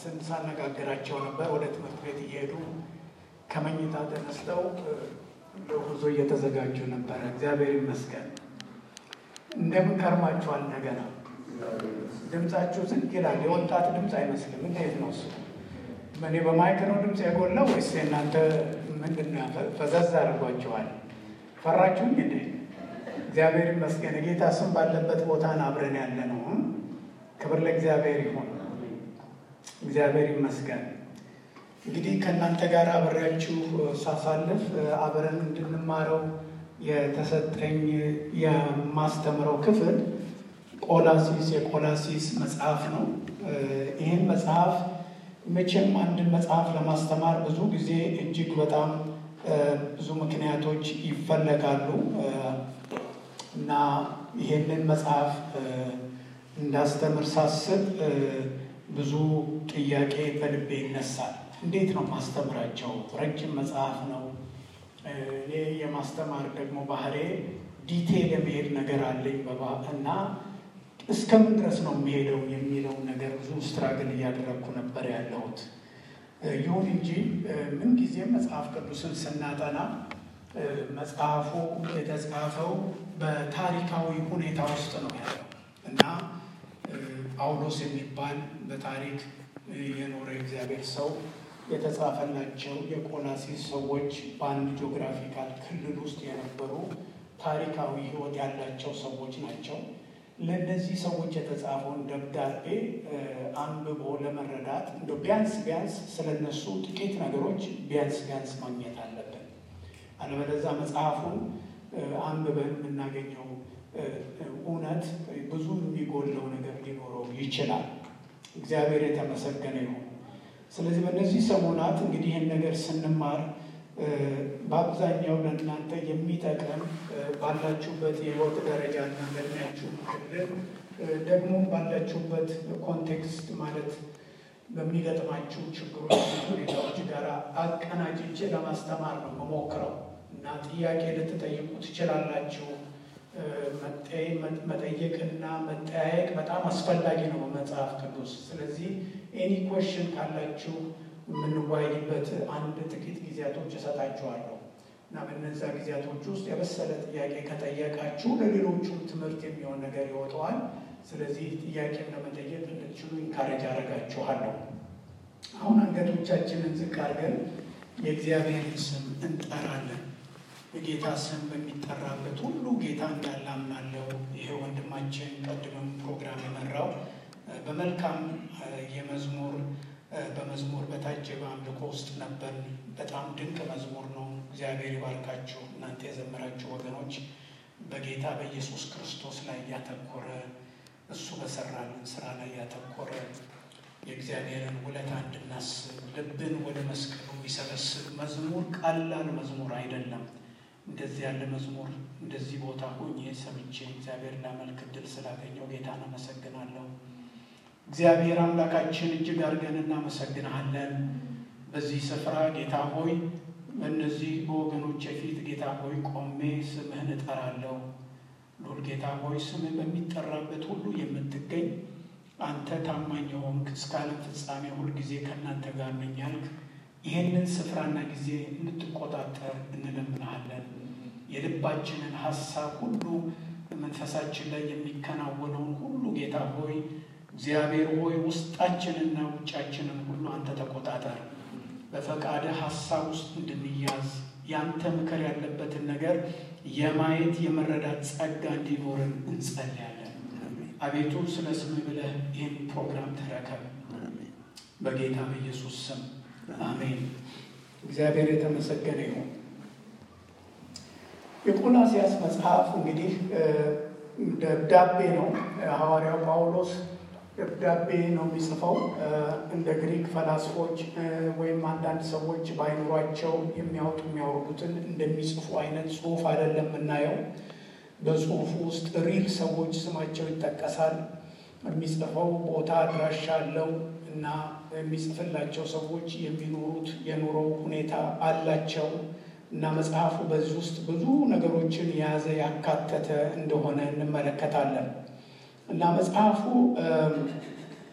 ሳነጋግራቸው ነበር። ወደ ትምህርት ቤት እየሄዱ ከመኝታ ተነስተው ለጉዞ እየተዘጋጁ ነበረ። እግዚአብሔር ይመስገን። እንደምን ከርማችኋል? እንደገና ድምፃችሁ ዝግ ይላል። የወጣት ድምፅ አይመስልም። እንዴት ነው እሱ? እኔ በማይክ ነው ድምፅ የጎላው ወይስ እናንተ ምንድን ነው ፈዘዝ አድርጓችኋል? ፈራችሁኝ እንዴ? እግዚአብሔር ይመስገን። የጌታ ስም ባለበት ቦታን አብረን ያለ ነው። ክብር ለእግዚአብሔር ይሁን። እግዚአብሔር ይመስገን። እንግዲህ ከእናንተ ጋር አብሬያችሁ ሳሳልፍ አብረን እንድንማረው የተሰጠኝ የማስተምረው ክፍል ቆላሲስ የቆላሲስ መጽሐፍ ነው። ይህን መጽሐፍ መቼም አንድን መጽሐፍ ለማስተማር ብዙ ጊዜ እጅግ በጣም ብዙ ምክንያቶች ይፈለጋሉ እና ይሄንን መጽሐፍ እንዳስተምር ሳስብ ብዙ ዲያቄ በልቤ ይነሳል። እንዴት ነው ማስተምራቸው? ረጅም መጽሐፍ ነው። እኔ የማስተማር ደግሞ ባህሬ ዲቴል የመሄድ ነገር አለኝ እና እስከምን ድረስ ነው የሚሄደው የሚለውን ነገር ብዙ ስትራግል እያደረግኩ ነበር ያለሁት። ይሁን እንጂ ምንጊዜም መጽሐፍ ቅዱስን ስናጠና መጽሐፉ የተጻፈው በታሪካዊ ሁኔታ ውስጥ ነው ያለው እና ጳውሎስ የሚባል በታሪክ የኖረ እግዚአብሔር ሰው የተጻፈላቸው የቆላሲስ ሰዎች በአንድ ጂኦግራፊካል ክልል ውስጥ የነበሩ ታሪካዊ ሕይወት ያላቸው ሰዎች ናቸው። ለእነዚህ ሰዎች የተጻፈውን ደብዳቤ አንብቦ ለመረዳት እንደ ቢያንስ ቢያንስ ስለነሱ ጥቂት ነገሮች ቢያንስ ቢያንስ ማግኘት አለብን። አለበለዚያ መጽሐፉን አንብበን የምናገኘው እውነት ብዙ የሚጎለው ነገር ሊኖረው ይችላል። እግዚአብሔር የተመሰገነ ይሁን። ስለዚህ በእነዚህ ሰሞናት እንግዲህ ይህን ነገር ስንማር በአብዛኛው ለእናንተ የሚጠቅም ባላችሁበት የህይወት ደረጃና በእድሜያችሁ ክልል ደግሞ ባላችሁበት ኮንቴክስት ማለት በሚገጥማችሁ ችግሮች፣ ሁኔታዎች ጋር አቀናጅቼ ለማስተማር ነው መሞክረው እና ጥያቄ ልትጠይቁ ትችላላችሁ። መጠየቅና መጠያየቅ በጣም አስፈላጊ ነው በመጽሐፍ ቅዱስ። ስለዚህ ኤኒ ኮሽን ካላችሁ የምንወያይበት አንድ ጥቂት ጊዜያቶች እሰጣችኋለሁ እና በነዛ ጊዜያቶች ውስጥ የበሰለ ጥያቄ ከጠየቃችሁ ለሌሎቹ ትምህርት የሚሆን ነገር ይወጣዋል። ስለዚህ ጥያቄም ለመጠየቅ እንድትችሉ ኢንካሬጅ አደርጋችኋለሁ። አሁን አንገቶቻችንን ዝቅ አድርገን የእግዚአብሔርን ስም እንጠራለን። የጌታ ስም በሚጠራበት ሁሉ ጌታ እንዳለ አምናለሁ። ይሄ ወንድማችን ቀድመም ፕሮግራም የመራው በመልካም የመዝሙር በመዝሙር በታጀበ አምልኮ ውስጥ ነበር። በጣም ድንቅ መዝሙር ነው። እግዚአብሔር ይባርካችሁ እናንተ የዘመራችሁ ወገኖች። በጌታ በኢየሱስ ክርስቶስ ላይ ያተኮረ እሱ በሰራልን ስራ ላይ ያተኮረ የእግዚአብሔርን ውለታ እንድናስብ ልብን ወደ መስቀሉ የሚሰበስብ መዝሙር ቀላል መዝሙር አይደለም። እንደዚህ ያለ መዝሙር እንደዚህ ቦታ ሆኜ ሰምቼ እግዚአብሔር ላመልክ ዕድል ስላገኘው ጌታን አመሰግናለሁ። እግዚአብሔር አምላካችን እጅግ አድርገን እናመሰግናለን። በዚህ ስፍራ ጌታ ሆይ በእነዚህ በወገኖች ፊት ጌታ ሆይ ቆሜ ስምህን እጠራለሁ። ሉል ጌታ ሆይ ስምህ በሚጠራበት ሁሉ የምትገኝ አንተ ታማኝ የሆንክ እስከ ዓለም ፍጻሜ ሁልጊዜ ከእናንተ ጋር ነኝ ያልክ ይህንን ስፍራና ጊዜ እንድትቆጣጠር እንለምናሃለን። የልባችንን ሀሳብ ሁሉ መንፈሳችን ላይ የሚከናወነውን ሁሉ ጌታ ሆይ እግዚአብሔር ሆይ ውስጣችንና ውጫችንን ሁሉ አንተ ተቆጣጠር። በፈቃደ ሀሳብ ውስጥ እንድንያዝ ያንተ ምክር ያለበትን ነገር የማየት የመረዳት ጸጋ እንዲኖርን እንጸልያለን። አቤቱ ስለ ስም ብለህ ይህን ፕሮግራም ተረከብ። በጌታ በኢየሱስ ስም አሜን። እግዚአብሔር የተመሰገነ ይሁን። የቆላሲያስ መጽሐፍ እንግዲህ ደብዳቤ ነው። ሐዋርያው ጳውሎስ ደብዳቤ ነው የሚጽፈው። እንደ ግሪክ ፈላስፎች ወይም አንዳንድ ሰዎች በአይምሯቸው የሚያወጡ የሚያወርዱትን እንደሚጽፉ አይነት ጽሑፍ አይደለም የምናየው። በጽሑፉ ውስጥ ሪል ሰዎች ስማቸው ይጠቀሳል። የሚጽፈው ቦታ አድራሻ አለው እና የሚጽፍላቸው ሰዎች የሚኖሩት የኑሮ ሁኔታ አላቸው እና መጽሐፉ በዚህ ውስጥ ብዙ ነገሮችን የያዘ ያካተተ እንደሆነ እንመለከታለን። እና መጽሐፉ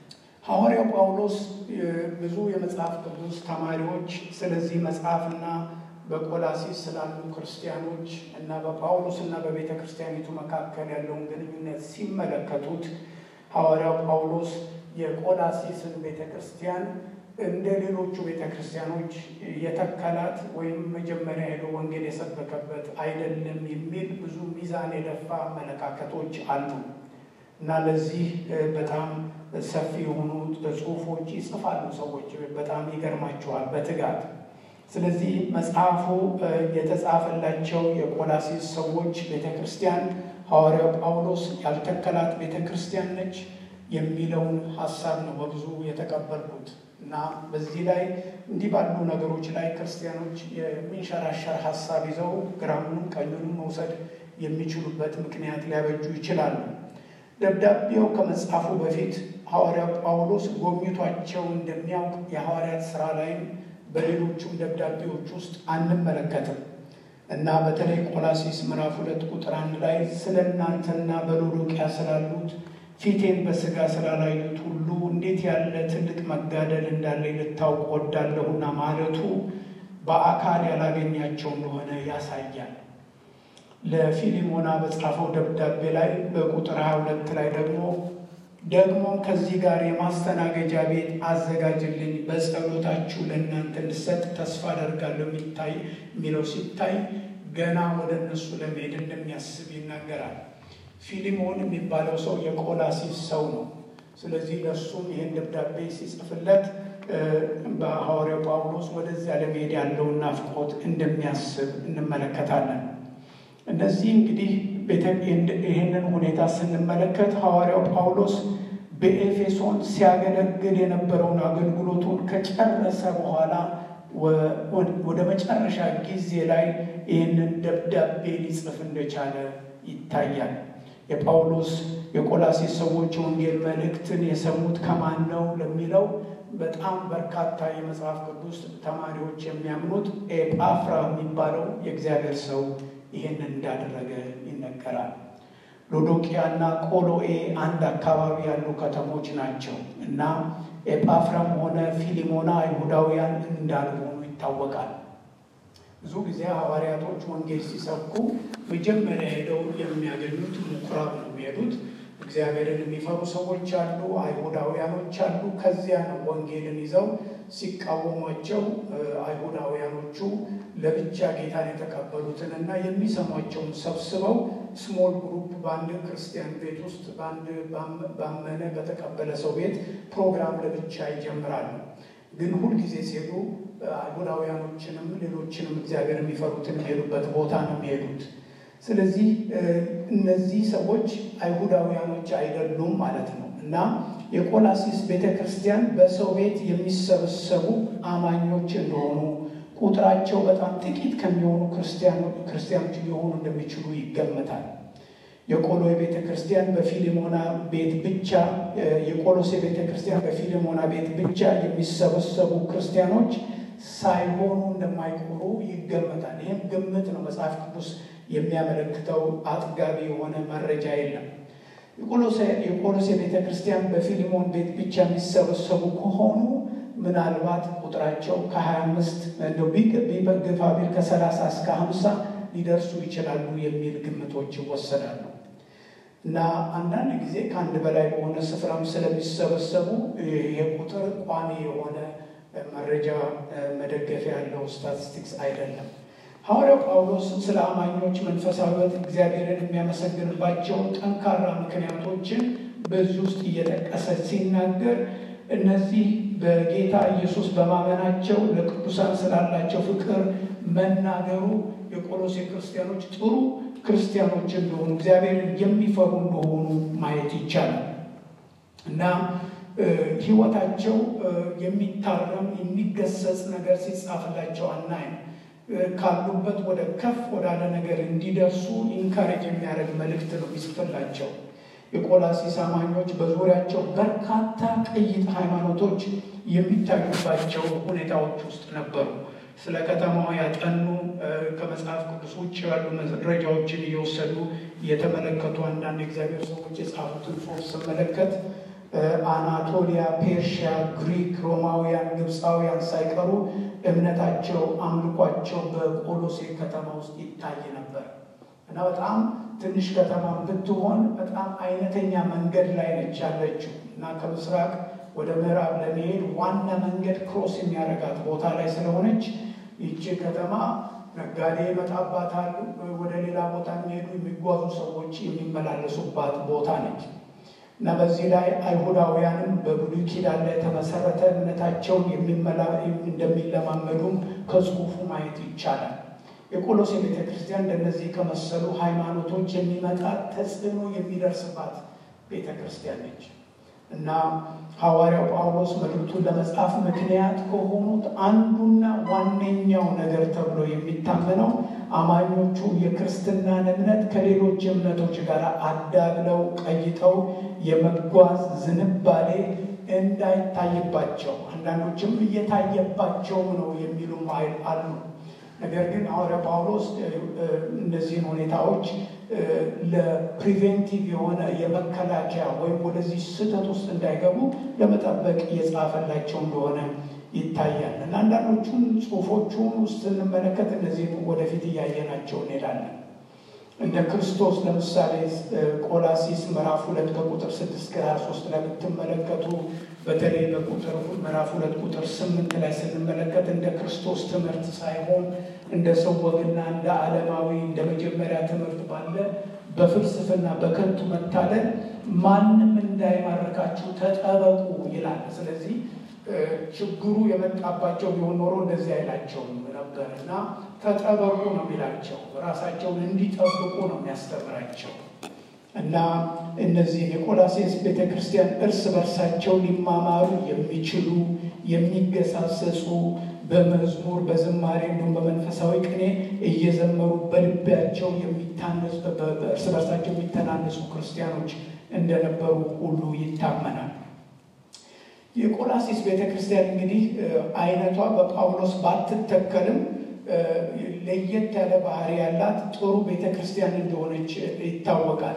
ሐዋርያው ጳውሎስ ብዙ የመጽሐፍ ቅዱስ ተማሪዎች ስለዚህ መጽሐፍና በቆላሲስ ስላሉ ክርስቲያኖች እና በጳውሎስ እና በቤተ ክርስቲያኒቱ መካከል ያለውን ግንኙነት ሲመለከቱት ሐዋርያው ጳውሎስ የቆላሲስን ቤተ ክርስቲያን እንደ ሌሎቹ ቤተ ክርስቲያኖች የተከላት ወይም መጀመሪያ ሄዶ ወንጌል የሰበከበት አይደለም የሚል ብዙ ሚዛን የደፋ አመለካከቶች አሉ እና ለዚህ በጣም ሰፊ የሆኑ ጽሑፎች ይጽፋሉ ሰዎች። በጣም ይገርማቸዋል በትጋት ስለዚህ መጽሐፉ የተጻፈላቸው የቆላሲስ ሰዎች ቤተ ክርስቲያን ሐዋርያው ጳውሎስ ያልተከላት ቤተ ክርስቲያን ነች የሚለውን ሀሳብ ነው በብዙ የተቀበልኩት እና በዚህ ላይ እንዲህ ባሉ ነገሮች ላይ ክርስቲያኖች የሚንሸራሸር ሀሳብ ይዘው ግራሙንም ቀኙንም መውሰድ የሚችሉበት ምክንያት ሊያበጁ ይችላሉ። ደብዳቤው ከመጻፉ በፊት ሐዋርያው ጳውሎስ ጎብኝቷቸው እንደሚያውቅ የሐዋርያት ሥራ ላይም በሌሎቹም ደብዳቤዎች ውስጥ አንመለከትም እና በተለይ ቆላሲስ ምዕራፍ ሁለት ቁጥር አንድ ላይ ስለ እናንተና በሎዶቅያ ስላሉት ፊቴን በሥጋ ስላላዩት ሁሉ እንዴት ያለ ትልቅ መጋደል እንዳለ ልታውቅ ወዳለሁና ማለቱ በአካል ያላገኛቸው እንደሆነ ያሳያል። ለፊሊሞና በጻፈው ደብዳቤ ላይ በቁጥር 22 ላይ ደግሞ ደግሞም ከዚህ ጋር የማስተናገጃ ቤት አዘጋጅልኝ በጸሎታችሁ ለእናንተ እንድሰጥ ተስፋ አደርጋለሁ የሚታይ የሚለው ሲታይ ገና ወደ እነሱ ለመሄድ እንደሚያስብ ይናገራል። ፊሊሞን የሚባለው ሰው የቆላሲስ ሰው ነው። ስለዚህ ለእሱም ይህን ደብዳቤ ሲጽፍለት በሐዋርያው ጳውሎስ ወደዚያ ለመሄድ ያለውን ናፍቆት እንደሚያስብ እንመለከታለን። እነዚህ እንግዲህ ይህንን ሁኔታ ስንመለከት ሐዋርያው ጳውሎስ በኤፌሶን ሲያገለግል የነበረውን አገልግሎቱን ከጨረሰ በኋላ ወደ መጨረሻ ጊዜ ላይ ይህንን ደብዳቤ ሊጽፍ እንደቻለ ይታያል። የጳውሎስ የቆላሴስ ሰዎች የወንጌል መልእክትን የሰሙት ከማን ነው ለሚለው በጣም በርካታ የመጽሐፍ ቅዱስ ተማሪዎች የሚያምኑት ኤጳፍራ የሚባለው የእግዚአብሔር ሰው ይህንን እንዳደረገ ይነገራል። ሎዶቅያና ቆሎኤ አንድ አካባቢ ያሉ ከተሞች ናቸው እና ኤጳፍራም ሆነ ፊሊሞና አይሁዳውያን እንዳልሆኑ ይታወቃል። ብዙ ጊዜ ሐዋርያቶች ወንጌል ሲሰብኩ መጀመሪያ ሄደው የሚያገኙት ምኩራብ ነው የሚሄዱት። እግዚአብሔርን የሚፈሩ ሰዎች አሉ፣ አይሁዳውያኖች አሉ። ከዚያ ነው ወንጌልን ይዘው ሲቃወሟቸው አይሁዳውያኖቹ ለብቻ ጌታን የተቀበሉትን እና የሚሰሟቸውን ሰብስበው ስሞል ግሩፕ በአንድ ክርስቲያን ቤት ውስጥ በአንድ ባመነ በተቀበለ ሰው ቤት ፕሮግራም ለብቻ ይጀምራሉ። ግን ሁልጊዜ ሲሄዱ አይሁዳውያኖችንም ሌሎችንም እግዚአብሔር የሚፈሩትን የሚሄዱበት ቦታ ነው የሚሄዱት። ስለዚህ እነዚህ ሰዎች አይሁዳውያኖች አይደሉም ማለት ነው እና የቆላሲስ ቤተ ክርስቲያን በሰው ቤት የሚሰበሰቡ አማኞች እንደሆኑ ቁጥራቸው በጣም ጥቂት ከሚሆኑ ክርስቲያኖች ሊሆኑ እንደሚችሉ ይገመታል። የቆሎ ቤተ ክርስቲያን በፊሊሞና ቤት ብቻ የቆሎሴ ቤተ ክርስቲያን በፊሊሞና ቤት ብቻ የሚሰበሰቡ ክርስቲያኖች ሳይሆኑ እንደማይቆሩ ይገመታል። ይህም ግምት ነው። መጽሐፍ ቅዱስ የሚያመለክተው አጥጋቢ የሆነ መረጃ የለም። የቆሎሴ ቤተ ክርስቲያን በፊሊሞን ቤት ብቻ የሚሰበሰቡ ከሆኑ ምናልባት ቁጥራቸው ከ25 እንደው ግፋ ቢል ከ30 እስከ 50 ሊደርሱ ይችላሉ የሚል ግምቶች ይወሰዳሉ። እና አንዳንድ ጊዜ ከአንድ በላይ በሆነ ስፍራም ስለሚሰበሰቡ ይሄ ቁጥር ቋሚ የሆነ መረጃ መደገፊያ ያለው ስታቲስቲክስ አይደለም። ሐዋርያው ጳውሎስ ስለ አማኞች መንፈሳዊት እግዚአብሔርን የሚያመሰግንባቸው ጠንካራ ምክንያቶችን በዚህ ውስጥ እየጠቀሰ ሲናገር እነዚህ በጌታ ኢየሱስ በማመናቸው ለቅዱሳን ስላላቸው ፍቅር መናገሩ የቆሎሴ ክርስቲያኖች ጥሩ ክርስቲያኖች እንደሆኑ እግዚአብሔርን የሚፈሩ እንደሆኑ ማየት ይቻላል እና ሕይወታቸው የሚታረም የሚገሰጽ ነገር ሲጻፍላቸው አናይም። ካሉበት ወደ ከፍ ወዳለ ነገር እንዲደርሱ ኢንካሬጅ የሚያደርግ መልእክት ነው የሚጽፍላቸው። የቆላሲስ አማኞች በዙሪያቸው በርካታ ቅይጥ ሃይማኖቶች የሚታዩባቸው ሁኔታዎች ውስጥ ነበሩ። ስለ ከተማዋ ያጠኑ ከመጽሐፍ ቅዱስ ውጭ ያሉ መረጃዎችን እየወሰዱ የተመለከቱ አንዳንድ እግዚአብሔር ሰዎች የጻፉትን ጽሑፍ ስመለከት አናቶሊያ፣ ፔርሺያ፣ ግሪክ፣ ሮማውያን፣ ግብፃውያን ሳይቀሩ እምነታቸው፣ አምልኳቸው በቆሎሴ ከተማ ውስጥ ይታይ ነበር እና በጣም ትንሽ ከተማ ብትሆን በጣም አይነተኛ መንገድ ላይ ነች ያለችው እና ከምስራቅ ወደ ምዕራብ ለመሄድ ዋና መንገድ ክሮስ የሚያደርጋት ቦታ ላይ ስለሆነች ይቺ ከተማ ነጋዴ ይመጣባታል። ወደ ሌላ ቦታ የሚሄዱ የሚጓዙ ሰዎች የሚመላለሱባት ቦታ ነች እና በዚህ ላይ አይሁዳውያንም በብሉይ ኪዳን ላይ የተመሰረተ እምነታቸውን እንደሚለማመዱም ከጽሑፉ ማየት ይቻላል። የቆሎሴ ቤተ ክርስቲያን እንደነዚህ ከመሰሉ ሃይማኖቶች የሚመጣ ተጽዕኖ የሚደርስባት ቤተ ክርስቲያን ነች እና ሐዋርያው ጳውሎስ መልእክቱን ለመጻፍ ምክንያት ከሆኑት አንዱና ዋነኛው ነገር ተብሎ የሚታመነው አማኞቹ የክርስትናን እምነት ከሌሎች እምነቶች ጋር አዳብለው ቀይጠው የመጓዝ ዝንባሌ እንዳይታይባቸው፣ አንዳንዶችም እየታየባቸው ነው የሚሉም አሉ። ነገር ግን ሐዋርያ ጳውሎስ እነዚህን ሁኔታዎች ለፕሪቬንቲቭ የሆነ የመከላከያ ወይም ወደዚህ ስህተት ውስጥ እንዳይገቡ ለመጠበቅ እየጻፈላቸው እንደሆነ ይታያል እና አንዳንዶቹን ጽሑፎቹን ውስጥ ስንመለከት እነዚህን ወደፊት እያየናቸው እንሄዳለን። እንደ ክርስቶስ ለምሳሌ ቆላሲስ ምዕራፍ ሁለት ከቁጥር ስድስት ከሀያ ሶስት ላይ ብትመለከቱ በተለይ በቁጥር ምዕራፍ ሁለት ቁጥር ስምንት ላይ ስንመለከት እንደ ክርስቶስ ትምህርት ሳይሆን እንደ ሰው ወግና እንደ ዓለማዊ እንደ መጀመሪያ ትምህርት ባለ በፍልስፍና በከንቱ መታለል ማንም እንዳይማርካችሁ ተጠበቁ ይላል። ስለዚህ ችግሩ የመጣባቸው ቢሆን ኖሮ እንደዚህ አይላቸውም ነበር እና ተጠበቁ ነው የሚላቸው። ራሳቸውን እንዲጠብቁ ነው የሚያስተምራቸው እና እነዚህ የቆላሴስ ቤተ ክርስቲያን እርስ በርሳቸው ሊማማሩ የሚችሉ የሚገሳሰሱ በመዝሙር በዝማሬ እንዲሁም በመንፈሳዊ ቅኔ እየዘመሩ በልባቸው የሚታነሱ እርስ በርሳቸው የሚተናነሱ ክርስቲያኖች እንደነበሩ ሁሉ ይታመናል። የቆላሲስ ቤተ ክርስቲያን እንግዲህ አይነቷ በጳውሎስ ባትተከልም ለየት ያለ ባህሪ ያላት ጥሩ ቤተ ክርስቲያን እንደሆነች ይታወቃል።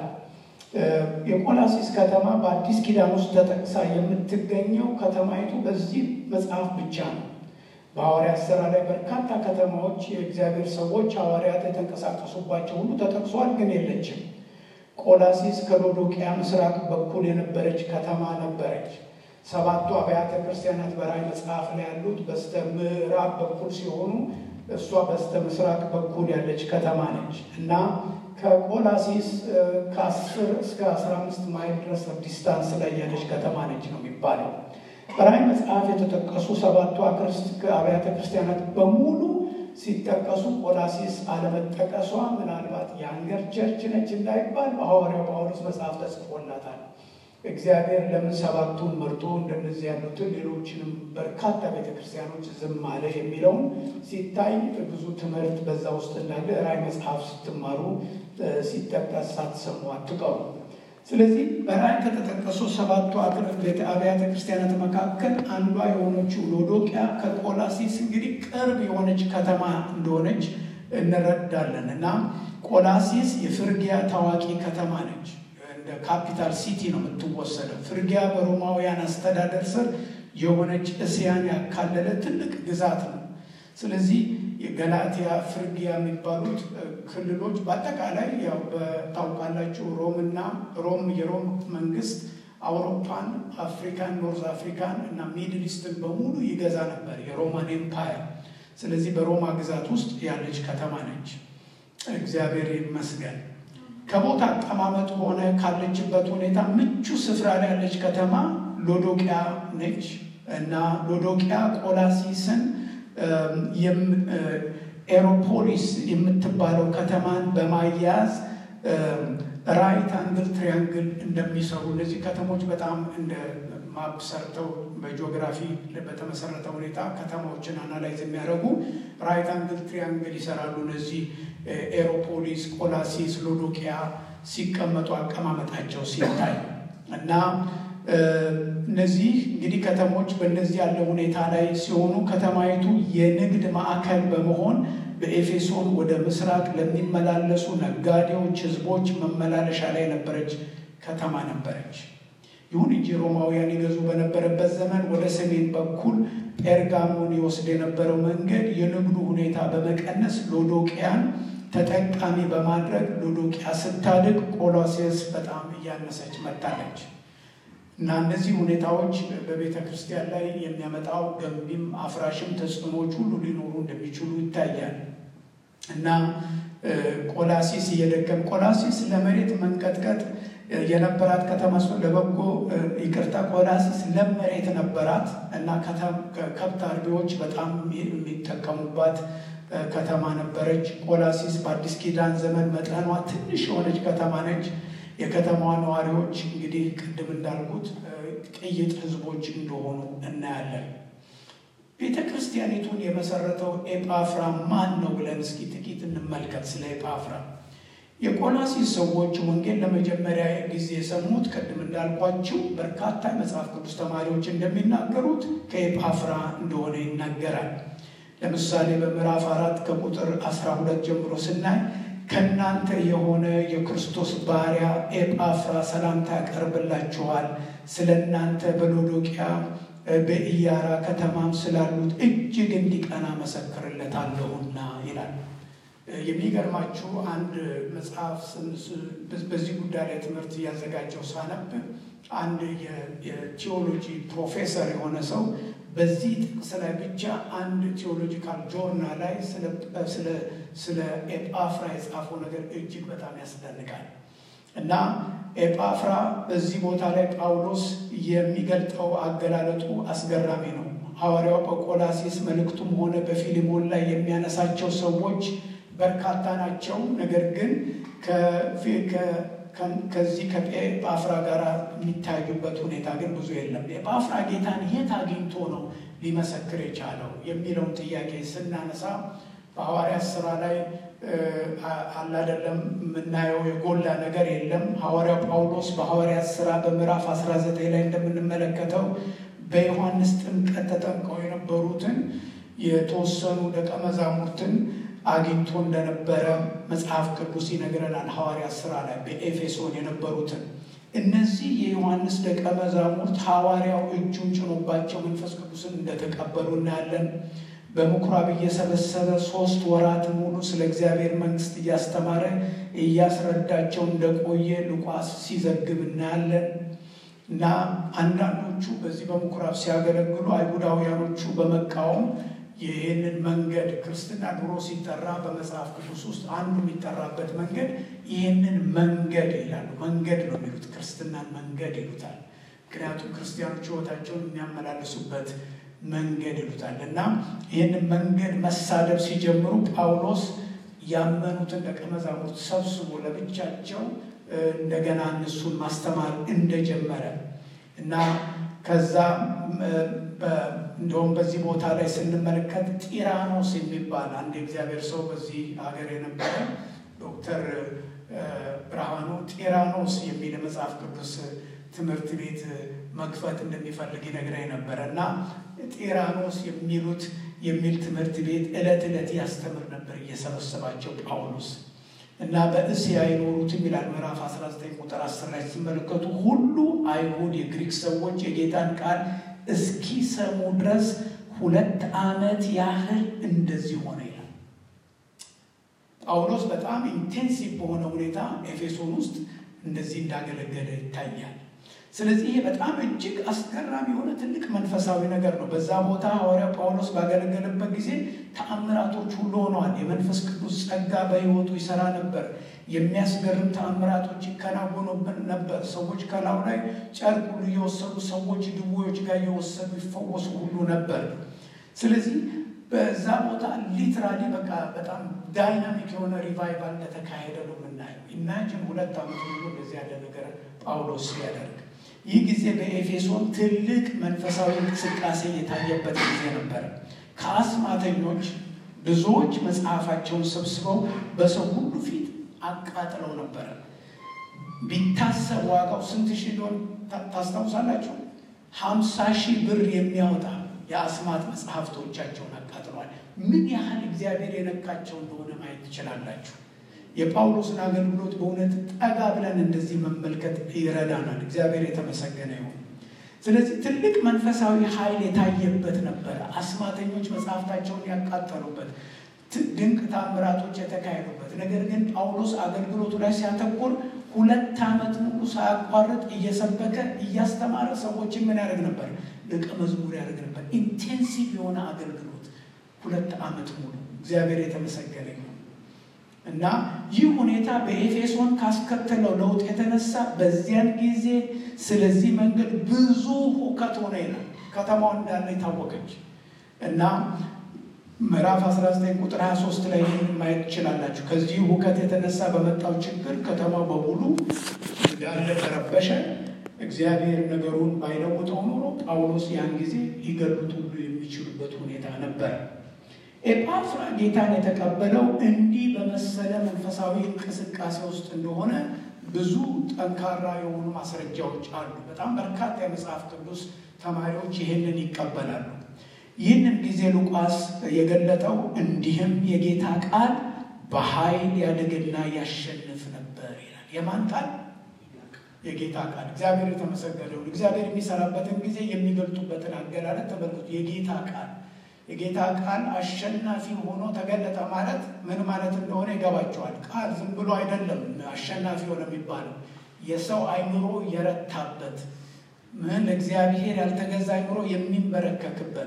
የቆላሲስ ከተማ በአዲስ ኪዳን ውስጥ ተጠቅሳ የምትገኘው ከተማይቱ በዚህ መጽሐፍ ብቻ ነው። በሐዋርያት ሥራ ላይ በርካታ ከተማዎች የእግዚአብሔር ሰዎች ሐዋርያት የተንቀሳቀሱባቸው ሁሉ ተጠቅሷል፣ ግን የለችም። ቆላሲስ ከሎዶቅያ ምስራቅ በኩል የነበረች ከተማ ነበረች። ሰባቱ አብያተ ክርስቲያናት በራእይ መጽሐፍ ላይ ያሉት በስተ ምዕራብ በኩል ሲሆኑ እሷ በስተ ምስራቅ በኩል ያለች ከተማ ነች እና ከቆላሲስ ከአስር እስከ አስራ አምስት ማይል ድረስ ዲስታንስ ላይ ያለች ከተማ ነች ነው የሚባለው። በራእይ መጽሐፍ የተጠቀሱ ሰባቱ አብያተ ክርስቲያናት በሙሉ ሲጠቀሱ ቆላሲስ አለመጠቀሷ ምናልባት የአንገር ቸርች ነች እንዳይባል በሐዋርያው ጳውሎስ መጽሐፍ ተጽፎላታል። እግዚአብሔር ለምን ሰባቱን መርጦ እንደነዚህ ያሉትን ሌሎችንም በርካታ ቤተክርስቲያኖች ዝም አለ የሚለውን ሲታይ ብዙ ትምህርት በዛ ውስጥ እንዳለ ራእይ መጽሐፍ ስትማሩ ሲጠቀስ ሳትሰሙ አትቀሩ። ስለዚህ በራእይ ከተጠቀሱ ሰባቱ አብያተ ክርስቲያናት መካከል አንዷ የሆነችው ሎዶቅያ ከቆላሲስ እንግዲህ ቅርብ የሆነች ከተማ እንደሆነች እንረዳለን እና ቆላሲስ የፍርጊያ ታዋቂ ከተማ ነች። እንደ ካፒታል ሲቲ ነው የምትወሰደው። ፍርጊያ በሮማውያን አስተዳደር ስር የሆነች እስያን ያካለለ ትልቅ ግዛት ነው። ስለዚህ የገላትያ ፍርጊያ የሚባሉት ክልሎች በአጠቃላይ ያው በታውቃላችሁ ሮምና ሮም የሮም መንግስት አውሮፓን፣ አፍሪካን፣ ኖርዝ አፍሪካን እና ሚድል ኢስትን በሙሉ ይገዛ ነበር የሮማን ኤምፓየር። ስለዚህ በሮማ ግዛት ውስጥ ያለች ከተማ ነች። እግዚአብሔር ይመስገን። ከቦታ አቀማመጥ ሆነ ካለችበት ሁኔታ ምቹ ስፍራ ላይ ያለች ከተማ ሎዶቅያ ነች እና ሎዶቅያ ቆላሲስን ኤሮፖሊስ የምትባለው ከተማን በማያያዝ ራይት አንግል ትሪያንግል እንደሚሰሩ እነዚህ ከተሞች በጣም እንደ ማፕ ሰርተው በጂኦግራፊ በተመሰረተ ሁኔታ ከተማዎችን አናላይዝ የሚያደርጉ ራይት አንግል ትሪያንግል ይሰራሉ። እነዚህ ኤሮፖሊስ፣ ቆላሲስ፣ ሎዶቅያ ሲቀመጡ አቀማመጣቸው ሲታይ እና እነዚህ እንግዲህ ከተሞች በእንደዚህ ያለ ሁኔታ ላይ ሲሆኑ ከተማይቱ የንግድ ማዕከል በመሆን በኤፌሶን ወደ ምስራቅ ለሚመላለሱ ነጋዴዎች፣ ሕዝቦች መመላለሻ ላይ የነበረች ከተማ ነበረች። ይሁን እንጂ ሮማውያን ይገዙ በነበረበት ዘመን ወደ ሰሜን በኩል ጴርጋሞን ይወስድ የነበረው መንገድ የንግዱ ሁኔታ በመቀነስ ሎዶቅያን ተጠቃሚ በማድረግ ሎዶቅያ ስታድግ ቆሎሴስ በጣም እያነሰች መጣለች እና እነዚህ ሁኔታዎች በቤተ ክርስቲያን ላይ የሚያመጣው ገንቢም አፍራሽም ተጽዕኖዎች ሁሉ ሊኖሩ እንደሚችሉ ይታያል እና ቆላሲስ እየደገም ቆላሲስ ለመሬት መንቀጥቀጥ የነበራት ከተማ ስ ለበጎ ይቅርታ ቆላሲስ ለም መሬት ነበራት እና ከብት አርቢዎች በጣም የሚጠቀሙባት ከተማ ነበረች። ቆላሲስ በአዲስ ኪዳን ዘመን መጠኗ ትንሽ የሆነች ከተማ ነች። የከተማዋ ነዋሪዎች እንግዲህ ቅድም እንዳልኩት ቅይጥ ሕዝቦች እንደሆኑ እናያለን። ቤተ ክርስቲያኒቱን የመሰረተው ኤጳፍራ ማን ነው ብለን እስኪ ጥቂት እንመልከት። ስለ ኤጳፍራ የቆላሲስ ሰዎች ወንጌል ለመጀመሪያ ጊዜ የሰሙት ቅድም እንዳልኳቸው በርካታ የመጽሐፍ ቅዱስ ተማሪዎች እንደሚናገሩት ከኤጳፍራ እንደሆነ ይናገራል። ለምሳሌ በምዕራፍ አራት ከቁጥር 12 ጀምሮ ስናይ ከእናንተ የሆነ የክርስቶስ ባሪያ ኤጳፍራ ሰላምታ ያቀርብላችኋል። ስለ እናንተ በሎዶቅያ በኢያራ ከተማም ስላሉት እጅግ እንዲቀና መሰክርለታለሁና ይላል። የሚገርማችሁ አንድ መጽሐፍ በዚህ ጉዳይ ላይ ትምህርት እያዘጋጀው ሳነብ አንድ የቲዎሎጂ ፕሮፌሰር የሆነ ሰው በዚህ ጥቅስ ላይ ብቻ አንድ ቲዎሎጂካል ጆርናል ላይ ስለ ኤጳፍራ የጻፈው ነገር እጅግ በጣም ያስደንቃል። እና ኤጳፍራ በዚህ ቦታ ላይ ጳውሎስ የሚገልጠው አገላለጡ አስገራሚ ነው። ሐዋርያው በቆላሲስ መልእክቱም ሆነ በፊሊሞን ላይ የሚያነሳቸው ሰዎች በርካታ ናቸው። ነገር ግን ከዚህ ከኤጳፍራ ጋር የሚታዩበት ሁኔታ ግን ብዙ የለም። ኤጳፍራ ጌታን የት አግኝቶ ነው ሊመሰክር የቻለው የሚለውን ጥያቄ ስናነሳ በሐዋርያት ስራ ላይ አላደለም የምናየው የጎላ ነገር የለም። ሐዋርያው ጳውሎስ በሐዋርያት ስራ በምዕራፍ 19 ላይ እንደምንመለከተው በዮሐንስ ጥምቀት ተጠምቀው የነበሩትን የተወሰኑ ደቀ መዛሙርትን አግኝቶ እንደነበረ መጽሐፍ ቅዱስ ይነግረናል። ሐዋርያት ስራ ላይ በኤፌሶን የነበሩትን እነዚህ የዮሐንስ ደቀ መዛሙርት ሐዋርያው እጁን ጭኖባቸው መንፈስ ቅዱስን እንደተቀበሉ እናያለን። በምኩራብ እየሰበሰበ ሶስት ወራት ሙሉ ስለ እግዚአብሔር መንግሥት እያስተማረ እያስረዳቸው እንደቆየ ሉቃስ ሲዘግብ እናያለን። እና አንዳንዶቹ በዚህ በምኩራብ ሲያገለግሉ አይሁዳውያኖቹ በመቃወም ይህንን መንገድ ክርስትና ድሮ ሲጠራ በመጽሐፍ ቅዱስ ውስጥ አንዱ የሚጠራበት መንገድ ይህንን መንገድ ይላሉ። መንገድ ነው የሚሉት፣ ክርስትናን መንገድ ይሉታል። ምክንያቱም ክርስቲያኖች ሕይወታቸውን የሚያመላልሱበት መንገድ ይሉታል እና ይህንን መንገድ መሳደብ ሲጀምሩ ጳውሎስ ያመኑትን ደቀ መዛሙርት ሰብስቦ ለብቻቸው እንደገና እነሱን ማስተማር እንደጀመረ እና ከዛ እንደውም በዚህ ቦታ ላይ ስንመለከት ጢራኖስ የሚባል አንድ የእግዚአብሔር ሰው በዚህ ሀገር የነበረ ዶክተር ብርሃኑ ጢራኖስ የሚል የመጽሐፍ ቅዱስ ትምህርት ቤት መክፈት እንደሚፈልግ ይነግረኝ ነበረ እና ጢራኖስ የሚሉት የሚል ትምህርት ቤት ዕለት ዕለት ያስተምር ነበር እየሰበሰባቸው ጳውሎስ እና በእስያ የኖሩትም ይላል ምዕራፍ 19 ቁጥር 10 ላይ ሲመለከቱ ሁሉ አይሁድ የግሪክ ሰዎች የጌታን ቃል እስኪሰሙ ድረስ ሁለት ዓመት ያህል እንደዚህ ሆነ ይላል። ጳውሎስ በጣም ኢንቴንሲቭ በሆነ ሁኔታ ኤፌሶን ውስጥ እንደዚህ እንዳገለገለ ይታያል። ስለዚህ ይሄ በጣም እጅግ አስገራሚ የሆነ ትልቅ መንፈሳዊ ነገር ነው። በዛ ቦታ ሐዋርያ ጳውሎስ ባገለገለበት ጊዜ ተአምራቶች ሁሉ ሆነዋል። የመንፈስ ቅዱስ ጸጋ በሕይወቱ ይሰራ ነበር። የሚያስገርም ተአምራቶች ይከናወኑብን ነበር። ሰዎች ከላዩ ላይ ጨርቅ ሁሉ እየወሰዱ ሰዎች ድዌዎች ጋር እየወሰዱ ይፈወሱ ሁሉ ነበር። ስለዚህ በዛ ቦታ ሊትራሊ በቃ በጣም ዳይናሚክ የሆነ ሪቫይቫል እንደተካሄደ ነው የምናየው። ኢማጂን ሁለት ዓመት ሙሉ እንደዚህ ያለ ነገር ጳውሎስ ሲያደርግ ይህ ጊዜ በኤፌሶን ትልቅ መንፈሳዊ እንቅስቃሴ የታየበት ጊዜ ነበር። ከአስማተኞች ብዙዎች መጽሐፋቸውን ሰብስበው በሰው ሁሉ ፊት አቃጥለው ነበረ። ቢታሰብ ዋጋው ስንት ሺህ እንደሆነ ታስታውሳላችሁ? ሀምሳ ሺህ ብር የሚያወጣ የአስማት መጽሐፍቶቻቸውን አቃጥለዋል። ምን ያህል እግዚአብሔር የነካቸው እንደሆነ ማየት ትችላላችሁ። የጳውሎስን አገልግሎት በእውነት ጠጋ ብለን እንደዚህ መመልከት ይረዳናል። እግዚአብሔር የተመሰገነ ይሁን። ስለዚህ ትልቅ መንፈሳዊ ኃይል የታየበት ነበረ። አስማተኞች መጽሐፍታቸውን ያቃጠሉበት፣ ድንቅ ታምራቶች የተካሄዱበት። ነገር ግን ጳውሎስ አገልግሎቱ ላይ ሲያተኩር ሁለት ዓመት ሙሉ ሳያቋርጥ እየሰበከ እያስተማረ ሰዎችን ምን ያደርግ ነበር? ደቀ መዝሙር ያደርግ ነበር። ኢንቴንሲቭ የሆነ አገልግሎት ሁለት ዓመት ሙሉ። እግዚአብሔር የተመሰገነ ይሁን እና ይህ ሁኔታ በኤፌሶን ካስከተለው ለውጥ የተነሳ በዚያን ጊዜ ስለዚህ መንገድ ብዙ ሁከት ሆነ ይላል። ከተማው እንዳለ የታወቀች እና ምዕራፍ 19 ቁጥር 23 ላይ ይህን ማየት ትችላላችሁ። ከዚህ ሁከት የተነሳ በመጣው ችግር ከተማው በሙሉ እንዳለ ተረበሸ። እግዚአብሔር ነገሩን ባይለውጠው ኖሮ ጳውሎስ ያን ጊዜ ሊገሉት ሁሉ የሚችሉበት ሁኔታ ነበር። ኤጳፍራ ጌታን የተቀበለው እንዲህ በመሰለ መንፈሳዊ እንቅስቃሴ ውስጥ እንደሆነ ብዙ ጠንካራ የሆኑ ማስረጃዎች አሉ። በጣም በርካታ የመጽሐፍ ቅዱስ ተማሪዎች ይህንን ይቀበላሉ። ይህንን ጊዜ ሉቃስ የገለጠው እንዲህም የጌታ ቃል በኃይል ያድግና ያሸንፍ ነበር ይላል። የማን ቃል? የጌታ ቃል። እግዚአብሔር የተመሰገነውን እግዚአብሔር የሚሰራበትን ጊዜ የሚገልጡበትን አገላለጥ ተመልከቱ። የጌታ ቃል የጌታ ቃል አሸናፊ ሆኖ ተገለጠ ማለት ምን ማለት እንደሆነ ይገባቸዋል። ቃል ዝም ብሎ አይደለም አሸናፊ ሆነ የሚባለው የሰው አይምሮ የረታበት ምን ለእግዚአብሔር ያልተገዛ አይምሮ የሚንበረከክበት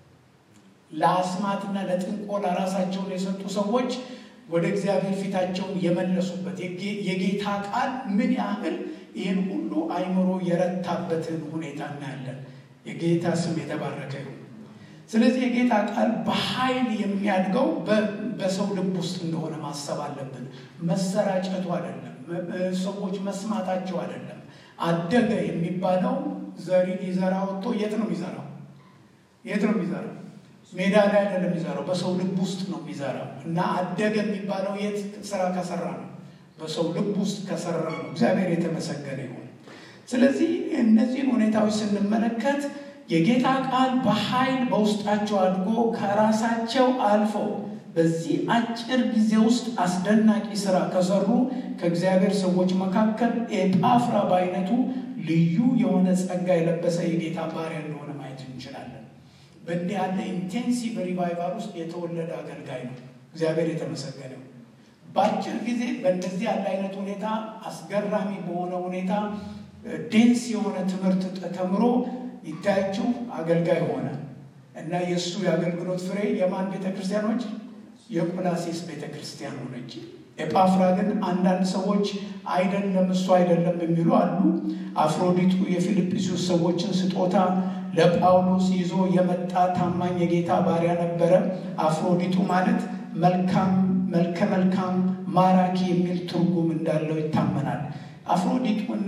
ለአስማትና ለጥንቆላ ራሳቸውን የሰጡ ሰዎች ወደ እግዚአብሔር ፊታቸውን የመለሱበት የጌታ ቃል ምን ያህል ይህን ሁሉ አይምሮ የረታበትን ሁኔታ እናያለን። የጌታ ስም የተባረከ ይሁን። ስለዚህ የጌታ ቃል በኃይል የሚያድገው በሰው ልብ ውስጥ እንደሆነ ማሰብ አለብን። መሰራጨቱ አይደለም፣ ሰዎች መስማታቸው አይደለም። አደገ የሚባለው ዘሪ ሊዘራ ወጥቶ የት ነው የሚዘራው? የት ነው የሚዘራው? ሜዳ ላይ አይደለም የሚዘራው፣ በሰው ልብ ውስጥ ነው የሚዘራው። እና አደገ የሚባለው የት ስራ ከሰራ ነው? በሰው ልብ ውስጥ ከሰራ ነው። እግዚአብሔር የተመሰገነ ይሁን። ስለዚህ እነዚህን ሁኔታዎች ስንመለከት የጌታ ቃል በኃይል በውስጣቸው አድጎ ከራሳቸው አልፈው በዚህ አጭር ጊዜ ውስጥ አስደናቂ ስራ ከሰሩ ከእግዚአብሔር ሰዎች መካከል ኤጳፍራ በአይነቱ ልዩ የሆነ ጸጋ የለበሰ የጌታ ባሪያ እንደሆነ ማየት እንችላለን። በእንዲህ ያለ ኢንቴንሲቭ ሪቫይቫል ውስጥ የተወለደ አገልጋይ ነው። እግዚአብሔር የተመሰገነው በአጭር ጊዜ በእንደዚህ ያለ አይነት ሁኔታ አስገራሚ በሆነ ሁኔታ ዴንስ የሆነ ትምህርት ተምሮ ይታያችሁ አገልጋይ ሆነ እና የእሱ የአገልግሎት ፍሬ የማን ቤተ ክርስቲያኖች? የቆላሴስ ቤተ ክርስቲያን ሆነች። ኤጳፍራ ግን አንዳንድ ሰዎች አይደለም እሱ አይደለም የሚሉ አሉ። አፍሮዲጡ የፊልጵስዩስ ሰዎችን ስጦታ ለጳውሎስ ይዞ የመጣ ታማኝ የጌታ ባሪያ ነበረ። አፍሮዲጡ ማለት መልካም መልከ መልካም ማራኪ የሚል ትርጉም እንዳለው ይታመናል። አፍሮዲጡና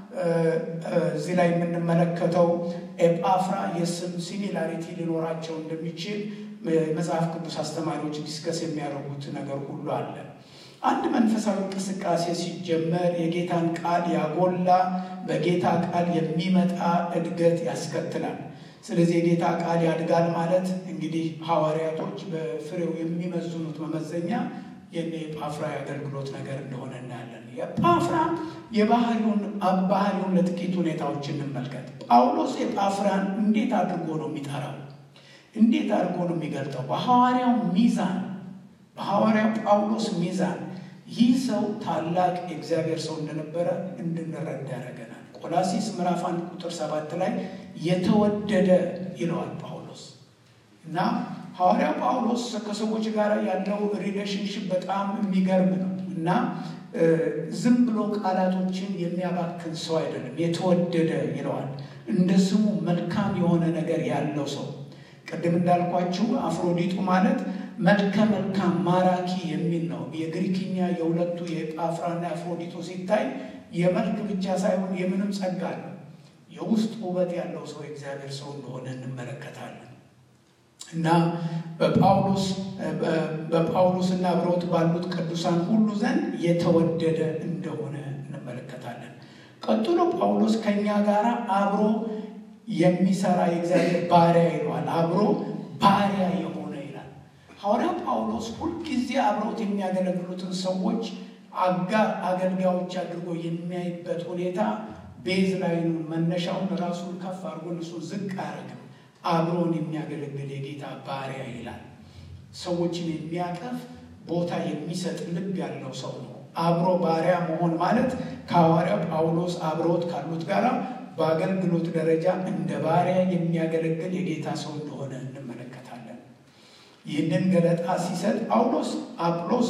እዚህ ላይ የምንመለከተው ኤጳፍራ የስም ሲሚላሪቲ ሊኖራቸው እንደሚችል መጽሐፍ ቅዱስ አስተማሪዎች ዲስከስ የሚያደርጉት ነገር ሁሉ አለ። አንድ መንፈሳዊ እንቅስቃሴ ሲጀመር የጌታን ቃል ያጎላ በጌታ ቃል የሚመጣ እድገት ያስከትላል። ስለዚህ የጌታ ቃል ያድጋል ማለት እንግዲህ ሐዋርያቶች በፍሬው የሚመዝኑት መመዘኛ የነ የጳፍራ የአገልግሎት ነገር እንደሆነ እናያለን። የጳፍራ የባህሪውን ባህሪውን ለጥቂት ሁኔታዎች እንመልከት። ጳውሎስ የጳፍራን እንዴት አድርጎ ነው የሚጠራው? እንዴት አድርጎ ነው የሚገልጠው? በሐዋርያው ሚዛን በሐዋርያው ጳውሎስ ሚዛን ይህ ሰው ታላቅ የእግዚአብሔር ሰው እንደነበረ እንድንረዳ ያደረገናል። ቆላሲስ ምዕራፍ አንድ ቁጥር ሰባት ላይ የተወደደ ይለዋል ጳውሎስ እና ሐዋርያው ጳውሎስ ከሰዎች ጋር ያለው ሪሌሽንሽፕ በጣም የሚገርም ነው እና ዝም ብሎ ቃላቶችን የሚያባክን ሰው አይደለም። የተወደደ ይለዋል። እንደ ስሙ መልካም የሆነ ነገር ያለው ሰው ቅድም እንዳልኳችሁ አፍሮዲጡ ማለት መልከ መልካም ማራኪ የሚል ነው። የግሪክኛ የሁለቱ የጳፍራና የአፍሮዲጡ ሲታይ የመልክ ብቻ ሳይሆን የምንም ጸጋ አለው። የውስጥ ውበት ያለው ሰው የእግዚአብሔር ሰው እንደሆነ እንመለከታለን እና በጳውሎስ በጳውሎስና አብረውት ባሉት ቅዱሳን ሁሉ ዘንድ የተወደደ እንደሆነ እንመለከታለን። ቀጥሎ ጳውሎስ ከእኛ ጋር አብሮ የሚሰራ የእግዚአብሔር ባሪያ ይለዋል። አብሮ ባሪያ የሆነ ይላል። ሐዋርያው ጳውሎስ ሁልጊዜ አብረውት የሚያገለግሉትን ሰዎች አጋር አገልጋዮች አድርጎ የሚያይበት ሁኔታ ቤዝ ላይኑን መነሻውን ራሱን ከፍ አድርጎ እሱ ዝቅ አያደርግም። አብሮን የሚያገለግል የጌታ ባሪያ ይላል። ሰዎችን የሚያቀፍ ቦታ የሚሰጥ ልብ ያለው ሰው ነው። አብሮ ባሪያ መሆን ማለት ከሐዋርያው ጳውሎስ አብረውት ካሉት ጋር በአገልግሎት ደረጃ እንደ ባሪያ የሚያገለግል የጌታ ሰው እንደሆነ እንመለከታለን። ይህንን ገለጣ ሲሰጥ ጳውሎስ አጵሎስ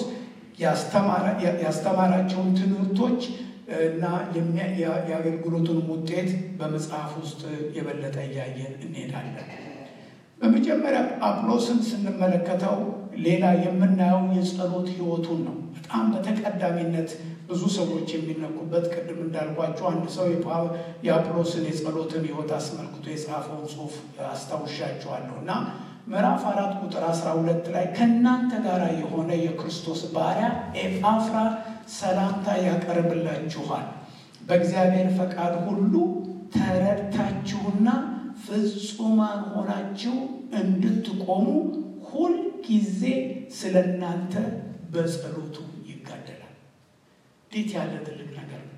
ያስተማራቸውን ትምህርቶች እና የአገልግሎቱን ውጤት በመጽሐፍ ውስጥ የበለጠ እያየን እንሄዳለን። በመጀመሪያ አጵሎስን ስንመለከተው ሌላ የምናየው የጸሎት ሕይወቱን ነው። በጣም በተቀዳሚነት ብዙ ሰዎች የሚነኩበት ቅድም እንዳልኳቸው አንድ ሰው የአጵሎስን የጸሎትን ሕይወት አስመልክቶ የጻፈውን ጽሑፍ አስታውሻቸዋለሁ እና ምዕራፍ አራት ቁጥር አስራ ሁለት ላይ ከእናንተ ጋር የሆነ የክርስቶስ ባሪያ ኤጳፍራ ሰላምታ ያቀርብላችኋል። በእግዚአብሔር ፈቃድ ሁሉ ተረድታችሁና ፍጹማን ሆናችሁ እንድትቆሙ ሁልጊዜ ስለ እናንተ በጸሎቱ ይጋደላል። እንዴት ያለ ትልቅ ነገር ነው!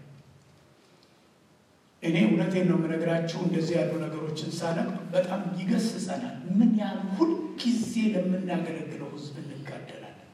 እኔ እውነቴን ነው የምነግራችሁ። እንደዚህ ያሉ ነገሮችን ሳነብ በጣም ይገስጸናል። ምን ያህል ሁልጊዜ ለምናገለግለው ሕዝብ እንጋደላለን።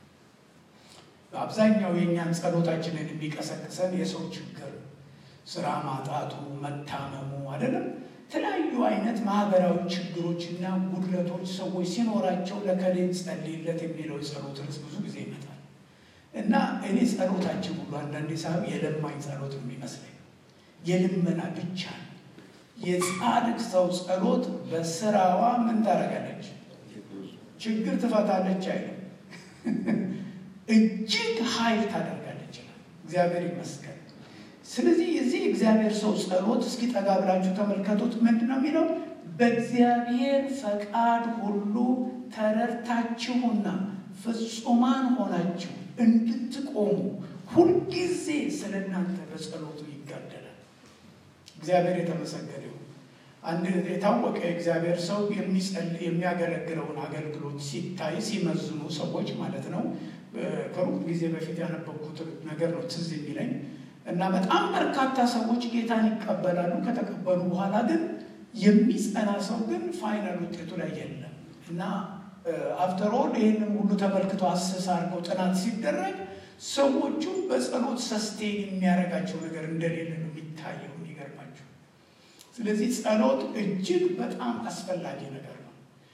በአብዛኛው የእኛን ጸሎታችንን የሚቀሰቅሰን የሰው ችግር፣ ስራ ማጣቱ፣ መታመሙ አይደለም የተለያዩ አይነት ማህበራዊ ችግሮችና ጉድለቶች ሰዎች ሲኖራቸው ለከሌን ጸልይለት የሚለው የጸሎት ርዕስ ብዙ ጊዜ ይመጣል እና እኔ ጸሎታችን ሁሉ አንዳንዴ ሳብ የለማኝ ጸሎት ነው የሚመስለኝ የልመና ብቻ ነው። የጻድቅ ሰው ጸሎት በስራዋ ምን ታደርጋለች? ችግር ትፈታለች አይልም፣ እጅግ ኃይል ታደርጋለች ይላል። እግዚአብሔር ይመስገን። ስለዚህ የዚህ እግዚአብሔር ሰው ጸሎት እስኪ ጠጋ ብላችሁ ተመልከቱት። ምንድን ነው የሚለው? በእግዚአብሔር ፈቃድ ሁሉ ተረድታችሁና ፍጹማን ሆናችሁ እንድትቆሙ ሁልጊዜ ስለ እናንተ በጸሎቱ ይጋደላል። እግዚአብሔር የተመሰገነ ይሁን። አንድ የታወቀ የእግዚአብሔር ሰው የሚያገለግለውን አገልግሎት ሲታይ ሲመዝኑ ሰዎች ማለት ነው። ከሩቅ ጊዜ በፊት ያነበብኩት ነገር ነው ትዝ የሚለኝ እና በጣም በርካታ ሰዎች ጌታን ይቀበላሉ። ከተቀበሉ በኋላ ግን የሚጸና ሰው ግን ፋይናል ውጤቱ ላይ የለም እና አፍተር ኦል ይህንም ሁሉ ተመልክቶ አሰስ አድርገው ጥናት ሲደረግ ሰዎቹ በጸሎት ሰስቴን የሚያደርጋቸው ነገር እንደሌለ ነው የሚታየው። የሚገርማቸው። ስለዚህ ጸሎት እጅግ በጣም አስፈላጊ ነገር ነው።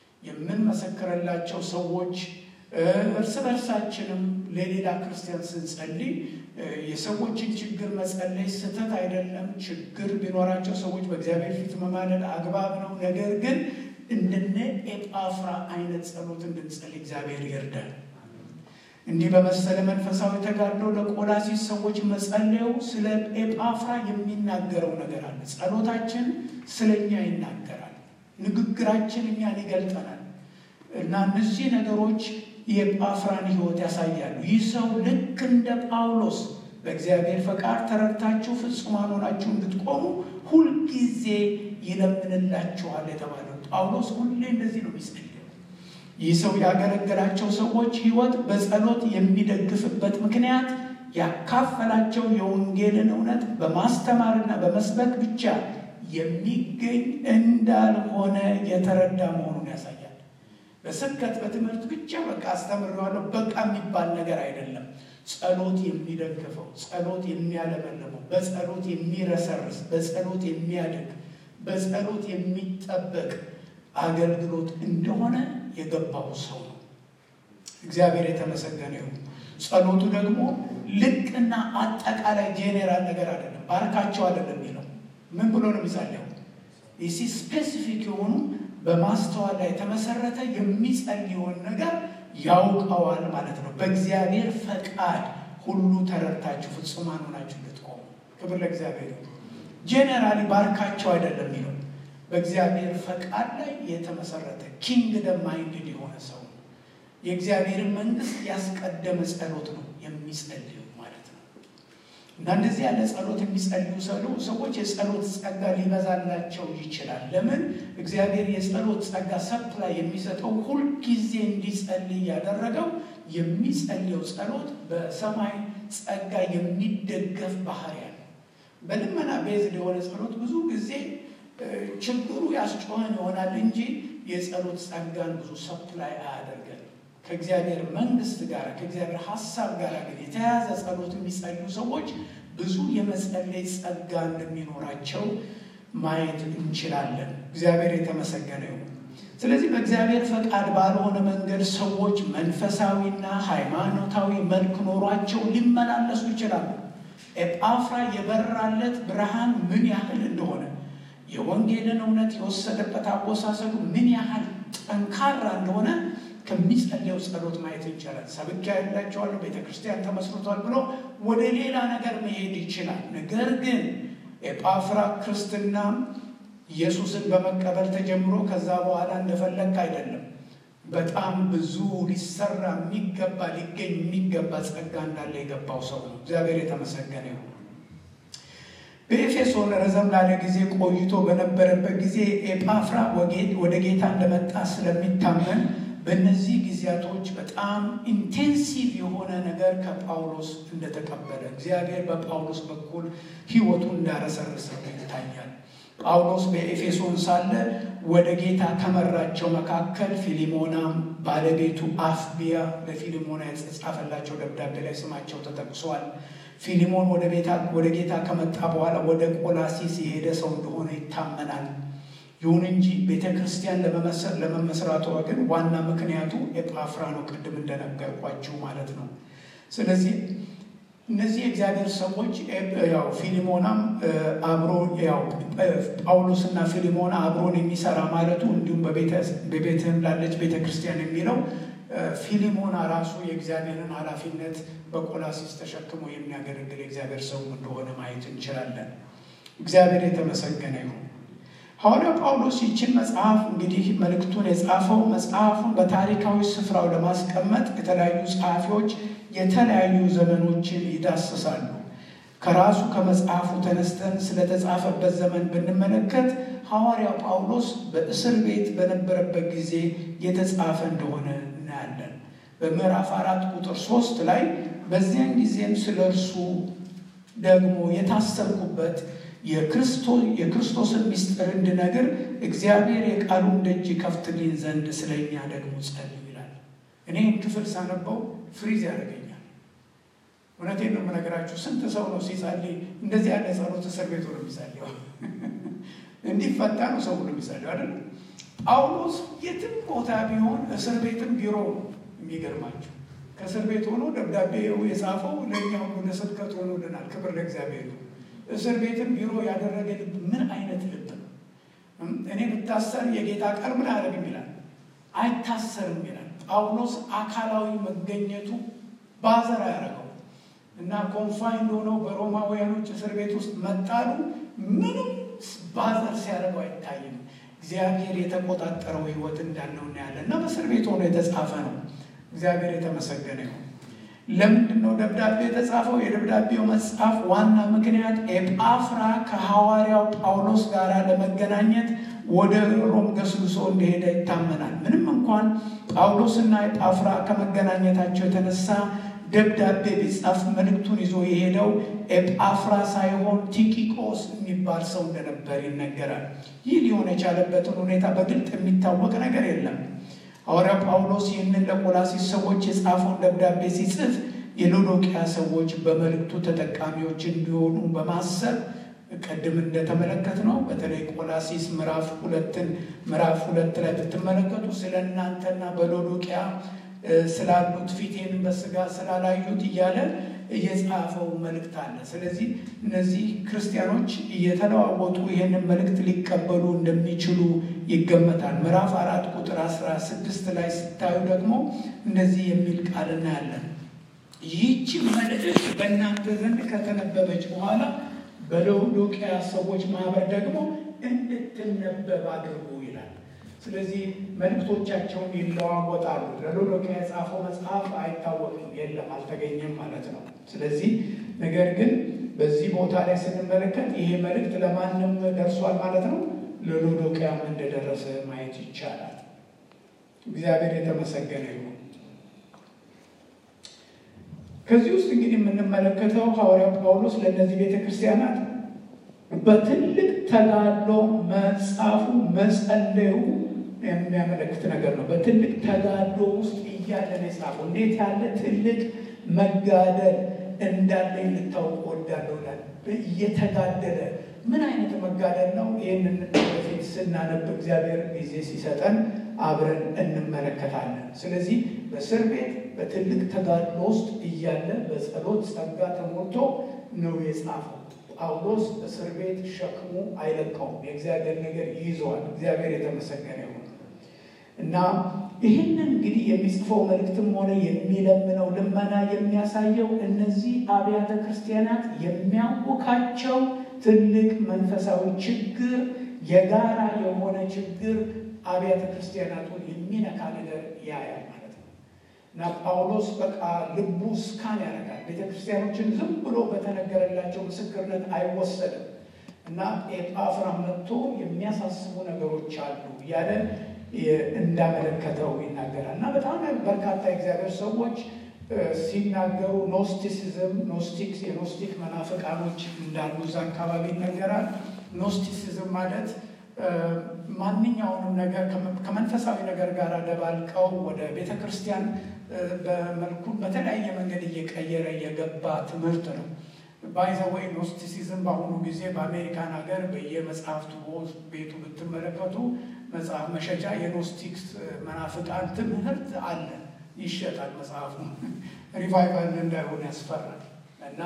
የምንመሰክርላቸው ሰዎች እርስ በርሳችንም ለሌላ ክርስቲያን ስንጸልይ የሰዎችን ችግር መጸለይ ስህተት አይደለም። ችግር ቢኖራቸው ሰዎች በእግዚአብሔር ፊት መማለድ አግባብ ነው። ነገር ግን እንደነ ኤጳፍራ አይነት ጸሎት እንድንጸልይ እግዚአብሔር ይርዳል። እንዲህ በመሰለ መንፈሳዊ ተጋድሎ ለቆላሲስ ሰዎች መጸለዩ ስለ ኤጳፍራ የሚናገረው ነገር አለ። ጸሎታችን ስለ እኛ ይናገራል። ንግግራችን እኛን ይገልጠናል እና እነዚህ ነገሮች የኤጳፍራን ሕይወት ያሳያሉ። ይህ ሰው ልክ እንደ ጳውሎስ በእግዚአብሔር ፈቃድ ተረድታችሁ ፍጹማን ሆናችሁ እንድትቆሙ ሁልጊዜ ይለምንላችኋል የተባለው ጳውሎስ ሁሌ እንደዚህ ነው የሚጸልየው። ይህ ሰው ያገለገላቸው ሰዎች ሕይወት በጸሎት የሚደግፍበት ምክንያት ያካፈላቸው የወንጌልን እውነት በማስተማርና በመስበክ ብቻ የሚገኝ እንዳልሆነ የተረዳ መሆኑን ያሳያል። በስብከት በትምህርት ብቻ በቃ አስተምሬዋለሁ በቃ የሚባል ነገር አይደለም። ጸሎት የሚደግፈው፣ ጸሎት የሚያለመልመው፣ በጸሎት የሚረሰርስ፣ በጸሎት የሚያድግ፣ በጸሎት የሚጠበቅ አገልግሎት እንደሆነ የገባው ሰው ነው። እግዚአብሔር የተመሰገነ ይሁን። ጸሎቱ ደግሞ ልቅና አጠቃላይ ጄኔራል ነገር አይደለም። ባርካቸው አይደለም የሚለው ምን ብሎ ነው የሚጸልየው? ይሲ ስፔሲፊክ የሆኑ በማስተዋል ላይ የተመሰረተ የሚጸልየውን ነገር ያውቀዋል ማለት ነው። በእግዚአብሔር ፈቃድ ሁሉ ተረድታችሁ ፍጹማን ሆናችሁ እንድትቆሙ ክብር ለእግዚአብሔር ይሁን። ጄኔራሊ ባርካቸው አይደለም የሚለው በእግዚአብሔር ፈቃድ ላይ የተመሰረተ ኪንግደም ማይንድድ የሆነ ሰው ነው። የእግዚአብሔርን መንግስት ያስቀደመ ጸሎት ነው የሚጸልየው ማለት ነው። እና እንደዚህ ያለ ጸሎት የሚጸልዩ ሰሉ ሰዎች የጸሎት ጸጋ ሊበዛላቸው ይችላል። ለምን? እግዚአብሔር የጸሎት ጸጋ ሰፕላይ የሚሰጠው ሁልጊዜ እንዲጸልይ ያደረገው የሚጸልየው ጸሎት በሰማይ ጸጋ የሚደገፍ ባህሪ ያለ በልመና ቤዝድ የሆነ ጸሎት ብዙ ጊዜ ችግሩ ያስጮኸን ይሆናል እንጂ የጸሎት ጸጋን ብዙ ሰፕላይ አያደርገን። ከእግዚአብሔር መንግስት ጋር ከእግዚአብሔር ሀሳብ ጋር ግን የተያያዘ ጸሎት የሚጸልዩ ሰዎች ብዙ የመጸለይ ጸጋ እንደሚኖራቸው ማየት እንችላለን። እግዚአብሔር የተመሰገነ ይሁን። ስለዚህ በእግዚአብሔር ፈቃድ ባልሆነ መንገድ ሰዎች መንፈሳዊና ሃይማኖታዊ መልክ ኖሯቸው ሊመላለሱ ይችላሉ። ኤጳፍራ የበራለት ብርሃን ምን ያህል እንደሆነ የወንጌልን እውነት የወሰደበት አወሳሰዱ ምን ያህል ጠንካራ እንደሆነ ከሚጸልየው ጸሎት ማየት ይቻላል። ሰብኪያ ያላቸዋለሁ ቤተ ክርስቲያን ተመስርቷል ብሎ ወደ ሌላ ነገር መሄድ ይችላል። ነገር ግን ኤጳፍራ ክርስትና ኢየሱስን በመቀበል ተጀምሮ ከዛ በኋላ እንደፈለግ አይደለም። በጣም ብዙ ሊሰራ የሚገባ ሊገኝ የሚገባ ጸጋ እንዳለ የገባው ሰው ነው። እግዚአብሔር የተመሰገነ ይሁን። በኤፌሶን ረዘም ላለ ጊዜ ቆይቶ በነበረበት ጊዜ ኤጳፍራ ወደ ጌታ እንደመጣ ስለሚታመን በእነዚህ ጊዜያቶች በጣም ኢንቴንሲቭ የሆነ ነገር ከጳውሎስ እንደተቀበለ እግዚአብሔር በጳውሎስ በኩል ሕይወቱን እንዳረሰረሰው ይታያል። ጳውሎስ በኤፌሶን ሳለ ወደ ጌታ ከመራቸው መካከል ፊሊሞናም ባለቤቱ አፍቢያ ለፊሊሞና የተጻፈላቸው ደብዳቤ ላይ ስማቸው ተጠቅሷል። ፊሊሞን ወደ ጌታ ከመጣ በኋላ ወደ ቆላሲስ የሄደ ሰው እንደሆነ ይታመናል። ይሁን እንጂ ቤተ ክርስቲያን ለመመስራቷ ግን ዋና ምክንያቱ ኤጳፍራ ነው፣ ቅድም እንደነገርኳችሁ ማለት ነው። ስለዚህ እነዚህ የእግዚአብሔር ሰዎች ያው ፊሊሞናም አብሮ ያው ጳውሎስና ፊሊሞና አብሮን የሚሰራ ማለቱ እንዲሁም በቤትህም ላለች ቤተ ክርስቲያን የሚለው ፊሊሞና ራሱ የእግዚአብሔርን ኃላፊነት በቆላሲስ ተሸክሞ የሚያገለግል የእግዚአብሔር ሰው እንደሆነ ማየት እንችላለን። እግዚአብሔር የተመሰገነ ይሁን። ሐዋርያው ጳውሎስ ይችን መጽሐፍ እንግዲህ መልእክቱን የጻፈው መጽሐፉን በታሪካዊ ስፍራው ለማስቀመጥ የተለያዩ ጸሐፊዎች የተለያዩ ዘመኖችን ይዳስሳሉ። ከራሱ ከመጽሐፉ ተነስተን ስለተጻፈበት ዘመን ብንመለከት ሐዋርያው ጳውሎስ በእስር ቤት በነበረበት ጊዜ የተጻፈ እንደሆነ እናያለን። በምዕራፍ አራት ቁጥር ሶስት ላይ በዚያን ጊዜም ስለ እርሱ ደግሞ የታሰርኩበት የክርስቶስን ምስጢር እንድነግር እግዚአብሔር የቃሉን ደጅ ከፍትልኝ ዘንድ ስለኛ ደግሞ ጸልዩ ይላል። እኔም ክፍል ሳነበው ፍሪዝ ያደርገኛል። እውነቴን ነው የምነግራችሁ። ስንት ሰው ነው ሲጸልይ እንደዚህ ያለ ጸሎት እስር ቤት ሆኖ የሚጸልየው? እንዲፈታ ነው ሰው ሁሉ የሚጸልየው አይደለም። ጳውሎስ የትም ቦታ ቢሆን እስር ቤትም ቢሮ የሚገርማቸው ከእስር ቤት ሆኖ ደብዳቤው የጻፈው ለእኛው ለስብከት ሆኖልናል። ክብር ለእግዚአብሔር ነው። እስር ቤትም ቢሮ ያደረገ ልብ ምን አይነት ልብ ነው? እኔ ብታሰር የጌታ ቃል ምን አያደርግም ይላል፣ አይታሰርም ይላል። ጳውሎስ አካላዊ መገኘቱ ባዘር ያደረገው እና ኮንፋይንድ ሆነው በሮማውያኖች እስር ቤት ውስጥ መጣሉ ምንም ባዘር ሲያደርገው አይታይም። እግዚአብሔር የተቆጣጠረው ሕይወት እንዳለው እናያለን እና በእስር ቤት ሆኖ የተጻፈ ነው። እግዚአብሔር የተመሰገነ ይሁን። ለምንድን ነው ደብዳቤ የተጻፈው? የደብዳቤው መጽሐፍ ዋና ምክንያት ኤጳፍራ ከሐዋርያው ጳውሎስ ጋር ለመገናኘት ወደ ሮም ገስግሶ እንደሄደ ይታመናል። ምንም እንኳን ጳውሎስና ኤጳፍራ ከመገናኘታቸው የተነሳ ደብዳቤ ቢጻፍ መልእክቱን ይዞ የሄደው ኤጳፍራ ሳይሆን ቲኪቆስ የሚባል ሰው እንደነበር ይነገራል። ይህ ሊሆን የቻለበትን ሁኔታ በግልጥ የሚታወቅ ነገር የለም። ሐዋርያው ጳውሎስ ይህንን ለቆላሲስ ሰዎች የጻፈውን ደብዳቤ ሲጽፍ የሎዶቅያ ሰዎች በመልእክቱ ተጠቃሚዎች እንዲሆኑ በማሰብ ቅድም እንደተመለከት ነው። በተለይ ቆላሲስ ምዕራፍ ሁለትን ምዕራፍ ሁለት ላይ ብትመለከቱ ስለ እናንተና በሎዶቅያ ስላሉት ፊቴን በስጋ ስላላዩት እያለ እየጻፈው መልእክት አለ። ስለዚህ እነዚህ ክርስቲያኖች እየተለዋወጡ ይህንን መልእክት ሊቀበሉ እንደሚችሉ ይገመታል። ምዕራፍ አራት ቁጥር አስራ ስድስት ላይ ስታዩ ደግሞ እንደዚህ የሚል ቃል እናያለን። ይህች መልእክት በእናንተ ዘንድ ከተነበበች በኋላ በሎዶቅያ ሰዎች ማህበር ደግሞ እንድትነበብ አድርጉ ይላል። ስለዚህ መልእክቶቻቸውን ይለዋወጣሉ። ለሎዶቅያ የጻፈው መጽሐፍ አይታወቅም፣ የለም፣ አልተገኘም ማለት ነው። ስለዚህ ነገር ግን በዚህ ቦታ ላይ ስንመለከት ይሄ መልእክት ለማንም ደርሷል ማለት ነው። ለሎዶቅያም እንደደረሰ ማየት ይቻላል። እግዚአብሔር የተመሰገነ ይሁን። ከዚህ ውስጥ እንግዲህ የምንመለከተው ሐዋርያው ጳውሎስ ለእነዚህ ቤተ ክርስቲያናት በትልቅ ተጋድሎ መጻፉ መጸለዩ የሚያመለክት ነገር ነው። በትልቅ ተጋድሎ ውስጥ እያለ ነው የጻፈው። እንዴት ያለ ትልቅ መጋደል እንዳለ ልታውቅ ወዳለሁ ይላል። እየተጋደለ ምን አይነት መጋደል ነው? ይህንን በፊት ስናነብ እግዚአብሔር ጊዜ ሲሰጠን አብረን እንመለከታለን። ስለዚህ በእስር ቤት በትልቅ ተጋድሎ ውስጥ እያለ በጸሎት ጸጋ ተሞልቶ ነው የጻፈው። ጳውሎስ እስር ቤት ሸክሙ አይለቀውም። የእግዚአብሔር ነገር ይይዘዋል። እግዚአብሔር የተመሰገነ ይሁን እና ይህንን እንግዲህ የሚጽፈው መልእክትም ሆነ የሚለምነው ልመና የሚያሳየው እነዚህ አብያተ ክርስቲያናት የሚያውካቸው ትልቅ መንፈሳዊ ችግር፣ የጋራ የሆነ ችግር አብያተ ክርስቲያናቱን የሚነካ ነገር ያያል ማለት ነው እና ጳውሎስ በቃ ልቡ ስካን ያደርጋል። ቤተ ክርስቲያኖችን ዝም ብሎ በተነገረላቸው ምስክርነት አይወሰድም እና ኤጳፍራ መጥቶ የሚያሳስቡ ነገሮች አሉ እያለ እንዳመለከተው ይናገራል እና በጣም በርካታ የእግዚአብሔር ሰዎች ሲናገሩ ኖስቲሲዝም ኖስቲክስ የኖስቲክ መናፍቃኖች እንዳሉ እዛ አካባቢ ይነገራል። ኖስቲሲዝም ማለት ማንኛውንም ነገር ከመንፈሳዊ ነገር ጋር ደባልቀው ወደ ቤተ ክርስቲያን በመልኩ በተለያየ መንገድ እየቀየረ የገባ ትምህርት ነው። ባይዘወይ ኖስቲሲዝም በአሁኑ ጊዜ በአሜሪካን ሀገር በየመጽሐፍቱ ቤቱ ብትመለከቱ መጽሐፍ መሸጫ የኖስቲክስ መናፍቃን ትምህርት አለ፣ ይሸጣል። መጽሐፉ ሪቫይቫል እንዳይሆን ያስፈራል። እና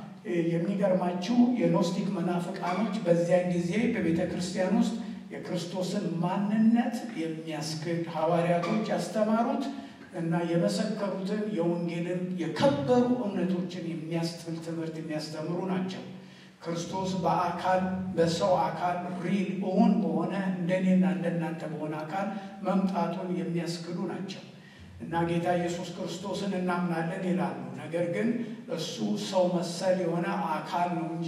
የሚገርማችሁ የኖስቲክ መናፍቃኖች በዚያን ጊዜ በቤተ ክርስቲያን ውስጥ የክርስቶስን ማንነት የሚያስክድ ሐዋርያቶች ያስተማሩት እና የመሰከሩትን የወንጌልን የከበሩ እምነቶችን የሚያስጥል ትምህርት የሚያስተምሩ ናቸው። ክርስቶስ በአካል በሰው አካል ሪል እውን በሆነ እንደኔና እንደናንተ በሆነ አካል መምጣቱን የሚያስክዱ ናቸው እና ጌታ ኢየሱስ ክርስቶስን እናምናለን ይላሉ። ነገር ግን እሱ ሰው መሰል የሆነ አካል ነው እንጂ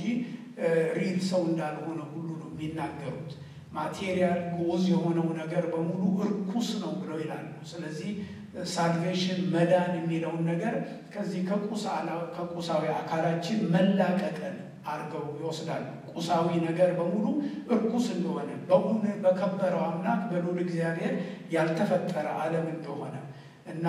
ሪል ሰው እንዳልሆነ ሁሉ ነው የሚናገሩት። ማቴሪያል ጎዝ የሆነው ነገር በሙሉ እርኩስ ነው ብለው ይላሉ። ስለዚህ ሳልቬሽን መዳን የሚለውን ነገር ከዚህ ከቁሳዊ አካላችን መላቀቅን አድርገው ይወስዳሉ። ቁሳዊ ነገር በሙሉ እርኩስ እንደሆነ በእውን በከበረው አምላክ በልዑል እግዚአብሔር ያልተፈጠረ ዓለም እንደሆነ እና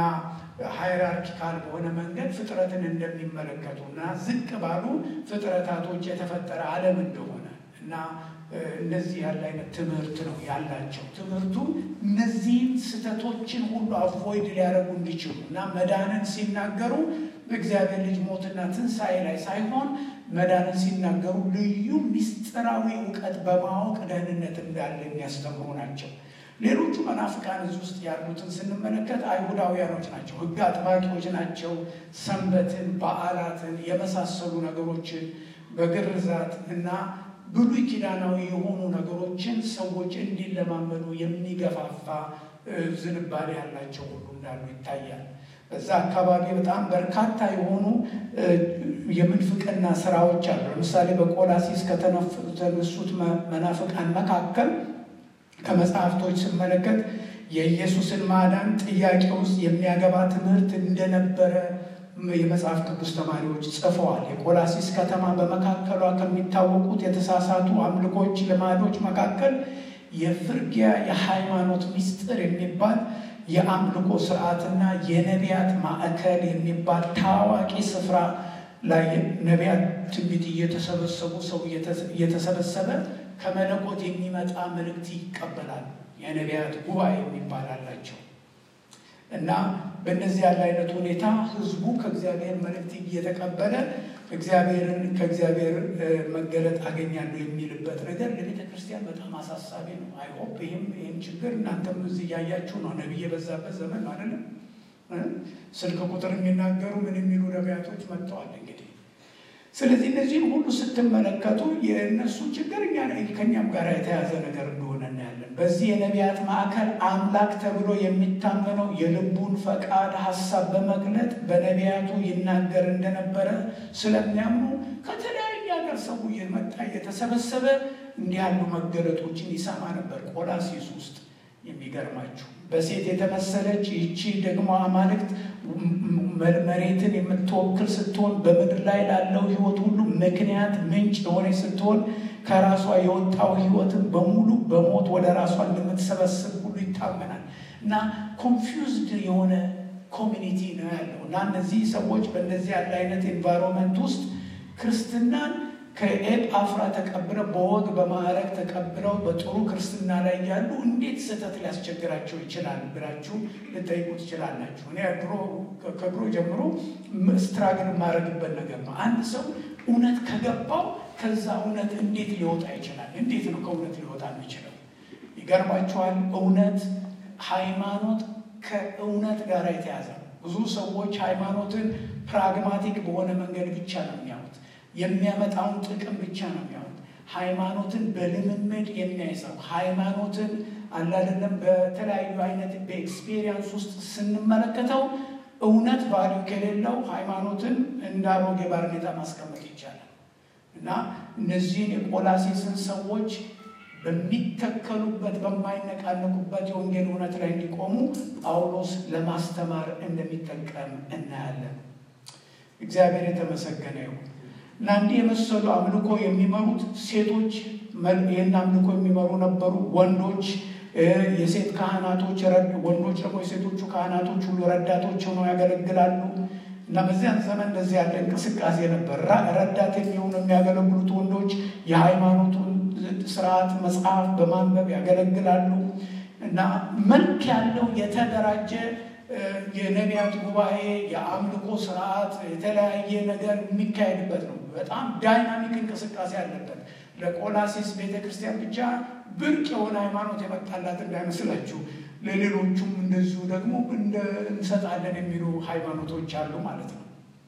ሃይራርኪካል በሆነ መንገድ ፍጥረትን እንደሚመለከቱ እና ዝቅ ባሉ ፍጥረታቶች የተፈጠረ ዓለም እንደሆነ እና እንደዚህ ያለ አይነት ትምህርት ነው ያላቸው። ትምህርቱ እነዚህን ስህተቶችን ሁሉ አቮይድ ሊያደርጉ እንዲችሉ እና መዳንን ሲናገሩ በእግዚአብሔር ልጅ ሞትና ትንሣኤ ላይ ሳይሆን መዳንን ሲናገሩ ልዩ ምስጢራዊ እውቀት በማወቅ ደህንነት እንዳለ የሚያስተምሩ ናቸው። ሌሎቹ መናፍቃን እዚህ ውስጥ ያሉትን ስንመለከት አይሁዳውያኖች ናቸው። ሕግ አጥባቂዎች ናቸው። ሰንበትን፣ በዓላትን የመሳሰሉ ነገሮችን በግርዛት እና ብሉይ ኪዳናዊ የሆኑ ነገሮችን ሰዎች እንዲለማመዱ የሚገፋፋ ዝንባሌ ያላቸው ሁሉ እንዳሉ ይታያል። በዛ አካባቢ በጣም በርካታ የሆኑ የምንፍቅና ስራዎች አሉ። ለምሳሌ በቆላሲስ ከተነሱት መናፍቃን መካከል ከመጽሐፍቶች ስመለከት የኢየሱስን ማዳን ጥያቄ ውስጥ የሚያገባ ትምህርት እንደነበረ የመጽሐፍ ቅዱስ ተማሪዎች ጽፈዋል። የቆላሲስ ከተማ በመካከሏ ከሚታወቁት የተሳሳቱ አምልኮች ልማዶች መካከል የፍርጊያ የሃይማኖት ምስጢር የሚባል የአምልኮ ስርዓትና የነቢያት ማዕከል የሚባል ታዋቂ ስፍራ ላይ ነቢያት ትንቢት እየተሰበሰቡ ሰው እየተሰበሰበ ከመለኮት የሚመጣ መልእክት ይቀበላል። የነቢያት ጉባኤ የሚባል አላቸው እና በእነዚህ ያለ አይነት ሁኔታ ህዝቡ ከእግዚአብሔር መልእክት እየተቀበለ እግዚአብሔርን ከእግዚአብሔር መገለጥ አገኛለሁ የሚልበት ነገር ለቤተ ክርስቲያን በጣም አሳሳቢ ነው። አይሆፕ ይህም ይህም ችግር እናንተም እዚህ እያያችሁ ነው። ነቢይ የበዛበት ዘመን ነው አይደለም። ስልክ ቁጥር የሚናገሩ ምን የሚሉ ነቢያቶች መጥተዋል እንግዲህ ስለዚህ እነዚህም ሁሉ ስትመለከቱ የእነሱ ችግር እኛ ከእኛም ጋር የተያዘ ነገር እንደሆነ እናያለን። በዚህ የነቢያት ማዕከል አምላክ ተብሎ የሚታመነው የልቡን ፈቃድ ሀሳብ በመግለጥ በነቢያቱ ይናገር እንደነበረ ስለሚያምኑ ከተለያየ ሰው እየመጣ እየተሰበሰበ እንዲህ ያሉ መገለጦችን ይሰማ ነበር። ቆላሲስ ውስጥ የሚገርማችሁ በሴት የተመሰለች ይቺ ደግሞ አማልክት መሬትን የምትወክል ስትሆን በምድር ላይ ላለው ሕይወት ሁሉ ምክንያት ምንጭ የሆነች ስትሆን ከራሷ የወጣው ሕይወትን በሙሉ በሞት ወደ ራሷ እንደምትሰበስብ ሁሉ ይታመናል እና ኮንፊውዝድ የሆነ ኮሚኒቲ ነው ያለው እና እነዚህ ሰዎች በእንደዚህ ያለ አይነት ኤንቫይሮንመንት ውስጥ ክርስትናን ከኤጳፍራ ተቀብለው በወግ በማዕረግ ተቀብለው በጥሩ ክርስትና ላይ ያሉ እንዴት ስህተት ሊያስቸግራቸው ይችላል ብላችሁ ልጠይቁ ትችላላችሁ። እኔ ድሮ ከድሮ ጀምሮ ስትራግል የማደርግበት ነገር ነው። አንድ ሰው እውነት ከገባው ከዛ እውነት እንዴት ሊወጣ ይችላል? እንዴት ነው ከእውነት ሊወጣ የሚችለው? ይገርማችኋል። እውነት ሃይማኖት ከእውነት ጋር የተያዘ ነው። ብዙ ሰዎች ሃይማኖትን ፕራግማቲክ በሆነ መንገድ ብቻ ነው የሚያዩት። የሚያመጣውን ጥቅም ብቻ ነው የሚያዩት። ሃይማኖትን በልምምድ የሚያይ ሰው ሃይማኖትን አላደለም በተለያዩ አይነት በኤክስፔሪየንስ ውስጥ ስንመለከተው እውነት ቫሊዩ ከሌለው ሃይማኖትን እንደ አሮጌ ባርኔጣ ማስቀመጥ ይቻላል እና እነዚህን የቆላሴስን ሰዎች በሚተከሉበት በማይነቃነቁበት የወንጌል እውነት ላይ እንዲቆሙ ጳውሎስ ለማስተማር እንደሚጠቀም እናያለን። እግዚአብሔር የተመሰገነ ይሁን እና እንዲህ የመሰሉ አምልኮ የሚመሩት ሴቶች ይህን አምልኮ የሚመሩ ነበሩ። ወንዶች የሴት ካህናቶች፣ ወንዶች ደግሞ የሴቶቹ ካህናቶች ሁሉ ረዳቶች ሆነው ያገለግላሉ እና በዚያን ዘመን እንደዚህ ያለ እንቅስቃሴ ነበር። ረዳት የሚሆኑ የሚያገለግሉት ወንዶች የሃይማኖቱን ስርዓት መጽሐፍ በማንበብ ያገለግላሉ እና መልክ ያለው የተደራጀ የነቢያት ጉባኤ የአምልኮ ስርዓት የተለያየ ነገር የሚካሄድበት ነው። በጣም ዳይናሚክ እንቅስቃሴ አለበት። ለቆላሲስ ቤተ ክርስቲያን ብቻ ብርቅ የሆነ ሃይማኖት የመጣላት እንዳይመስላችሁ፣ ለሌሎቹም እንደዚሁ ደግሞ እንሰጣለን የሚሉ ሃይማኖቶች አሉ ማለት ነው።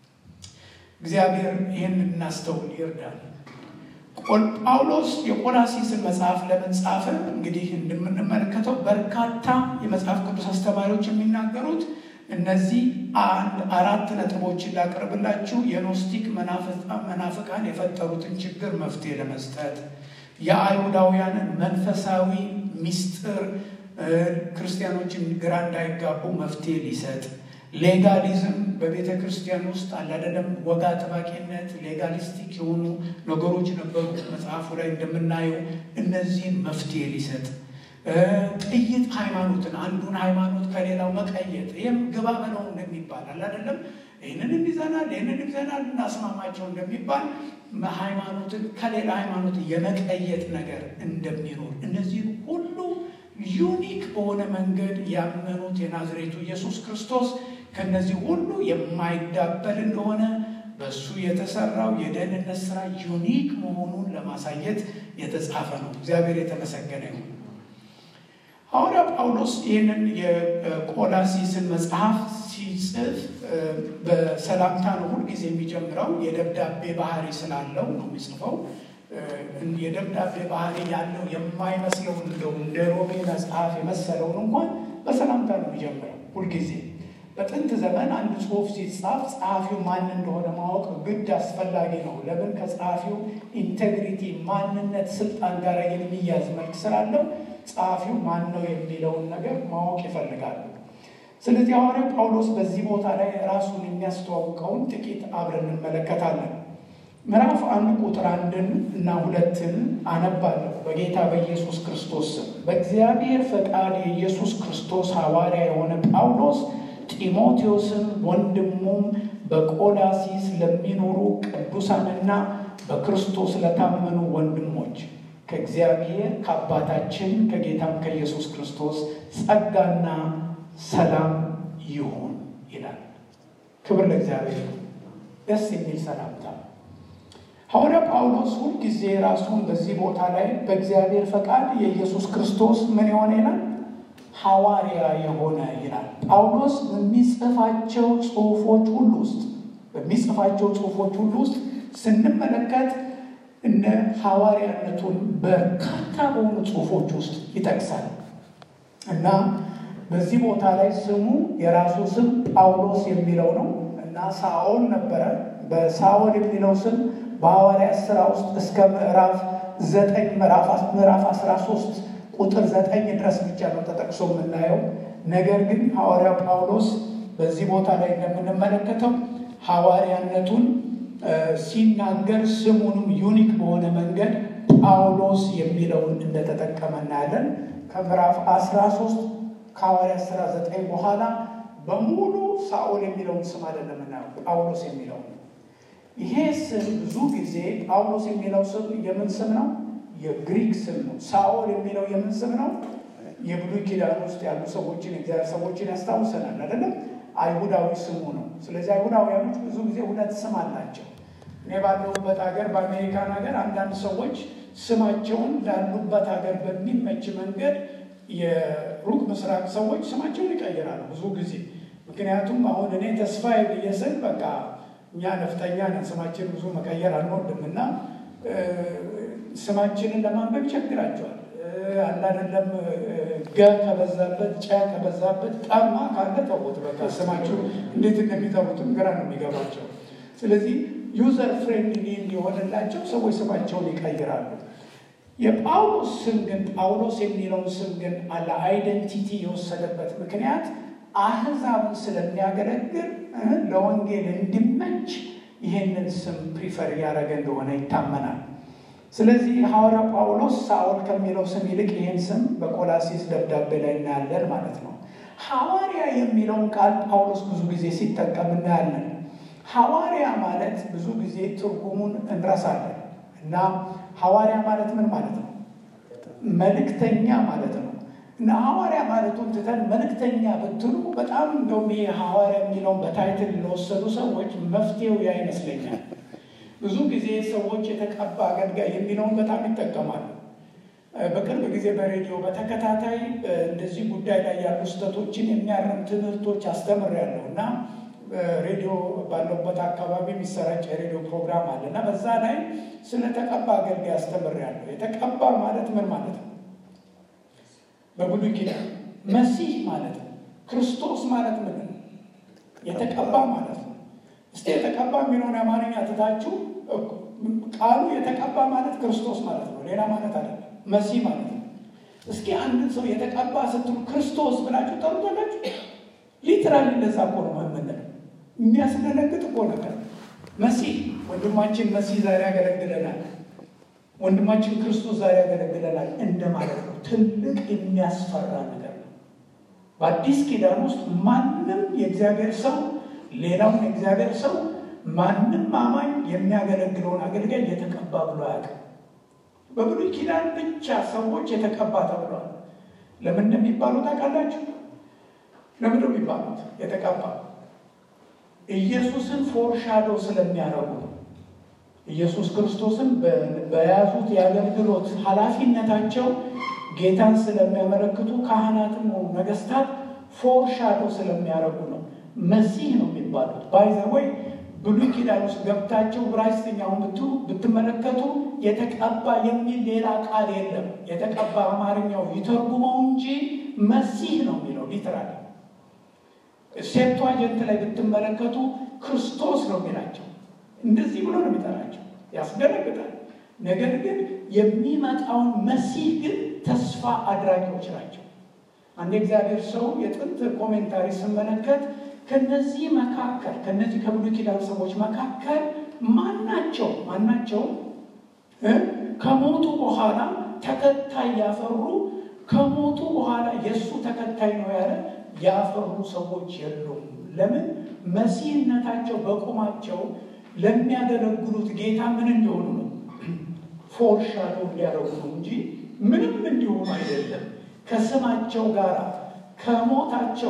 እግዚአብሔር ይህን እናስተውል ይርዳል። ጳውሎስ የቆላሲስን መጽሐፍ ለምን ጻፈ? እንግዲህ እንደምንመለከተው በርካታ የመጽሐፍ ቅዱስ አስተማሪዎች የሚናገሩት እነዚህ አንድ አራት ነጥቦችን ላቀርብላችሁ። የኖስቲክ መናፍቃን የፈጠሩትን ችግር መፍትሄ ለመስጠት የአይሁዳውያንን መንፈሳዊ ሚስጥር ክርስቲያኖችን ግራ እንዳይጋቡ መፍትሄ ሊሰጥ ሌጋሊዝም በቤተ ክርስቲያን ውስጥ አላደለም ወግ አጥባቂነት፣ ሌጋሊስቲክ የሆኑ ነገሮች ነበሩ። መጽሐፉ ላይ እንደምናየው እነዚህን መፍትሄ ሊሰጥ ጥይት ሃይማኖትን አንዱን ሃይማኖት ከሌላው መቀየጥ ይህም ግባ በለው እንደሚባል አላደለም ይህንን ይዘናል ይህንን ይዘናል እናስማማቸው እንደሚባል ሃይማኖትን ከሌላ ሃይማኖት የመቀየጥ ነገር እንደሚኖር እነዚህን ሁሉ ዩኒክ በሆነ መንገድ ያመኑት የናዝሬቱ ኢየሱስ ክርስቶስ ከነዚህ ሁሉ የማይዳበል እንደሆነ በእሱ የተሰራው የደህንነት ስራ ዩኒክ መሆኑን ለማሳየት የተጻፈ ነው። እግዚአብሔር የተመሰገነ ይሁን። ሐዋርያ ጳውሎስ ይህንን የቆላሲስን መጽሐፍ ሲጽፍ በሰላምታ ነው ሁልጊዜ የሚጀምረው። የደብዳቤ ባህሪ ስላለው ነው የሚጽፈው። የደብዳቤ ባህሪ ያለው የማይመስለውን እንደው እንደ ሮሜ መጽሐፍ የመሰለውን እንኳን በሰላምታ ነው የሚጀምረው ሁልጊዜ። በጥንት ዘመን አንድ ጽሑፍ ሲጻፍ ጸሐፊው ማን እንደሆነ ማወቅ ግድ አስፈላጊ ነው። ለምን? ከጸሐፊው ኢንቴግሪቲ፣ ማንነት፣ ስልጣን ጋር የሚያዝ መልክ ስላለው ጸሐፊው ማን ነው የሚለውን ነገር ማወቅ ይፈልጋሉ። ስለዚህ ሐዋርያው ጳውሎስ በዚህ ቦታ ላይ ራሱን የሚያስተዋውቀውን ጥቂት አብረን እንመለከታለን። ምዕራፍ አንድ ቁጥር አንድን እና ሁለትን አነባለሁ። በጌታ በኢየሱስ ክርስቶስ ስም በእግዚአብሔር ፈቃድ የኢየሱስ ክርስቶስ ሐዋርያ የሆነ ጳውሎስ ጢሞቴዎስን ወንድሙም በቆላሲስ ለሚኖሩ ቅዱሳንና በክርስቶስ ለታመኑ ወንድሞች ከእግዚአብሔር ከአባታችን ከጌታም ከኢየሱስ ክርስቶስ ጸጋና ሰላም ይሁን ይላል። ክብር ለእግዚአብሔር። ደስ የሚል ሰላምታ ሐዋርያ ጳውሎስ ሁልጊዜ ራሱን በዚህ ቦታ ላይ በእግዚአብሔር ፈቃድ የኢየሱስ ክርስቶስ ምን የሆነ ይላል ሐዋርያ የሆነ ይላል። ጳውሎስ በሚጽፋቸው ጽሑፎች ሁሉ ውስጥ በሚጽፋቸው ጽሑፎች ሁሉ ውስጥ ስንመለከት እነ ሐዋርያነቱን በርካታ በሆኑ ጽሑፎች ውስጥ ይጠቅሳል እና በዚህ ቦታ ላይ ስሙ የራሱ ስም ጳውሎስ የሚለው ነው እና ሳኦል ነበረ። በሳኦል የሚለው ስም በሐዋርያት ሥራ ውስጥ እስከ ምዕራፍ ዘጠኝ ምዕራፍ አስራ ሶስት ቁጥር ዘጠኝ ድረስ ብቻ ነው ተጠቅሶ የምናየው። ነገር ግን ሐዋርያ ጳውሎስ በዚህ ቦታ ላይ እንደምንመለከተው ሐዋርያነቱን ሲናገር ስሙንም ዩኒክ በሆነ መንገድ ጳውሎስ የሚለውን እንደተጠቀመ እናያለን። ከምዕራፍ 13 ከሐዋርያ ሥራ 9 በኋላ በሙሉ ሳኦል የሚለውን ስም አይደለም እናየው፣ ጳውሎስ የሚለው ይሄ ስም ብዙ ጊዜ ጳውሎስ የሚለው ስም የምን ስም ነው? የግሪክ ስም ነው። ሳኦል የሚለው የምን ስም ነው? የብሉይ ኪዳን ውስጥ ያሉ ሰዎችን የእግዚአብሔር ሰዎችን ያስታውሰናል አይደለም? አይሁዳዊ ስሙ ነው። ስለዚህ አይሁዳውያኖች ብዙ ጊዜ ሁለት ስም አላቸው። እኔ ባለሁበት ሀገር በአሜሪካን ሀገር አንዳንድ ሰዎች ስማቸውን ላሉበት ሀገር በሚመች መንገድ የሩቅ ምስራቅ ሰዎች ስማቸውን ይቀይራሉ ብዙ ጊዜ። ምክንያቱም አሁን እኔ ተስፋዬ ብዬ ስል በቃ እኛ ነፍጠኛ ነን፣ ስማችን ብዙ መቀየር አንወድም እና ስማችንን ለማንበብ ይቸግራቸዋል። አንዳንድም ገ ከበዛበት ጨ ከበዛበት ጠማ ካለ ተውት፣ በቃ ስማችሁ እንዴት እንደሚጠሩትም ግራ ነው የሚገባቸው። ስለዚህ ዩዘር ፍሬንድሊ እንዲሆንላቸው ሰዎች ስማቸውን ይቀይራሉ። የጳውሎስ ስም ግን ጳውሎስ የሚለውን ስም ግን አለ አይደንቲቲ የወሰደበት ምክንያት አህዛብን ስለሚያገለግል ለወንጌል እንዲመች ይህንን ስም ፕሪፈር እያደረገ እንደሆነ ይታመናል። ስለዚህ ሐዋርያ ጳውሎስ ሳኦል ከሚለው ስም ይልቅ ይህን ስም በቆላሲስ ደብዳቤ ላይ እናያለን ማለት ነው። ሐዋርያ የሚለውን ቃል ጳውሎስ ብዙ ጊዜ ሲጠቀም እናያለን። ሐዋርያ ማለት ብዙ ጊዜ ትርጉሙን እንረሳለን እና ሐዋርያ ማለት ምን ማለት ነው? መልእክተኛ ማለት ነው። እና ሐዋርያ ማለቱን ትተን መልእክተኛ ብትሉ በጣም እንደውም ይሄ ሐዋርያ የሚለውን በታይትል ለወሰዱ ሰዎች መፍትሄው ያ ይመስለኛል። ብዙ ጊዜ ሰዎች የተቀባ አገልጋይ የሚለውን በጣም ይጠቀማሉ። በቅርብ ጊዜ በሬዲዮ በተከታታይ እንደዚህ ጉዳይ ላይ ያሉ ስህተቶችን የሚያርም ትምህርቶች አስተምሬያለሁ እና ሬዲዮ ባለውበት አካባቢ የሚሰራጭ የሬዲዮ ፕሮግራም አለ እና በዛ ላይ ስለ ተቀባ አገልጋይ አስተምሬያለሁ። የተቀባ ማለት ምን ማለት ነው? በብሉይ ኪዳን መሲህ ማለት ነው። ክርስቶስ ማለት ምን ነው? የተቀባ ማለት ነው። እስቲ የተቀባ የሚለውን የአማርኛ ትታችሁ ቃሉ የተቀባ ማለት ክርስቶስ ማለት ነው፣ ሌላ ማለት አይደለም። መሲህ ማለት ነው። እስኪ አንድን ሰው የተቀባ ስትሉ ክርስቶስ ብላችሁ ጠሩታላችሁ። ሊትራሊ እንደዛ እኮ ነው የምንለው። የሚያስደነግጥ እኮ ነገር መሲህ ወንድማችን መሲህ ዛሬ ያገለግለናል፣ ወንድማችን ክርስቶስ ዛሬ ያገለግለናል እንደማለት ነው። ትልቅ የሚያስፈራ ነገር ነው። በአዲስ ኪዳን ውስጥ ማንም የእግዚአብሔር ሰው ሌላውን የእግዚአብሔር ሰው ማንም አማኝ የሚያገለግለውን አገልጋይ የተቀባ ብሎ አያውቅም። በብሉይ ኪዳን ብቻ ሰዎች የተቀባ ተብሏል። ለምን እንደሚባሉ ታውቃላችሁ? ለምን ነው የሚባሉት? የተቀባ ኢየሱስን ፎርሻዶ ስለሚያደርጉ ነው። ኢየሱስ ክርስቶስን በያዙት የአገልግሎት ኃላፊነታቸው ጌታን ስለሚያመለክቱ ካህናትም ሆኑ ነገስታት ፎርሻዶ ስለሚያደርጉ ነው። መሲህ ነው የሚባሉት። ባይዘወይ ብሉይ ኪዳን ውስጥ ገብታቸው ዕብራይስጥኛውን ብትመለከቱ የተቀባ የሚል ሌላ ቃል የለም። የተቀባ አማርኛው ይተርጉመው እንጂ መሲህ ነው የሚለው ሊትራል። ሴፕቷጀንት ላይ ብትመለከቱ ክርስቶስ ነው የሚላቸው። እንደዚህ ብሎ ነው የሚጠራቸው። ያስደነግጣል። ነገር ግን የሚመጣውን መሲህ ግን ተስፋ አድራጊዎች ናቸው። አንድ እግዚአብሔር ሰው የጥንት ኮሜንታሪ ስመለከት ከነዚህ መካከል ከነዚህ ከብሉይ ኪዳን ሰዎች መካከል ማናቸው ማናቸው ከሞቱ በኋላ ተከታይ ያፈሩ ከሞቱ በኋላ የእሱ ተከታይ ነው ያለ ያፈሩ ሰዎች የሉም። ለምን? መሲህነታቸው በቁማቸው ለሚያገለግሉት ጌታ ምን እንዲሆኑ ነው? ፎርሻዶ እንዲያደርጉ ነው እንጂ ምንም እንዲሆኑ አይደለም። ከስማቸው ጋር ከሞታቸው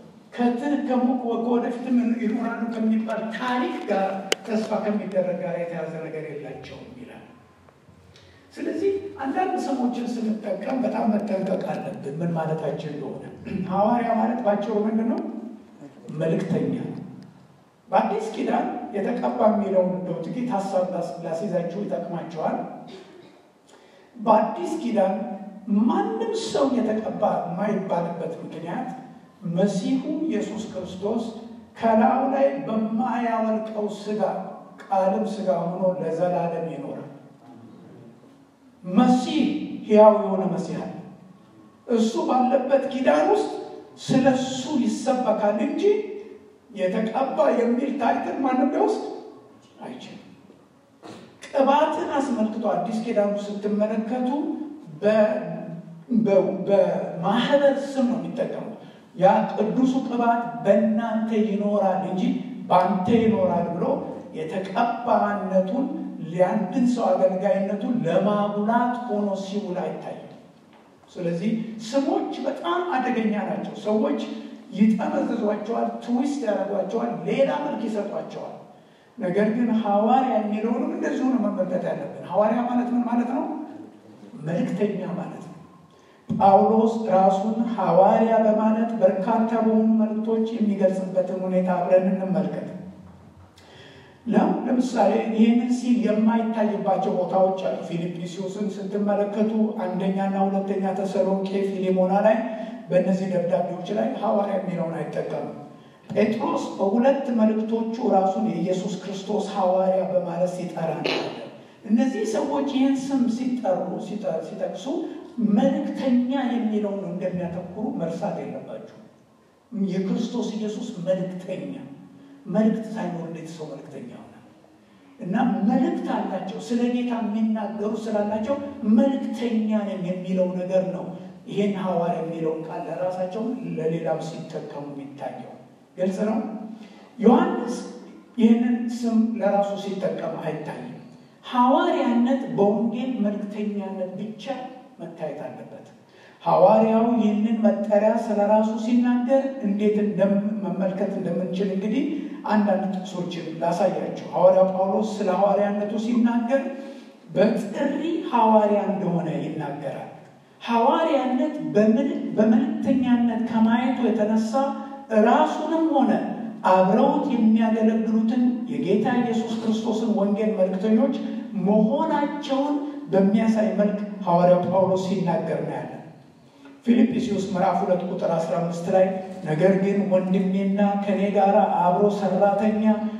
ወደፊትም ይኖራሉ ከሚባል ታሪክ ጋር ተስፋ ከሚደረግ ጋር የተያዘ ነገር የላቸውም ይላል። ስለዚህ አንዳንድ ስሞችን ስንጠቀም በጣም መጠንቀቅ አለብን፣ ምን ማለታችን እንደሆነ። ሐዋርያ ማለት ባጭሩ ምንድን ነው? መልእክተኛ። በአዲስ ኪዳን የተቀባ የሚለውን እንደው ጥቂት ሀሳብ ላስይዛችሁ ይጠቅማቸዋል። በአዲስ ኪዳን ማንም ሰው የተቀባ የማይባልበት ምክንያት መሲሁ ኢየሱስ ክርስቶስ ከላዩ ላይ በማያወልቀው ሥጋ ቃልም ሥጋ ሆኖ ለዘላለም ይኖራል። መሲህ ሕያው የሆነ መሲህ አለ። እሱ ባለበት ኪዳን ውስጥ ስለ እሱ ይሰበካል እንጂ የተቀባ የሚል ታይትል ማንም ሊወስድ አይችልም። ቅባትን አስመልክቶ አዲስ ኪዳኑ ስትመለከቱ በማህበር ስም ነው የሚጠቀሙ። ያ ቅዱሱ ቅባት በእናንተ ይኖራል እንጂ በአንተ ይኖራል ብሎ የተቀባነቱን የአንድን ሰው አገልጋይነቱን ለማጉላት ሆኖ ሲውል አይታይም። ስለዚህ ስሞች በጣም አደገኛ ናቸው። ሰዎች ይጠመዝዟቸዋል፣ ትዊስት ያደርጓቸዋል፣ ሌላ መልክ ይሰጧቸዋል። ነገር ግን ሐዋርያ የሚለውንም እንደዚሁ ነው መመልከት ያለብን። ሐዋርያ ማለት ምን ማለት ነው? መልእክተኛ ማለት ነው። ጳውሎስ ራሱን ሐዋርያ በማለት በርካታ በሆኑ መልእክቶች የሚገልጽበትን ሁኔታ አብረን እንመልከት። ለም ለምሳሌ ይህንን ሲል የማይታይባቸው ቦታዎች አሉ። ፊልጵስዩስን ስትመለከቱ አንደኛና ሁለተኛ ተሰሎንቄ፣ ፊሌሞና ላይ በእነዚህ ደብዳቤዎች ላይ ሐዋርያ የሚለውን አይጠቀምም። ጴጥሮስ በሁለት መልእክቶቹ ራሱን የኢየሱስ ክርስቶስ ሐዋርያ በማለት ሲጠራ እናያለን። እነዚህ ሰዎች ይህን ስም ሲጠሩ ሲጠቅሱ መልእክተኛ የሚለውን እንደሚያተኩሩ መርሳት የለባቸው። የክርስቶስ ኢየሱስ መልእክተኛ መልእክት ሳይኖር እንዴት ሰው መልእክተኛ ሆናል? እና መልእክት አላቸው። ስለ ጌታ የሚናገሩ ስላላቸው መልእክተኛ ነን የሚለው ነገር ነው። ይህን ሐዋርያ የሚለውን ቃል ለራሳቸው ለሌላም ሲጠቀሙ የሚታየው ግልጽ ነው። ዮሐንስ ይህንን ስም ለራሱ ሲጠቀም አይታይም። ሐዋርያነት በወንጌል መልእክተኛነት ብቻ መታየት አለበት። ሐዋርያው ይህንን መጠሪያ ስለ ራሱ ሲናገር እንዴት መመልከት እንደምንችል እንግዲህ አንዳንድ ጥቅሶችን ላሳያቸው። ሐዋርያው ጳውሎስ ስለ ሐዋርያነቱ ሲናገር በጥሪ ሐዋርያ እንደሆነ ይናገራል። ሐዋርያነት በመልእክተኛነት ከማየቱ የተነሳ ራሱንም ሆነ አብረውት የሚያገለግሉትን የጌታ ኢየሱስ ክርስቶስን ወንጌል መልእክተኞች መሆናቸውን በሚያሳይ መልክ ሐዋርያው ጳውሎስ ሲናገር እናያለን። ፊልጵስዩስ ምዕራፍ ሁለት ቁጥር 15 ላይ ነገር ግን ወንድሜና ከእኔ ጋር አብሮ ሰራተኛ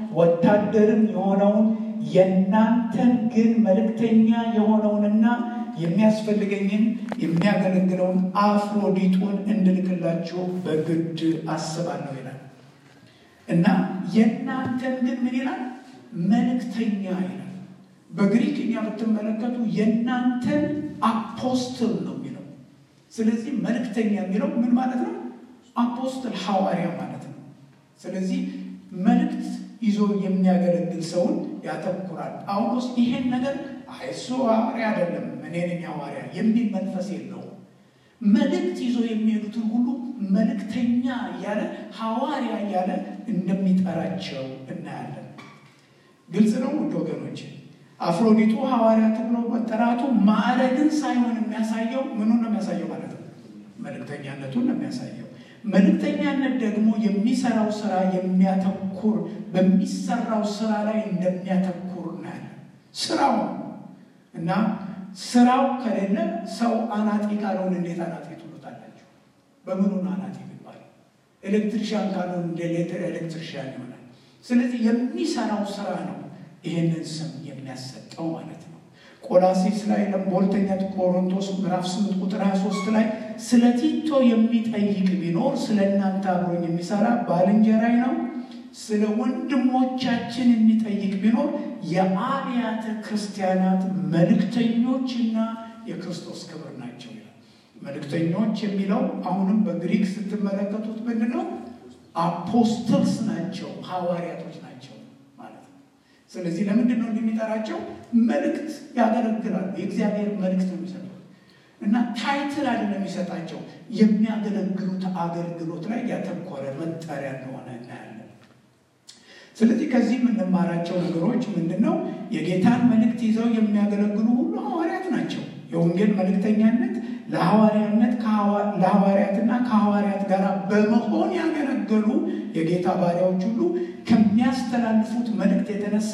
ወታደርም የሆነውን የእናንተን ግን መልእክተኛ የሆነውንና የሚያስፈልገኝን የሚያገለግለውን አፍሮዲጡን እንድልክላችሁ በግድ አስባለሁ ይላል እና የእናንተን ግን ምን ይላል? መልእክተኛ ይላል። በግሪክኛ ብትመለከቱ የእናንተን አፖስትል ነው የሚለው። ስለዚህ መልእክተኛ የሚለው ምን ማለት ነው? አፖስትል ሐዋርያ ማለት ነው። ስለዚህ መልእክት ይዞ የሚያገለግል ሰውን ያተኩራል። ጳውሎስ ይሄን ነገር እሱ ሐዋርያ አይደለም እኔ ነኝ ሐዋርያ የሚል መንፈስ የለውም። መልእክት ይዞ የሚሄዱትን ሁሉ መልእክተኛ እያለ ሐዋርያ እያለ እንደሚጠራቸው እናያለን። ግልጽ ነው ውድ ወገኖች። አፍሮዲጡ ሐዋርያ ተብሎ መጠራቱ ማዕረግን ሳይሆን የሚያሳየው ምኑን ነው የሚያሳየው ማለት ነው? መልእክተኛነቱን ነው የሚያሳየው። መልእክተኛነት ደግሞ የሚሰራው ስራ የሚያተኩር በሚሰራው ስራ ላይ እንደሚያተኩር እናያለን። ስራው እና ስራው ከሌለ ሰው አናጢ ካልሆን እንዴት አናጢ ትሉታላችሁ? በምኑን አናጢ ይባል? ኤሌክትሪሽያን ካልሆን እንደ ኤሌክትሪሽያን ይሆናል። ስለዚህ የሚሰራው ስራ ነው ይህንን ስም የሚያሰጠው ማለት ነው። ቆላሲስ ላይ በሁለተኛ ቆሮንቶስ ምዕራፍ 8 ቁጥር 23 ላይ ስለ ቲቶ የሚጠይቅ ቢኖር ስለ እናንተ አብሮኝ የሚሰራ ባልንጀራይ ነው። ስለ ወንድሞቻችን የሚጠይቅ ቢኖር የአብያተ ክርስቲያናት መልእክተኞችና የክርስቶስ ክብር ናቸው ይላል። መልእክተኞች የሚለው አሁንም በግሪክ ስትመለከቱት ምንድን ነው? አፖስትልስ ናቸው፣ ሐዋርያቶች ናቸው ማለት ነው። ስለዚህ ለምንድን ነው እንደሚጠራቸው? መልእክት ያገለግላሉ። የእግዚአብሔር መልእክት ነው የሚሰጡት እና ታይትል አይደለም የሚሰጣቸው የሚያገለግሉት አገልግሎት ላይ ያተኮረ መጠሪያ እንደሆነ እናያለን። ስለዚህ ከዚህ የምንማራቸው ነገሮች ምንድን ነው? የጌታን መልእክት ይዘው የሚያገለግሉ ሁሉ ሐዋርያት ናቸው። የወንጌል መልእክተኛነት ለሐዋርያነት ለሐዋርያትና ከሐዋርያት ጋር በመሆን ያገለገሉ የጌታ ባሪያዎች ሁሉ ከሚያስተላልፉት መልእክት የተነሳ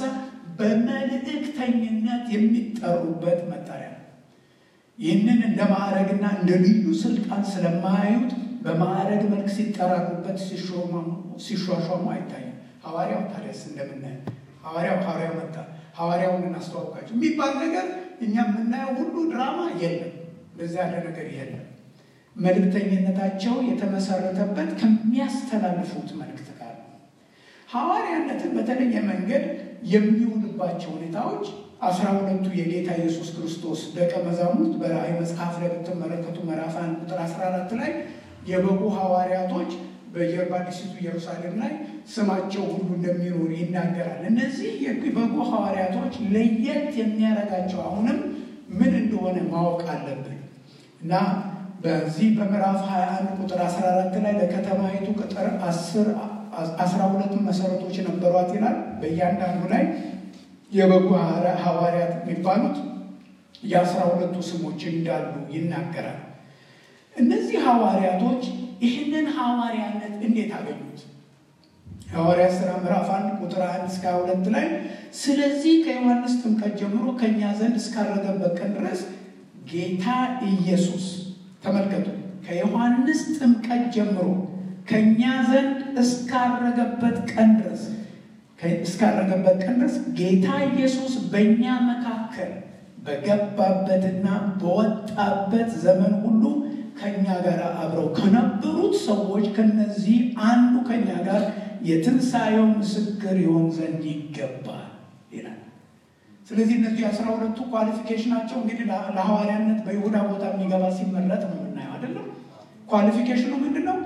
በመልእክተኝነት የሚጠሩበት መጠሪያ ነው። ይህንን እንደ ማዕረግና እንደ ልዩ ስልጣን ስለማያዩት በማዕረግ መልክ ሲጠራሩበት ሲሿሿሙ አይታይም። ሐዋርያው ታዲያስ እንደምናየው ሐዋርያው ሐዋርያው መጣ ሐዋርያውን እናስተዋውቃቸው የሚባል ነገር እኛ የምናየው ሁሉ ድራማ የለም። እንደዚያ ያለ ነገር የለም። መልእክተኝነታቸው የተመሰረተበት ከሚያስተላልፉት መልእክት ጋር ነው። ሐዋርያነትን በተለየ መንገድ የሚውልባቸው ሁኔታዎች አስራ ሁለቱ የጌታ ኢየሱስ ክርስቶስ ደቀ መዛሙርት በራእይ መጽሐፍ ላይ ብትመለከቱ ምዕራፍ አንድ ቁጥር 14 ላይ የበጉ ሐዋርያቶች በየአዲሲቱ ኢየሩሳሌም ላይ ስማቸው ሁሉ እንደሚኖር ይናገራል። እነዚህ የበጉ ሐዋርያቶች ለየት የሚያደርጋቸው አሁንም ምን እንደሆነ ማወቅ አለብን እና በዚህ በምዕራፍ 21 ቁጥር 14 ላይ ለከተማይቱ ቅጥር 10 12 መሰረቶች ነበሯት ይላል። በእያንዳንዱ ላይ የበጉ ሐዋርያት የሚባሉት የአስራ ሁለቱ ስሞች እንዳሉ ይናገራል። እነዚህ ሐዋርያቶች ይህንን ሐዋርያነት እንዴት አገኙት? ሐዋርያት ሥራ ምዕራፍ አንድ ቁጥር አንድ እስከ ሁለት ላይ ስለዚህ ከዮሐንስ ጥምቀት ጀምሮ ከእኛ ዘንድ እስካረገበት ቀን ድረስ ጌታ ኢየሱስ ተመልከቱ፣ ከዮሐንስ ጥምቀት ጀምሮ ከእኛ ዘንድ እስካረገበት ቀን ድረስ እስካረገበት ቀን ድረስ ጌታ ኢየሱስ በእኛ መካከል በገባበትና በወጣበት ዘመን ሁሉ ከእኛ ጋር አብረው ከነበሩት ሰዎች ከነዚህ አንዱ ከእኛ ጋር የትንሣኤው ምስክር ይሆን ዘንድ ይገባል ይላል። ስለዚህ እነዚህ የአስራ ሁለቱ ኳሊፊኬሽናቸው እንግዲህ ለሐዋርያነት በይሁዳ ቦታ የሚገባ ሲመረጥ ነው የምናየው አይደለም። ኳሊፊኬሽኑ ምንድን ነው?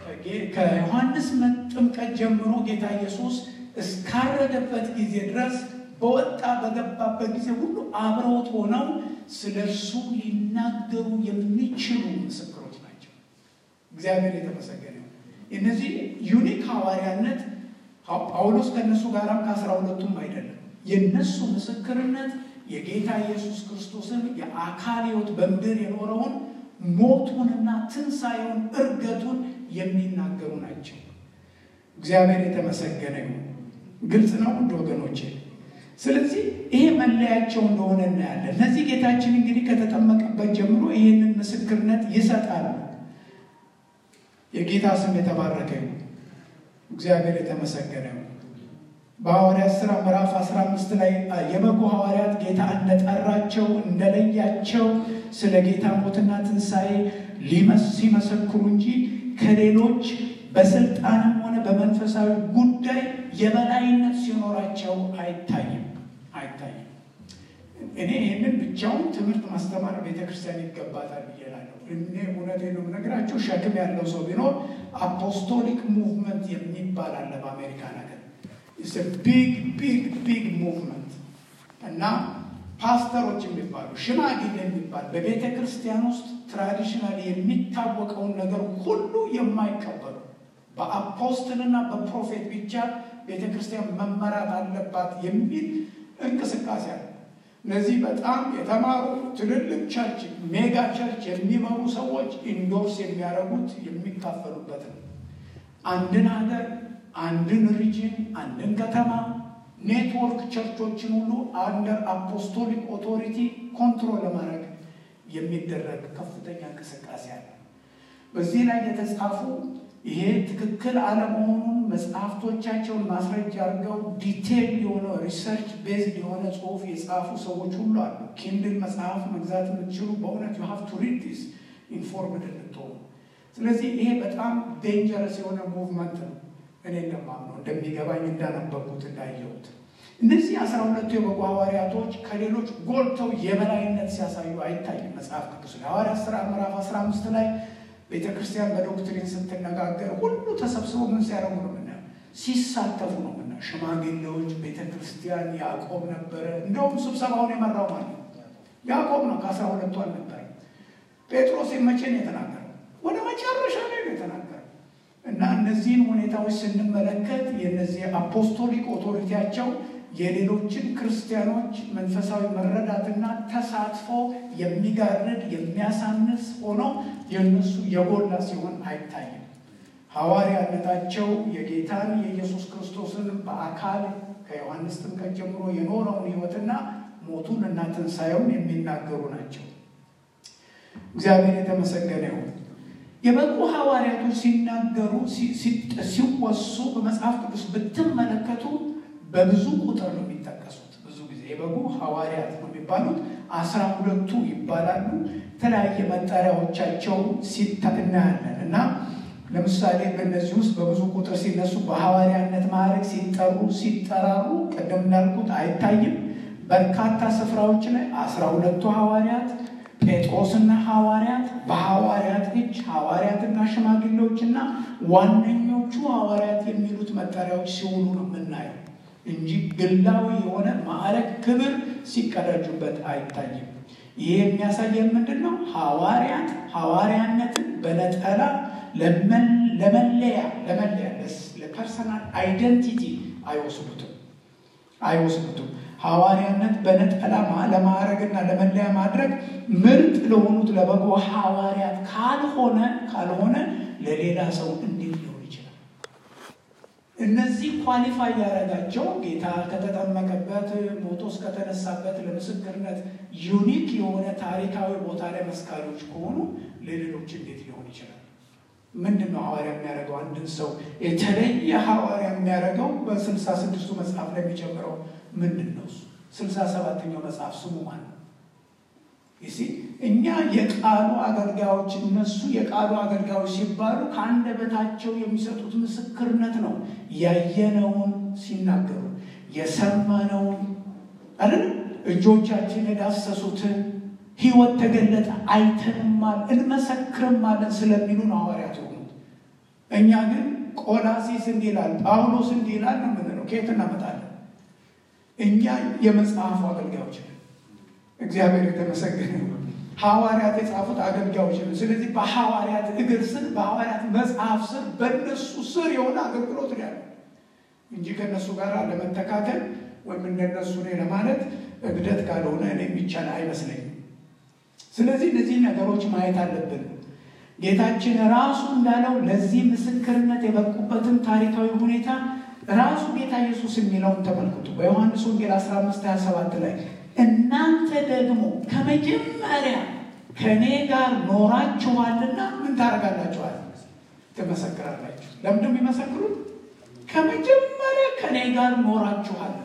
ከዮሐንስ ጥምቀት ጀምሮ ጌታ ኢየሱስ እስካረገበት ጊዜ ድረስ በወጣ በገባበት ጊዜ ሁሉ አብረውት ሆነው ስለ እርሱ ሊናገሩ የሚችሉ ምስክሮች ናቸው። እግዚአብሔር የተመሰገነ ነው። እነዚህ ዩኒክ ሐዋርያነት ጳውሎስ ከእነሱ ጋራም ከአስራ ሁለቱም አይደለም። የእነሱ ምስክርነት የጌታ ኢየሱስ ክርስቶስን የአካል ሕይወት በምድር የኖረውን ሞቱንና ትንሣኤውን እርገቱን የሚናገሩ ናቸው። እግዚአብሔር የተመሰገነ ይሁን። ግልጽ ነው ውድ ወገኖቼ። ስለዚህ ይሄ መለያቸው እንደሆነ እናያለን። እነዚህ ጌታችን እንግዲህ ከተጠመቀበት ጀምሮ ይህንን ምስክርነት ይሰጣሉ። የጌታ ስም የተባረከ ይሁን። እግዚአብሔር የተመሰገነ ይሁን። በሐዋርያት ሥራ ምዕራፍ 15 ላይ የበጉ ሐዋርያት ጌታ እንደጠራቸው እንደለያቸው ስለ ጌታ ሞትና ትንሣኤ ሲመሰክሩ እንጂ ከሌሎች በስልጣንም ሆነ በመንፈሳዊ ጉዳይ የበላይነት ሲኖራቸው አይታይም አይታይም። እኔ ይህንን ብቻውን ትምህርት ማስተማር ቤተክርስቲያን ይገባታል ብዬ እላለሁ። እኔ እውነቴን ነው የምነግራቸው። ሸክም ያለው ሰው ቢኖር አፖስቶሊክ ሙቭመንት የሚባል አለ በአሜሪካ ነገር ቢግ ቢግ ቢግ ሙቭመንት እና ፓስተሮች የሚባሉ ሽማግሌ የሚባል በቤተ ክርስቲያን ውስጥ ትራዲሽናል የሚታወቀውን ነገር ሁሉ የማይቀበሉ በአፖስትልና በፕሮፌት ብቻ ቤተ ክርስቲያን መመራት አለባት የሚል እንቅስቃሴ አለ። እነዚህ በጣም የተማሩ ትልልቅ ቸርች፣ ሜጋ ቸርች የሚመሩ ሰዎች ኢንዶርስ የሚያደርጉት የሚካፈሉበት ነው። አንድን ሀገር፣ አንድን ሪጅን፣ አንድን ከተማ ኔትወርክ ቸርቾችን ሁሉ አንደር አፖስቶሊክ ኦቶሪቲ ኮንትሮል ለማድረግ የሚደረግ ከፍተኛ እንቅስቃሴ አለ። በዚህ ላይ የተጻፉ ይሄ ትክክል አለመሆኑን መጽሐፍቶቻቸውን ማስረጃ አድርገው ዲቴል የሆነ ሪሰርች ቤዝድ የሆነ ጽሁፍ የጻፉ ሰዎች ሁሉ አሉ። ኪንድል መጽሐፍ መግዛት የምትችሉ በእውነት ዩ ሃቭ ቱ ሪድ ዲስ ኢንፎርምድ እንድትሆኑ። ስለዚህ ይሄ በጣም ዴንጀረስ የሆነ ሙቭመንት ነው። እኔ እንደማምነው እንደሚገባኝ እንዳነበብኩት እንዳየሁት እነዚህ አስራ ሁለቱ የበጉ ሐዋርያቶች ከሌሎች ጎልተው የበላይነት ሲያሳዩ አይታይም። መጽሐፍ ቅዱስ ላይ ሐዋርያት ሥራ ምዕራፍ 15 ላይ ቤተ ክርስቲያን በዶክትሪን ስትነጋገር ሁሉ ተሰብስበው ምን ሲያደርጉ ነው ምናየው? ሲሳተፉ ነው ምናየው። ሽማግሌዎች፣ ቤተ ክርስቲያን፣ ያዕቆብ ነበረ። እንደውም ስብሰባውን የመራው ማለት ነው ያዕቆብ ነው። ከአስራ ሁለቱ አልነበረ። ጴጥሮስ መቼ ነው የተናገረው? ወደ መጨረሻ ላይ ነው የተናገረው። እና እነዚህን ሁኔታዎች ስንመለከት የነዚህ አፖስቶሊክ ኦቶሪቲያቸው የሌሎችን ክርስቲያኖች መንፈሳዊ መረዳትና ተሳትፎ የሚጋርድ የሚያሳንስ ሆኖ የእነሱ የጎላ ሲሆን አይታይም። ሐዋርያነታቸው የጌታን የኢየሱስ ክርስቶስን በአካል ከዮሐንስ ጥምቀት ጀምሮ የኖረውን ሕይወትና ሞቱን እና ትንሣኤውን የሚናገሩ ናቸው። እግዚአብሔር የተመሰገነ ይሁን። የበቁ ሐዋርያቶች ሲናገሩ ሲወሱ በመጽሐፍ ቅዱስ ብትመለከቱ በብዙ ቁጥር ነው የሚጠቀሱት። ብዙ ጊዜ የበጉ ሐዋርያት ነው የሚባሉት። አስራ ሁለቱ ይባላሉ። የተለያየ መጠሪያዎቻቸው ሲታ እናያለን እና ለምሳሌ በእነዚህ ውስጥ በብዙ ቁጥር ሲነሱ በሐዋርያነት ማዕረግ ሲጠሩ ሲጠራሩ ቅድም እንዳልኩት አይታይም። በርካታ ስፍራዎች ላይ አስራ ሁለቱ ሐዋርያት ጴጥሮስና ሐዋርያት በሐዋርያት እጅ ሐዋርያትና ሽማግሌዎችና ዋነኞቹ ሐዋርያት የሚሉት መጠሪያዎች ሲውሉ ነው የምናየው እንጂ ግላዊ የሆነ ማዕረግ ክብር ሲቀዳጁበት አይታይም። ይህ የሚያሳየን ምንድን ነው? ሐዋርያት ሐዋርያነትን በነጠላ ለመለያ ለመለያ ለፐርሰናል አይደንቲቲ አይወስዱትም አይወስዱትም። ሐዋርያነት በነጠላ ለማዕረግና ለመለያ ማድረግ ምርጥ ለሆኑት ለበጎ ሐዋርያት ካልሆነ ካልሆነ ለሌላ ሰው እንዴት ሊሆን ይችላል? እነዚህ ኳሊፋይ ያደረጋቸው ጌታ ከተጠመቀበት ሞቶ እስከተነሳበት ለምስክርነት ዩኒክ የሆነ ታሪካዊ ቦታ ላይ መስካሪዎች ከሆኑ ለሌሎች እንዴት ሊሆን ይችላል? ምንድን ነው ሐዋርያ የሚያደርገው? አንድን ሰው የተለየ ሐዋርያ የሚያደርገው በስልሳ ስድስቱ መጽሐፍ ላይ የሚጨምረው ምንድን ነው? እሱ ስልሳ ሰባተኛው መጽሐፍ ስሙ ማን ነው? ይሲ እኛ የቃሉ አገልጋዮች፣ እነሱ የቃሉ አገልጋዮች ሲባሉ ከአንደበታቸው የሚሰጡት ምስክርነት ነው። ያየነውን ሲናገሩ የሰማነውን አይደል እጆቻችን የዳሰሱትን ሕይወት ተገለጠ አይተንማል እንመሰክርማለን ስለሚሉ ነው ሐዋርያት የሆኑት። እኛ ግን ቆላሲስ እንዲህ ይላል፣ ጳውሎስ እንዲህ ይላል ነው የምንለው። ከየት እናመጣለን? እኛ የመጽሐፉ አገልጋዮች ነን። እግዚአብሔር የተመሰገነ ይሁን። ሐዋርያት የጻፉት አገልጋዮች ነን። ስለዚህ በሐዋርያት እግር ስር፣ በሐዋርያት መጽሐፍ ስር፣ በእነሱ ስር የሆነ አገልግሎት ነው ያለው እንጂ ከእነሱ ጋር ለመተካከል ወይም እንደነሱ ነው ለማለት እብደት ካልሆነ እኔ የሚቻል አይመስለኝም። ስለዚህ እነዚህ ነገሮች ማየት አለብን። ጌታችን ራሱ እንዳለው ለዚህ ምስክርነት የበቁበትን ታሪካዊ ሁኔታ ራሱ ጌታ ኢየሱስ የሚለውን ተመልክቱ። በዮሐንስ ወንጌል 15 27 ላይ እናንተ ደግሞ ከመጀመሪያ ከእኔ ጋር ኖራችኋልና ምን ታደርጋላችኋል? ትመሰክራላችሁ። ለምንድን የሚመሰክሩት? ከመጀመሪያ ከእኔ ጋር ኖራችኋልና።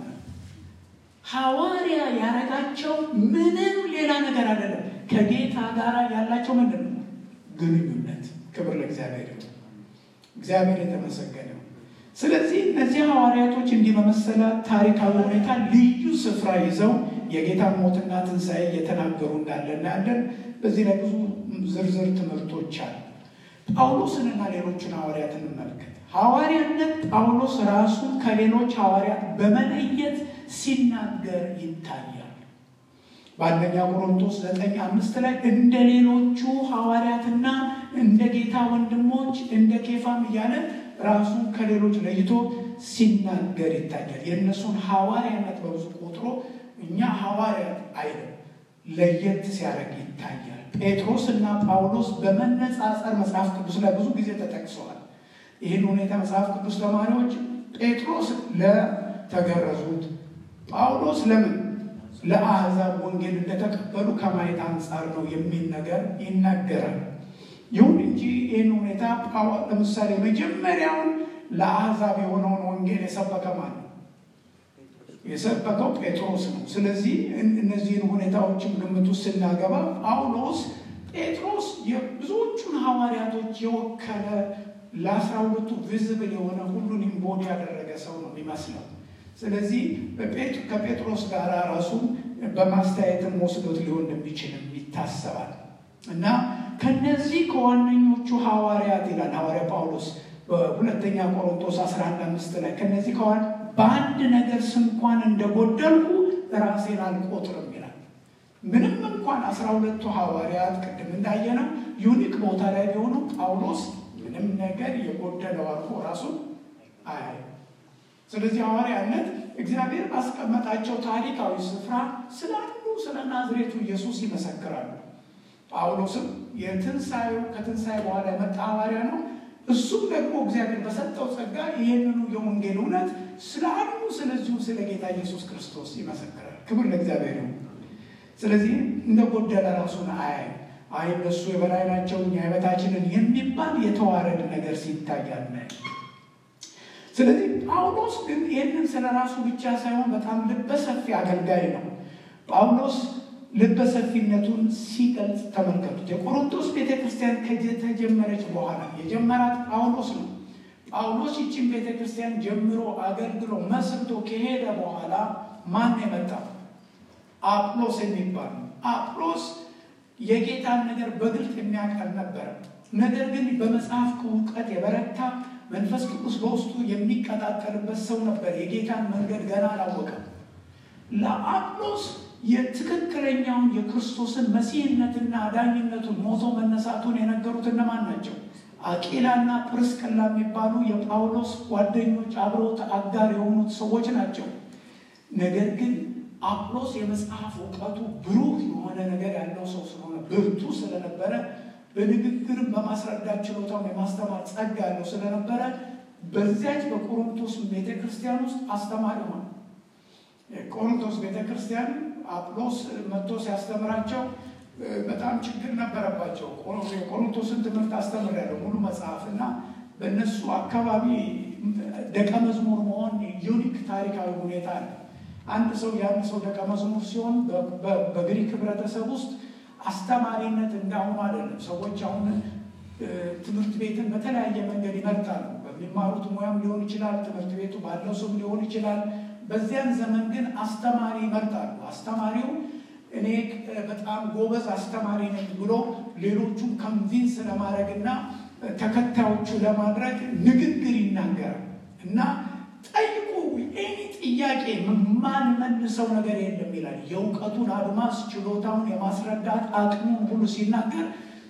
ሐዋርያ ያረጋቸው ምንም ሌላ ነገር አይደለም። ከጌታ ጋር ያላቸው ምንድን ነው? ግንኙነት። ክብር ለእግዚአብሔር ይሁን። እግዚአብሔር የተመሰገነ ነው። ስለዚህ እነዚህ ሐዋርያቶች እንዲህ በመሰለ ታሪካዊ ሁኔታ ልዩ ስፍራ ይዘው የጌታ ሞትና ትንሣኤ እየተናገሩ እንዳለ እናያለን። በዚህ ላይ ብዙ ዝርዝር ትምህርቶች አሉ። ጳውሎስንና ሌሎችን ሐዋርያት እንመልከት። ሐዋርያነት ጳውሎስ ራሱን ከሌሎች ሐዋርያት በመለየት ሲናገር ይታያል። በአንደኛ ቆሮንቶስ ዘጠኝ አምስት ላይ እንደ ሌሎቹ ሐዋርያትና እንደ ጌታ ወንድሞች እንደ ኬፋም እያለ ራሱን ከሌሎች ለይቶ ሲናገር ይታያል። የእነሱን ሐዋርያነት በብዙ ቆጥሮ እኛ ሐዋርያት አይልም፣ ለየት ሲያደርግ ይታያል። ጴጥሮስ እና ጳውሎስ በመነጻጸር መጽሐፍ ቅዱስ ላይ ብዙ ጊዜ ተጠቅሰዋል። ይህን ሁኔታ መጽሐፍ ቅዱስ ተማሪዎች ጴጥሮስ ለተገረዙት፣ ጳውሎስ ለምን ለአሕዛብ ወንጌል እንደተቀበሉ ከማየት አንጻር ነው የሚል ነገር ይናገራል። ይሁን እንጂ ይህን ሁኔታ ለምሳሌ መጀመሪያውን ለአሕዛብ የሆነውን ወንጌል የሰበከ ማለት ነው የሰበከው ጴጥሮስ ነው። ስለዚህ እነዚህን ሁኔታዎችን ግምት ውስጥ ስናገባ ጳውሎስ ጴጥሮስ የብዙዎቹን ሐዋርያቶች የወከለ ለአስራ ሁለቱ ቪዝብል የሆነ ሁሉን ኢምቦዲ ያደረገ ሰው ነው የሚመስለው። ስለዚህ ከጴጥሮስ ጋር ራሱን በማስተያየትም ወስዶት ሊሆን እንደሚችልም ይታሰባል እና ከነዚህ ከዋነኞቹ ሐዋርያት ይላል ሐዋርያ ጳውሎስ በሁለተኛ ቆሮንቶስ 11 አምስት ላይ ከነዚህ ከዋን በአንድ ነገር ስንኳን እንደጎደልኩ ራሴን አልቆጥርም ይላል። ምንም እንኳን አስራ ሁለቱ ሐዋርያት ቅድም እንዳየነው ዩኒክ ቦታ ላይ ቢሆኑ ጳውሎስ ምንም ነገር የጎደለው አድርጎ ራሱን አያይ። ስለዚህ ሐዋርያነት እግዚአብሔር ባስቀመጣቸው ታሪካዊ ስፍራ ስላሉ ስለ ናዝሬቱ ኢየሱስ ይመሰክራሉ። ጳውሎስም የትንሣኤው ከትንሣኤ በኋላ የመጣ ሐዋርያ ነው። እሱም ደግሞ እግዚአብሔር በሰጠው ጸጋ ይህንኑ የወንጌል እውነት ስለ አንዱ ስለዚሁ ስለ ጌታ ኢየሱስ ክርስቶስ ይመሰክራል። ክብር ለእግዚአብሔር ነው። ስለዚህ እንደ ጎደለ ራሱን አያይ አይ እነሱ የበላይ ናቸው እኛ የበታችንን የሚባል የተዋረድ ነገር ሲታያል። ስለዚህ ጳውሎስ ግን ይህንን ስለ ራሱ ብቻ ሳይሆን በጣም ልበሰፊ አገልጋይ ነው። ጳውሎስ ልበሰፊነቱን ሲገልጽ ተመልከቱት። የቆሮንቶስ ቤተ ክርስቲያን ከተጀመረች በኋላ የጀመራት ጳውሎስ ነው። ጳውሎስ ይችን ቤተ ክርስቲያን ጀምሮ አገልግሎ መስርቶ ከሄደ በኋላ ማን የመጣው? አጵሎስ የሚባል ነው። አጵሎስ የጌታን ነገር በግልጥ የሚያውቅ አልነበረም። ነገር ግን በመጽሐፍ እውቀት የበረታ መንፈስ ቅዱስ በውስጡ የሚቀጣጠልበት ሰው ነበር። የጌታን መንገድ ገና አላወቀም። ለአጵሎስ የትክክለኛውን የክርስቶስን መሲህነትና አዳኝነቱን ሞቶ መነሳቱን የነገሩት እነማን ናቸው? አቂላና ጵርስቅላ የሚባሉ የጳውሎስ ጓደኞች አብረውት አጋር የሆኑት ሰዎች ናቸው። ነገር ግን አጵሎስ የመጽሐፍ እውቀቱ ብሩህ የሆነ ነገር ያለው ሰው ስለሆነ ብርቱ ስለነበረ በንግግርም በማስረዳት ችሎታም የማስተማር ጸጋ ያለው ስለነበረ በዚያች በቆሮንቶስ ቤተ ክርስቲያን ውስጥ አስተማሪ ሆነ። ቆሮንቶስ ቤተ ክርስቲያን አጵሎስ መጥቶ ሲያስተምራቸው በጣም ችግር ነበረባቸው። የቆሮንቶስን ትምህርት አስተምሬያለሁ ሙሉ መጽሐፍ እና በእነሱ አካባቢ ደቀ መዝሙር መሆን ዩኒክ ታሪካዊ ሁኔታ አለ። አንድ ሰው የአንድ ሰው ደቀ መዝሙር ሲሆን በግሪክ ህብረተሰብ ውስጥ አስተማሪነት እንዳሁኑ አይደለም። ሰዎች አሁን ትምህርት ቤትን በተለያየ መንገድ ይመርጣሉ። በሚማሩት ሙያም ሊሆን ይችላል፣ ትምህርት ቤቱ ባለው ስም ሊሆን ይችላል። በዚያን ዘመን ግን አስተማሪ ይመርጣሉ። አስተማሪው እኔ በጣም ጎበዝ አስተማሪ ነኝ ብሎ ሌሎቹን ከንቪንስ ለማድረግ እና ተከታዮቹ ለማድረግ ንግግር ይናገራል እና ጠይቁ ኤኒ ጥያቄ ማን መልሰው ነገር የለም ይላል። የእውቀቱን አድማስ ችሎታውን የማስረዳት አቅሙን ሁሉ ሲናገር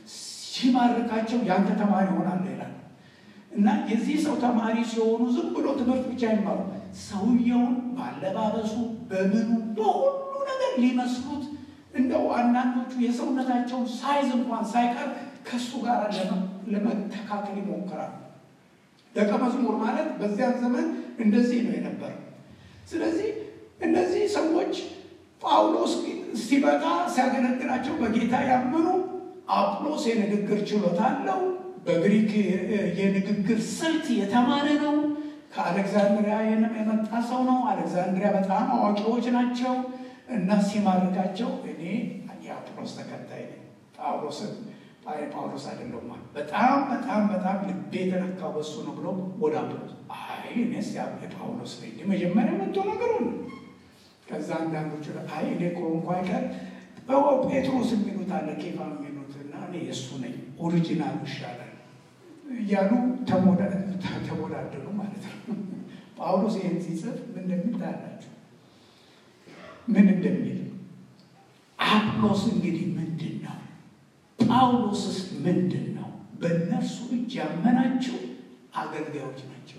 ሲማርካቸው ያንተ ተማሪ ይሆናል ይላል እና የዚህ ሰው ተማሪ ሲሆኑ ዝም ብሎ ትምህርት ብቻ ይማሩ ሰውየውን ባለባበሱ፣ በምኑ በሁሉ ነገር ሊመስሉት እንደው አንዳንዶቹ የሰውነታቸውን ሳይዝ እንኳን ሳይቀር ከእሱ ጋር ለመተካከል ይሞክራሉ። ደቀ መዝሙር ማለት በዚያን ዘመን እንደዚህ ነው የነበረው። ስለዚህ እነዚህ ሰዎች ጳውሎስ ሲመጣ ሲያገለግላቸው በጌታ ያመኑ፣ አጵሎስ የንግግር ችሎታ አለው፣ በግሪክ የንግግር ስልት የተማረ ነው፣ ከአሌክዛንድሪያ የመጣ ሰው ነው። አሌክዛንድሪያ በጣም አዋቂዎች ናቸው እና ሲማርካቸው እኔ የአጵሎስ ተከታይ ነኝ ጳውሎስን ጳውሎስ አይደለሁም በጣም በጣም በጣም ልቤ የተነካው በሱ ነው ብሎ ወደ አጵሎስ አይ እኔስ ጳውሎስ ነኝ መጀመሪያ መጥቶ ነገሩ ነው። ከዛ አንዳንዶቹ አይ እኔ ከሆንኩ አይቀር ጴጥሮስ የሚሉት አለ ኬፋ የሚሉት እና እኔ የእሱ ነኝ ኦሪጂናሉ ይሻላል እያሉ ተሞዳደሩ ማለት ነው። ጳውሎስ ይህን ሲጽፍ ምን እንደሚል ታያላችሁ። ምን እንደሚል አጵሎስ እንግዲህ ምንድን ነው? ጳውሎስስ ምንድን ነው? በእነርሱ እጅ ያመናቸው አገልጋዮች ናቸው።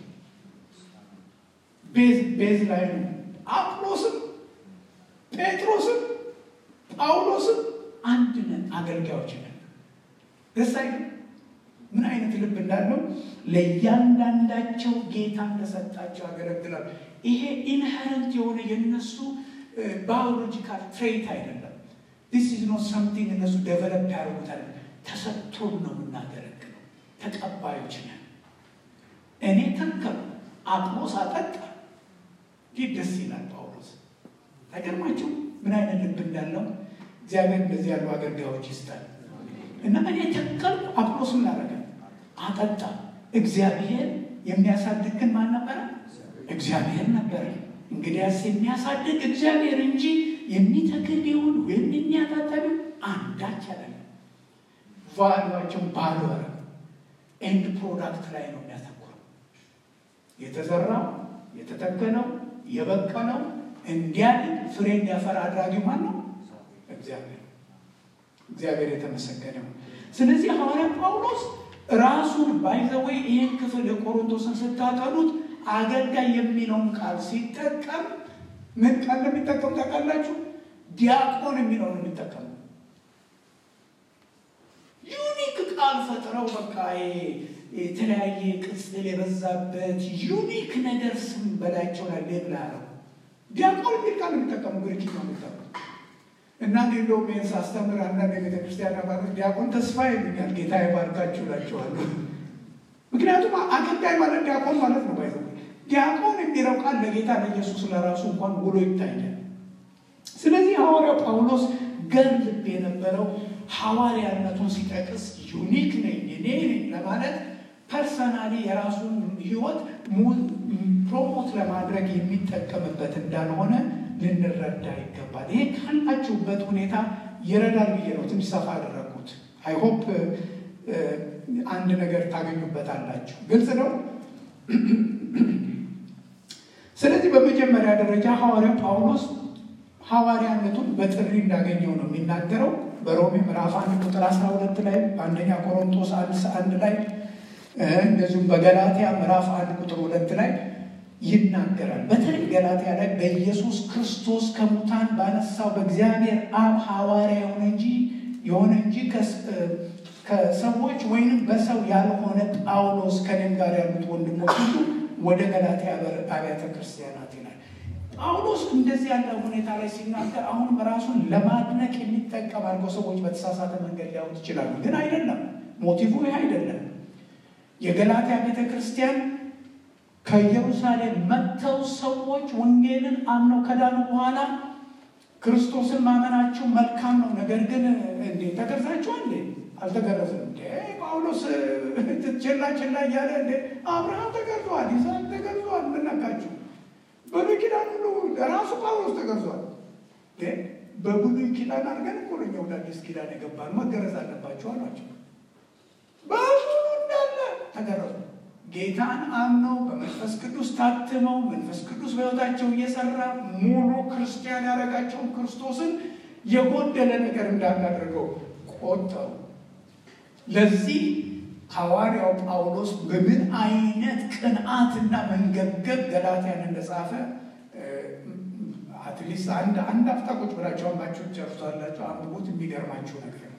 ቤዝ ላይ ነው። አጵሎስም ጴጥሮስም ጳውሎስም አንድ ነን፣ አገልጋዮች ነን። ደስ አይልም? ምን አይነት ልብ እንዳለው ለእያንዳንዳቸው ጌታ እንደሰጣቸው ያገለግላል። ይሄ ኢንሄረንት የሆነ የነሱ ባዮሎጂካል ትሬት አይደለም። ዲስ ኢዝ ኖት ሰምቲንግ እነሱ ደቨለፕ ያደርጉታል። ተሰጥቶን ነው የምናገለግለው። ተቀባዮች ነን። እኔ ተከሉ፣ አጵሎስ አጠጣ። ይህ ደስ ይላል። ጳውሎስ ተገርማችሁ ምን አይነት ልብ እንዳለው እግዚአብሔር እንደዚህ ያሉ አገልጋዮች ይስጣል። እና እኔ ተከልኩ፣ አጵሎስ ምን አደረገ? አጠጣ። እግዚአብሔር የሚያሳድግ ግን ማን ነበረ? እግዚአብሔር ነበረ። እንግዲያስ የሚያሳድግ እግዚአብሔር እንጂ የሚተክል ቢሆን ወይም የሚያጠጣ ቢሆን አንዳች አይደለም። ቫሉዋቸውን ባዶ ረ ኤንድ ፕሮዳክት ላይ ነው የሚያተኩረው። የተዘራው የተተከለው የበቀለው እንዲያድግ ፍሬ እንዲያፈራ አድራጊው ማን ነው? እግዚአብሔር። እግዚአብሔር የተመሰገነ ነው። ስለዚህ ሐዋርያ ጳውሎስ ራሱን ባይዘወይ ይህን ክፍል የቆሮንቶስን ስታጠኑት አገልጋይ የሚለውን ቃል ሲጠቀም ምን ቃል እንደሚጠቀም ታውቃላችሁ? ዲያቆን የሚለውን የሚጠቀሙ ዩኒክ ቃል ፈጥረው በቃ የተለያየ ቅጽል የበዛበት ዩኒክ ነገር ስም በላቸው ላይ ሌብላ ነው። ዲያቆን የሚል ቃል የሚጠቀሙ ግሪክ ነው የሚጠቀሙ እና እንደውም ይህን ሳስተምር አንዳንድ የቤተ ክርስቲያን አባቶች ዲያቆን ተስፋ ይሉኛል። ጌታ ይባርካችሁ እላቸዋለሁ። ምክንያቱም አገልጋይ ማለት ዲያቆን ማለት ነው። ባይዘ ዲያቆን የሚለው ቃል ለጌታ ለኢየሱስ ለራሱ እንኳን ውሎ ይታያል። ስለዚህ ሐዋርያው ጳውሎስ ገር ልብ የነበረው ሐዋርያነቱን ሲጠቅስ ዩኒክ ነኝ እኔ ነኝ ለማለት ፐርሰናሊ የራሱን ሕይወት ፕሮሞት ለማድረግ የሚጠቀምበት እንዳልሆነ ልንረዳ ይገባል። ይሄ ካላችሁበት ሁኔታ ይረዳል ብዬ ነው ትንሽ ሰፋ ያደረግኩት። አይሆፕ አንድ ነገር ታገኙበታላችሁ። ግልጽ ነው። ስለዚህ በመጀመሪያ ደረጃ ሐዋርያው ጳውሎስ ሐዋርያነቱን በጥሪ እንዳገኘው ነው የሚናገረው። በሮሜ ምዕራፍ አንድ ቁጥር አስራ ሁለት ላይ በአንደኛ ቆሮንቶስ አንድ አንድ ላይ እንደዚሁም በገላትያ ምዕራፍ አንድ ቁጥር ሁለት ላይ ይናገራል። በተለይ ገላትያ ላይ በኢየሱስ ክርስቶስ ከሙታን ባነሳው በእግዚአብሔር አብ ሐዋርያ የሆነ እንጂ የሆነ እንጂ ከሰዎች ወይንም በሰው ያልሆነ ጳውሎስ ከኔም ጋር ያሉት ወንድሞች ሁሉ ወደ ገላትያ አብያተ ክርስቲያናት ይላል። ጳውሎስ እንደዚህ ያለ ሁኔታ ላይ ሲናገር አሁንም ራሱን ለማድነቅ የሚጠቀም አድርገው ሰዎች በተሳሳተ መንገድ ሊያዩት ይችላሉ። ግን አይደለም፣ ሞቲቭ ይህ አይደለም። የገላትያ ቤተ ክርስቲያን ከኢየሩሳሌም መጥተው ሰዎች ወንጌልን አምነው ከዳኑ በኋላ ክርስቶስን ማመናቸው መልካም ነው፣ ነገር ግን እንዴ ተገርዛችኋል እንዴ? አልተገረዝም እንዴ? ጳውሎስ ችላ ችላ እያለ እንዴ አብርሃም ተገርዟል፣ ይስሐቅ ተገርዟል። ምን ነካችሁ? ብሉይ ኪዳን ሁሉ ራሱ ጳውሎስ ተገርዟል። በብሉይ ኪዳን አድርገን እኮ ነው ወደ አዲስ ኪዳን የገባን። መገረዝ አለባቸው አሏቸው። በሙሉ እንዳለ ተገረዙ። ጌታን አምነው በመንፈስ ቅዱስ ታትመው መንፈስ ቅዱስ በሕይወታቸው እየሰራ ሙሉ ክርስቲያን ያደረጋቸውን ክርስቶስን የጎደለ ነገር እንዳናደርገው ቆጠሩ። ለዚህ ሐዋርያው ጳውሎስ በምን አይነት ቅንዓትና መንገብገብ ገላትያን እንደጻፈ አትሊስት አንድ አንድ አፍታ ቁጭ ብላችሁ አንባችሁ ጨርሷላችሁ አንብቡት። የሚገርማችሁ ነገር ነው።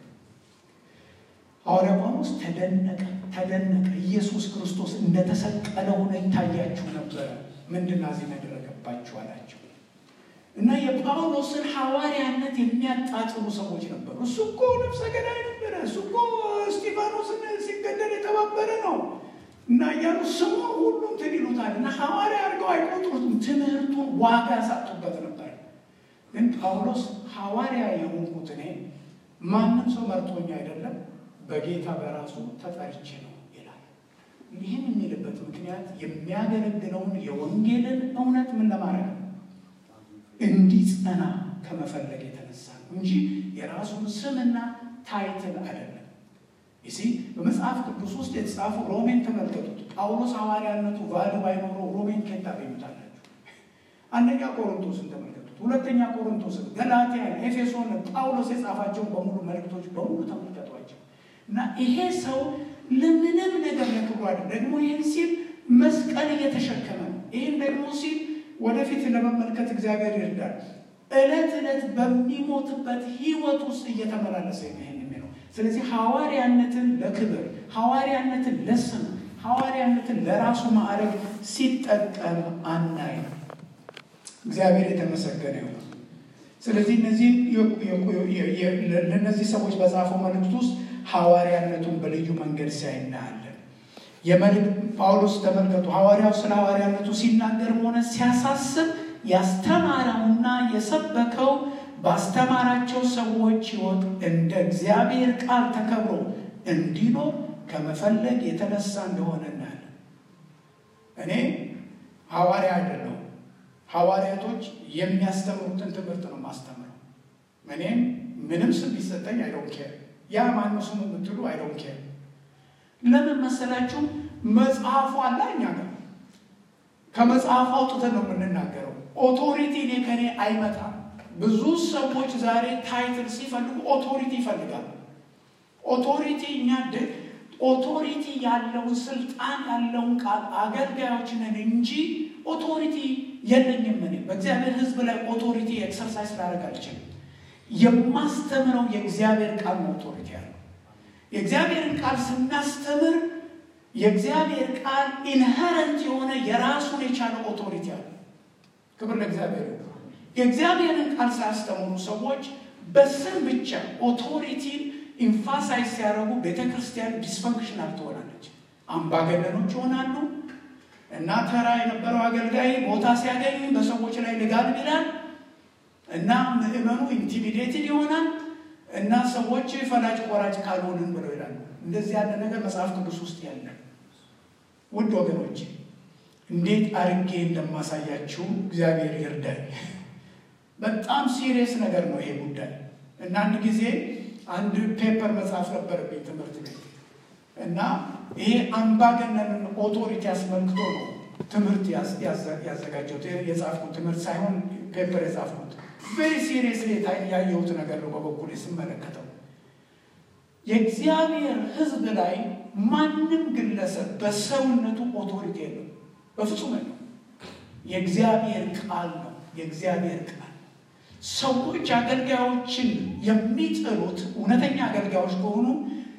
ሐዋርያ ጳውሎስ ተደነቀ ተደነቀ። ኢየሱስ ክርስቶስ እንደተሰቀለ ሆነ ይታያችሁ ነበረ። ምንድን ነው እዚህ ያደረገባችሁ አላቸው። እና የጳውሎስን ሐዋርያነት የሚያጣጥሉ ሰዎች ነበሩ። እሱ እኮ ነፍሰ ገዳይ ነበረ፣ እሱ እኮ እስጢፋኖስን ሲገደል የተባበረ ነው እና እያሉ ስሙን ሁሉ እንትን ይሉታል እና ሐዋርያ አድርገው አይቆጥሩትም። ትምህርቱን ዋጋ ያሳጡበት ነበር። ግን ጳውሎስ ሐዋርያ የሆንኩት እኔ ማንም ሰው መርጦኝ አይደለም በጌታ በራሱ ተጠርቼ ነው ይላል። ይህን የሚልበት ምክንያት የሚያገለግለውን የወንጌልን እውነት ምን ለማድረግ ነው እንዲጸና ከመፈለግ የተነሳ ነው እንጂ የራሱን ስምና ታይትል አይደለም። ይሲ በመጽሐፍ ቅዱስ ውስጥ የተጻፉ ሮሜን ተመልከቱት። ጳውሎስ ሐዋርያነቱ ቫሉ ባይኖረው ሮሜን ከየት ታገኙታላችሁ? አንደኛ ቆሮንቶስን ተመልከቱት፣ ሁለተኛ ቆሮንቶስን፣ ገላትያን፣ ኤፌሶን ጳውሎስ የጻፋቸውን በሙሉ መልእክቶች በሙሉ ተመልከቷቸው እና ይሄ ሰው ለምንም ነገር ለክብሩ አይደለም። ደግሞ ይህን ሲል መስቀል እየተሸከመ ነው። ይህን ደግሞ ሲል ወደፊት ለመመልከት እግዚአብሔር ይርዳል። ዕለት ዕለት በሚሞትበት ህይወት ውስጥ እየተመላለሰ ይሄን የሚለው ስለዚህ ሐዋርያነትን ለክብር ሐዋርያነትን ለስም ሐዋርያነትን ለራሱ ማዕረግ ሲጠቀም አናይ። እግዚአብሔር የተመሰገነ ይሁን። ስለዚህ እነዚህ ለእነዚህ ሰዎች በጻፈው መልእክት ውስጥ ሐዋርያነቱን በልዩ መንገድ ሲያይ እናያለን። የመልእክት ጳውሎስ ተመልከቱ፣ ሐዋርያው ስለ ሐዋርያነቱ ሲናገርም ሆነ ሲያሳስብ ያስተማረውና የሰበከው ባስተማራቸው ሰዎች ሕይወት እንደ እግዚአብሔር ቃል ተከብሮ እንዲኖር ከመፈለግ የተነሳ እንደሆነ እናያለን። እኔ ሐዋርያ አይደለሁም። ሐዋርያቶች የሚያስተምሩትን ትምህርት ነው ማስተምረው። እኔም ምንም ስም ቢሰጠኝ አይዶን ኬር ያ ማነው ስሙ የምትሉ አይዶን ኬር ለምን መሰላችሁ? መጽሐፉ አለ እኛ ጋር ከመጽሐፉ አውጥተን ነው የምንናገረው። ኦቶሪቲ እኔ ከኔ አይመጣም። ብዙ ሰዎች ዛሬ ታይትል ሲፈልጉ ኦቶሪቲ ይፈልጋሉ። ኦቶሪቲ እኛ ኦቶሪቲ ያለውን ስልጣን ያለውን ቃል አገልጋዮች ነን እንጂ ኦቶሪቲ የለኝም። እኔ በእግዚአብሔር ሕዝብ ላይ ኦቶሪቲ ኤክሰርሳይዝ ላደርግ አልችልም። የማስተምረው የእግዚአብሔር ቃል ነው ኦቶሪቲ ያለው የእግዚአብሔርን ቃል ስናስተምር የእግዚአብሔር ቃል ኢንሄረንት የሆነ የራሱን የቻለ ኦቶሪቲ አለ። ክብር ለእግዚአብሔር። የእግዚአብሔርን ቃል ሳያስተምሩ ሰዎች በስም ብቻ ኦቶሪቲን ኢንፋሳይዝ ሲያደርጉ ቤተ ክርስቲያን ዲስፈንክሽናል ትሆናለች። አምባገነኖች ይሆናሉ። እና ተራ የነበረው አገልጋይ ቦታ ሲያገኝ በሰዎች ላይ ልጋል ይላል እና ምዕመኑ ኢንቲሚዴትድ ይሆናል እና ሰዎች ፈላጭ ቆራጭ ካልሆንን ብለው ይላሉ። እንደዚህ ያለ ነገር መጽሐፍ ቅዱስ ውስጥ ያለ ውድ ወገኖች እንዴት አርጌ እንደማሳያችሁ እግዚአብሔር ይርዳኝ። በጣም ሲሪየስ ነገር ነው ይሄ ጉዳይ እና አንድ ጊዜ አንድ ፔፐር መጽሐፍ ነበረብኝ ትምህርት ቤት እና ይሄ አምባገነንን ኦቶሪቲ አስመልክቶ ነው ትምህርት ያዘጋጀሁት። የጻፍኩት ትምህርት ሳይሆን ፔፐር የጻፍኩት ቬሪ ሲሪየስ ያየሁት ነገር ነው። በበኩል ስመለከተው የእግዚአብሔር ሕዝብ ላይ ማንም ግለሰብ በሰውነቱ ኦቶሪቲ የለው፣ በፍጹም ነው። የእግዚአብሔር ቃል ነው። የእግዚአብሔር ቃል ሰዎች አገልጋዮችን የሚጥሉት እውነተኛ አገልጋዮች ከሆኑ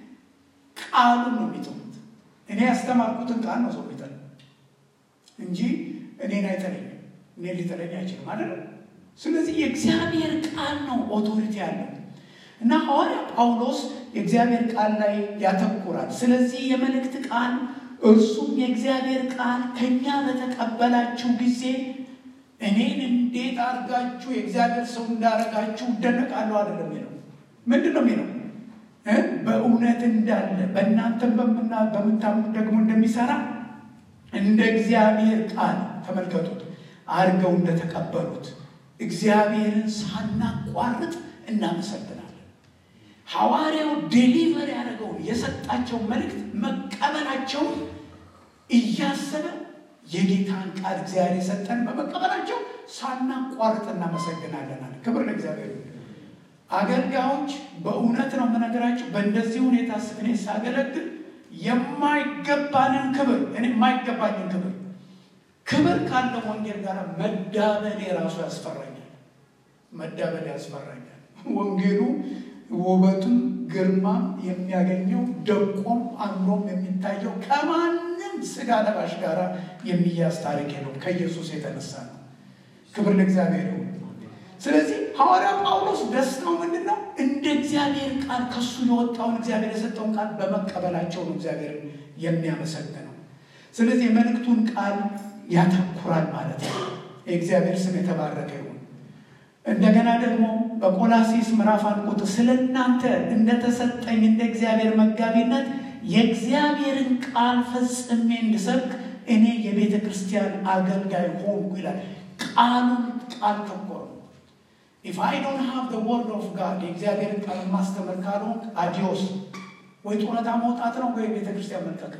ቃሉን ነው የሚጥሉት። እኔ ያስተማርኩትን ቃል ነው ሰው የሚጠል እንጂ እኔን አይጠለኝም። እኔን ሊጠለኝ አይችልም አይደለም። ስለዚህ የእግዚአብሔር ቃል ነው ኦቶሪቲ ያለው እና ሐዋርያ ጳውሎስ የእግዚአብሔር ቃል ላይ ያተኩራል። ስለዚህ የመልእክት ቃል እርሱም የእግዚአብሔር ቃል ከእኛ በተቀበላችሁ ጊዜ እኔን እንዴት አድርጋችሁ የእግዚአብሔር ሰው እንዳረጋችሁ እደነቃለሁ አይደለም የሚለው። ምንድን ነው የሚለው? በእውነት እንዳለ በእናንተም በምታምኑት ደግሞ እንደሚሰራ እንደ እግዚአብሔር ቃል ተመልከቱት፣ አድርገው እንደተቀበሉት እግዚአብሔርን ሳናቋርጥ እናመሰግናለን። ሐዋርያው ዴሊቨር ያደረገውን የሰጣቸው መልእክት መቀበላቸውን እያሰበ የጌታን ቃል እግዚአብሔር የሰጠን በመቀበላቸው ሳናቋርጥ እናመሰግናለን አለ። ክብር ለእግዚአብሔር። አገልጋዮች በእውነት ነው የምነግራቸው። በእንደዚህ ሁኔታ እኔ ሳገለግል የማይገባንን ክብር እኔ የማይገባንን ክብር ክብር ካለው ወንጌል ጋር መዳበል የራሱ ያስፈራኛል። መዳበል ያስፈራኛል። ወንጌሉ ውበቱም ግርማም የሚያገኘው ደቆም አምሮም የሚታየው ከማንም ስጋ ለባሽ ጋር የሚያዝ ታሪክ ነው። ከኢየሱስ የተነሳ ነው። ክብር ለእግዚአብሔር ይሁን። ስለዚህ ሐዋርያ ጳውሎስ ደስታው ምንድን ነው? እንደ እግዚአብሔር ቃል ከሱ የወጣውን እግዚአብሔር የሰጠውን ቃል በመቀበላቸው ነው እግዚአብሔርን የሚያመሰግነው። ስለዚህ የመልእክቱን ቃል ያተኩራል ማለት ነው። የእግዚአብሔር ስም የተባረከ ይሁን። እንደገና ደግሞ በቆላሲስ ምዕራፍ አንድ ቁጥር ስለ እናንተ እንደተሰጠኝ እንደ እግዚአብሔር መጋቢነት የእግዚአብሔርን ቃል ፈጽሜ እንድሰብክ እኔ የቤተ ክርስቲያን አገልጋይ ሆንኩ ይላል። ቃሉን ቃል ተኮር ኢፍ አይ ዶንት ሃቭ ዘ ወርድ ኦፍ ጋድ የእግዚአብሔርን ቃል ማስተምር ካልሆንክ አዲዮስ ወይ ጡረታ መውጣት ነው ወይ ቤተ ክርስቲያን መልቀቅ።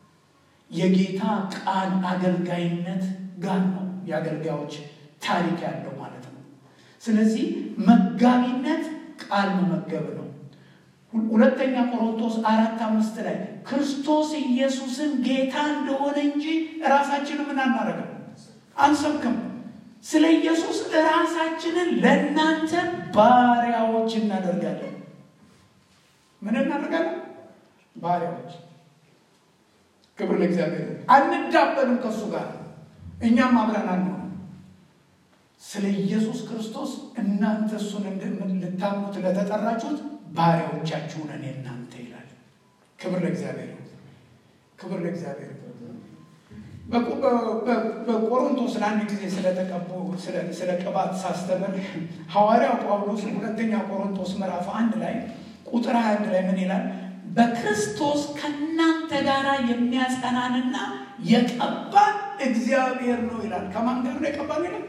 የጌታ ቃል አገልጋይነት ጋር ነው የአገልጋዮች ታሪክ ያለው ማለት ነው። ስለዚህ መጋቢነት ቃል መመገብ ነው። ሁለተኛ ቆሮንቶስ አራት አምስት ላይ ክርስቶስ ኢየሱስን ጌታ እንደሆነ እንጂ ራሳችንን ምን አናደርግም አንሰብክም። ስለ ኢየሱስ ራሳችንን ለእናንተ ባሪያዎች እናደርጋለን። ምን እናደርጋለን? ባሪያዎች። ክብር ለእግዚአብሔር። አንዳበልም ከእሱ ጋር እኛም አብረን አንሆን ስለ ኢየሱስ ክርስቶስ እናንተ እሱን ልታምኑት ለተጠራችሁት ባሪያዎቻችሁ ነን እናንተ ይላል። ክብር ለእግዚአብሔር፣ ክብር ለእግዚአብሔር። በቆሮንቶስ ለአንድ ጊዜ ስለተቀቡ ስለ ቅባት ሳስተምር ሐዋርያው ጳውሎስ ሁለተኛ ቆሮንቶስ ምዕራፍ አንድ ላይ ቁጥር ሀያ አንድ ላይ ምን ይላል? በክርስቶስ ከእናንተ ጋር የሚያጸናንና የቀባን እግዚአብሔር ነው ይላል። ከማን ጋር ነው የቀባን ይላል?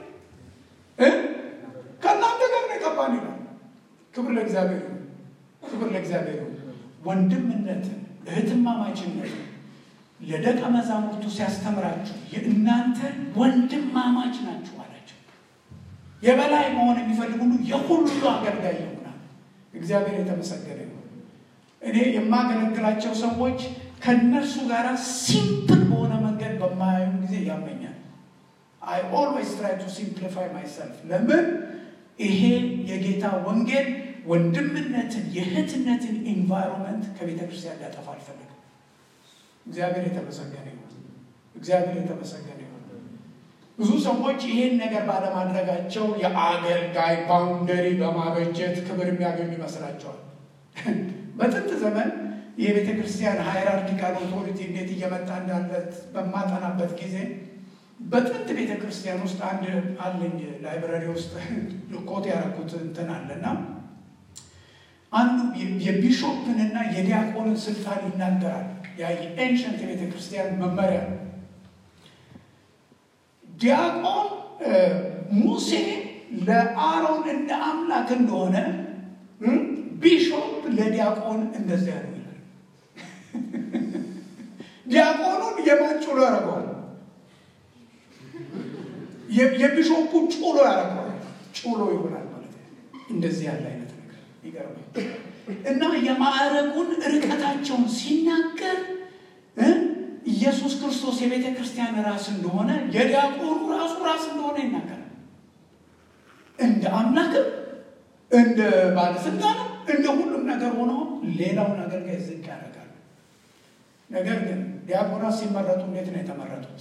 ከእናንተ ጋር ነው የቀባን ይላል። ክብር ለእግዚአብሔር፣ ክብር ለእግዚአብሔር። ወንድምነትን እህትማማችነትን ለደቀ መዛሙርቱ ሲያስተምራችሁ የእናንተ ወንድማማች ናችሁ አላቸው። የበላይ መሆን የሚፈልግ ሁሉ የሁሉ አገልጋይ ይሆናል። እግዚአብሔር የተመሰገነ ይሁን። እኔ የማገለግላቸው ሰዎች ከእነርሱ ጋር ሲምፕል በሆነ መንገድ በማያዩ ጊዜ ያመኛል። አይ ኦልዌይስ ትራይ ቱ ሲምፕሊፋይ ማይሰልፍ። ለምን ይሄ የጌታ ወንጌል ወንድምነትን የእህትነትን ኢንቫይሮንመንት ከቤተ ክርስቲያን ሊያጠፋ አልፈልግም። እግዚአብሔር የተመሰገነ ይሁን። እግዚአብሔር የተመሰገነ ይሁን። ብዙ ሰዎች ይሄን ነገር ባለማድረጋቸው የአገልጋይ ባውንደሪ በማበጀት ክብር የሚያገኙ ይመስላቸዋል። በጥንት ዘመን የቤተ ክርስቲያን ሃይራርኪካል ኦቶሪቲ እንዴት እየመጣ እንዳለ በማጠናበት ጊዜ በጥንት ቤተ ክርስቲያን ውስጥ አንድ አለኝ ላይብረሪ ውስጥ ልኮት ያደረኩት እንትን አለና አንዱ የቢሾፕንና የዲያቆንን ስልጣን ይናገራል። ያ የኤንሸንት የቤተ ክርስቲያን መመሪያ ነው። ዲያቆን ሙሴ ለአሮን እንደ አምላክ እንደሆነ ቢሾፕ ለዲያቆን እንደዚያ ነው ይላል። ዲያቆኑን የማን ጩሎ ያደርገዋል? የቢሾፑ ጩሎ ያደርገዋል። ጩሎ ይሆናል ማለት ነው። እንደዚህ ያለ አይነት ነገር ይገርማል። እና የማዕረጉን ርቀታቸውን ሲናገር ኢየሱስ ክርስቶስ የቤተ ክርስቲያን ራስ እንደሆነ የዲያቆኑ ራሱ ራስ እንደሆነ ይናገራል። እንደ አምላክም እንደ ባለስልጣንም እንደ ሁሉም ነገር ሆኖ ሌላውን አገልጋይ ዝቅ ያደርጋል። ነገር ግን ዲያቆናት ሲመረጡ እንዴት ነው የተመረጡት?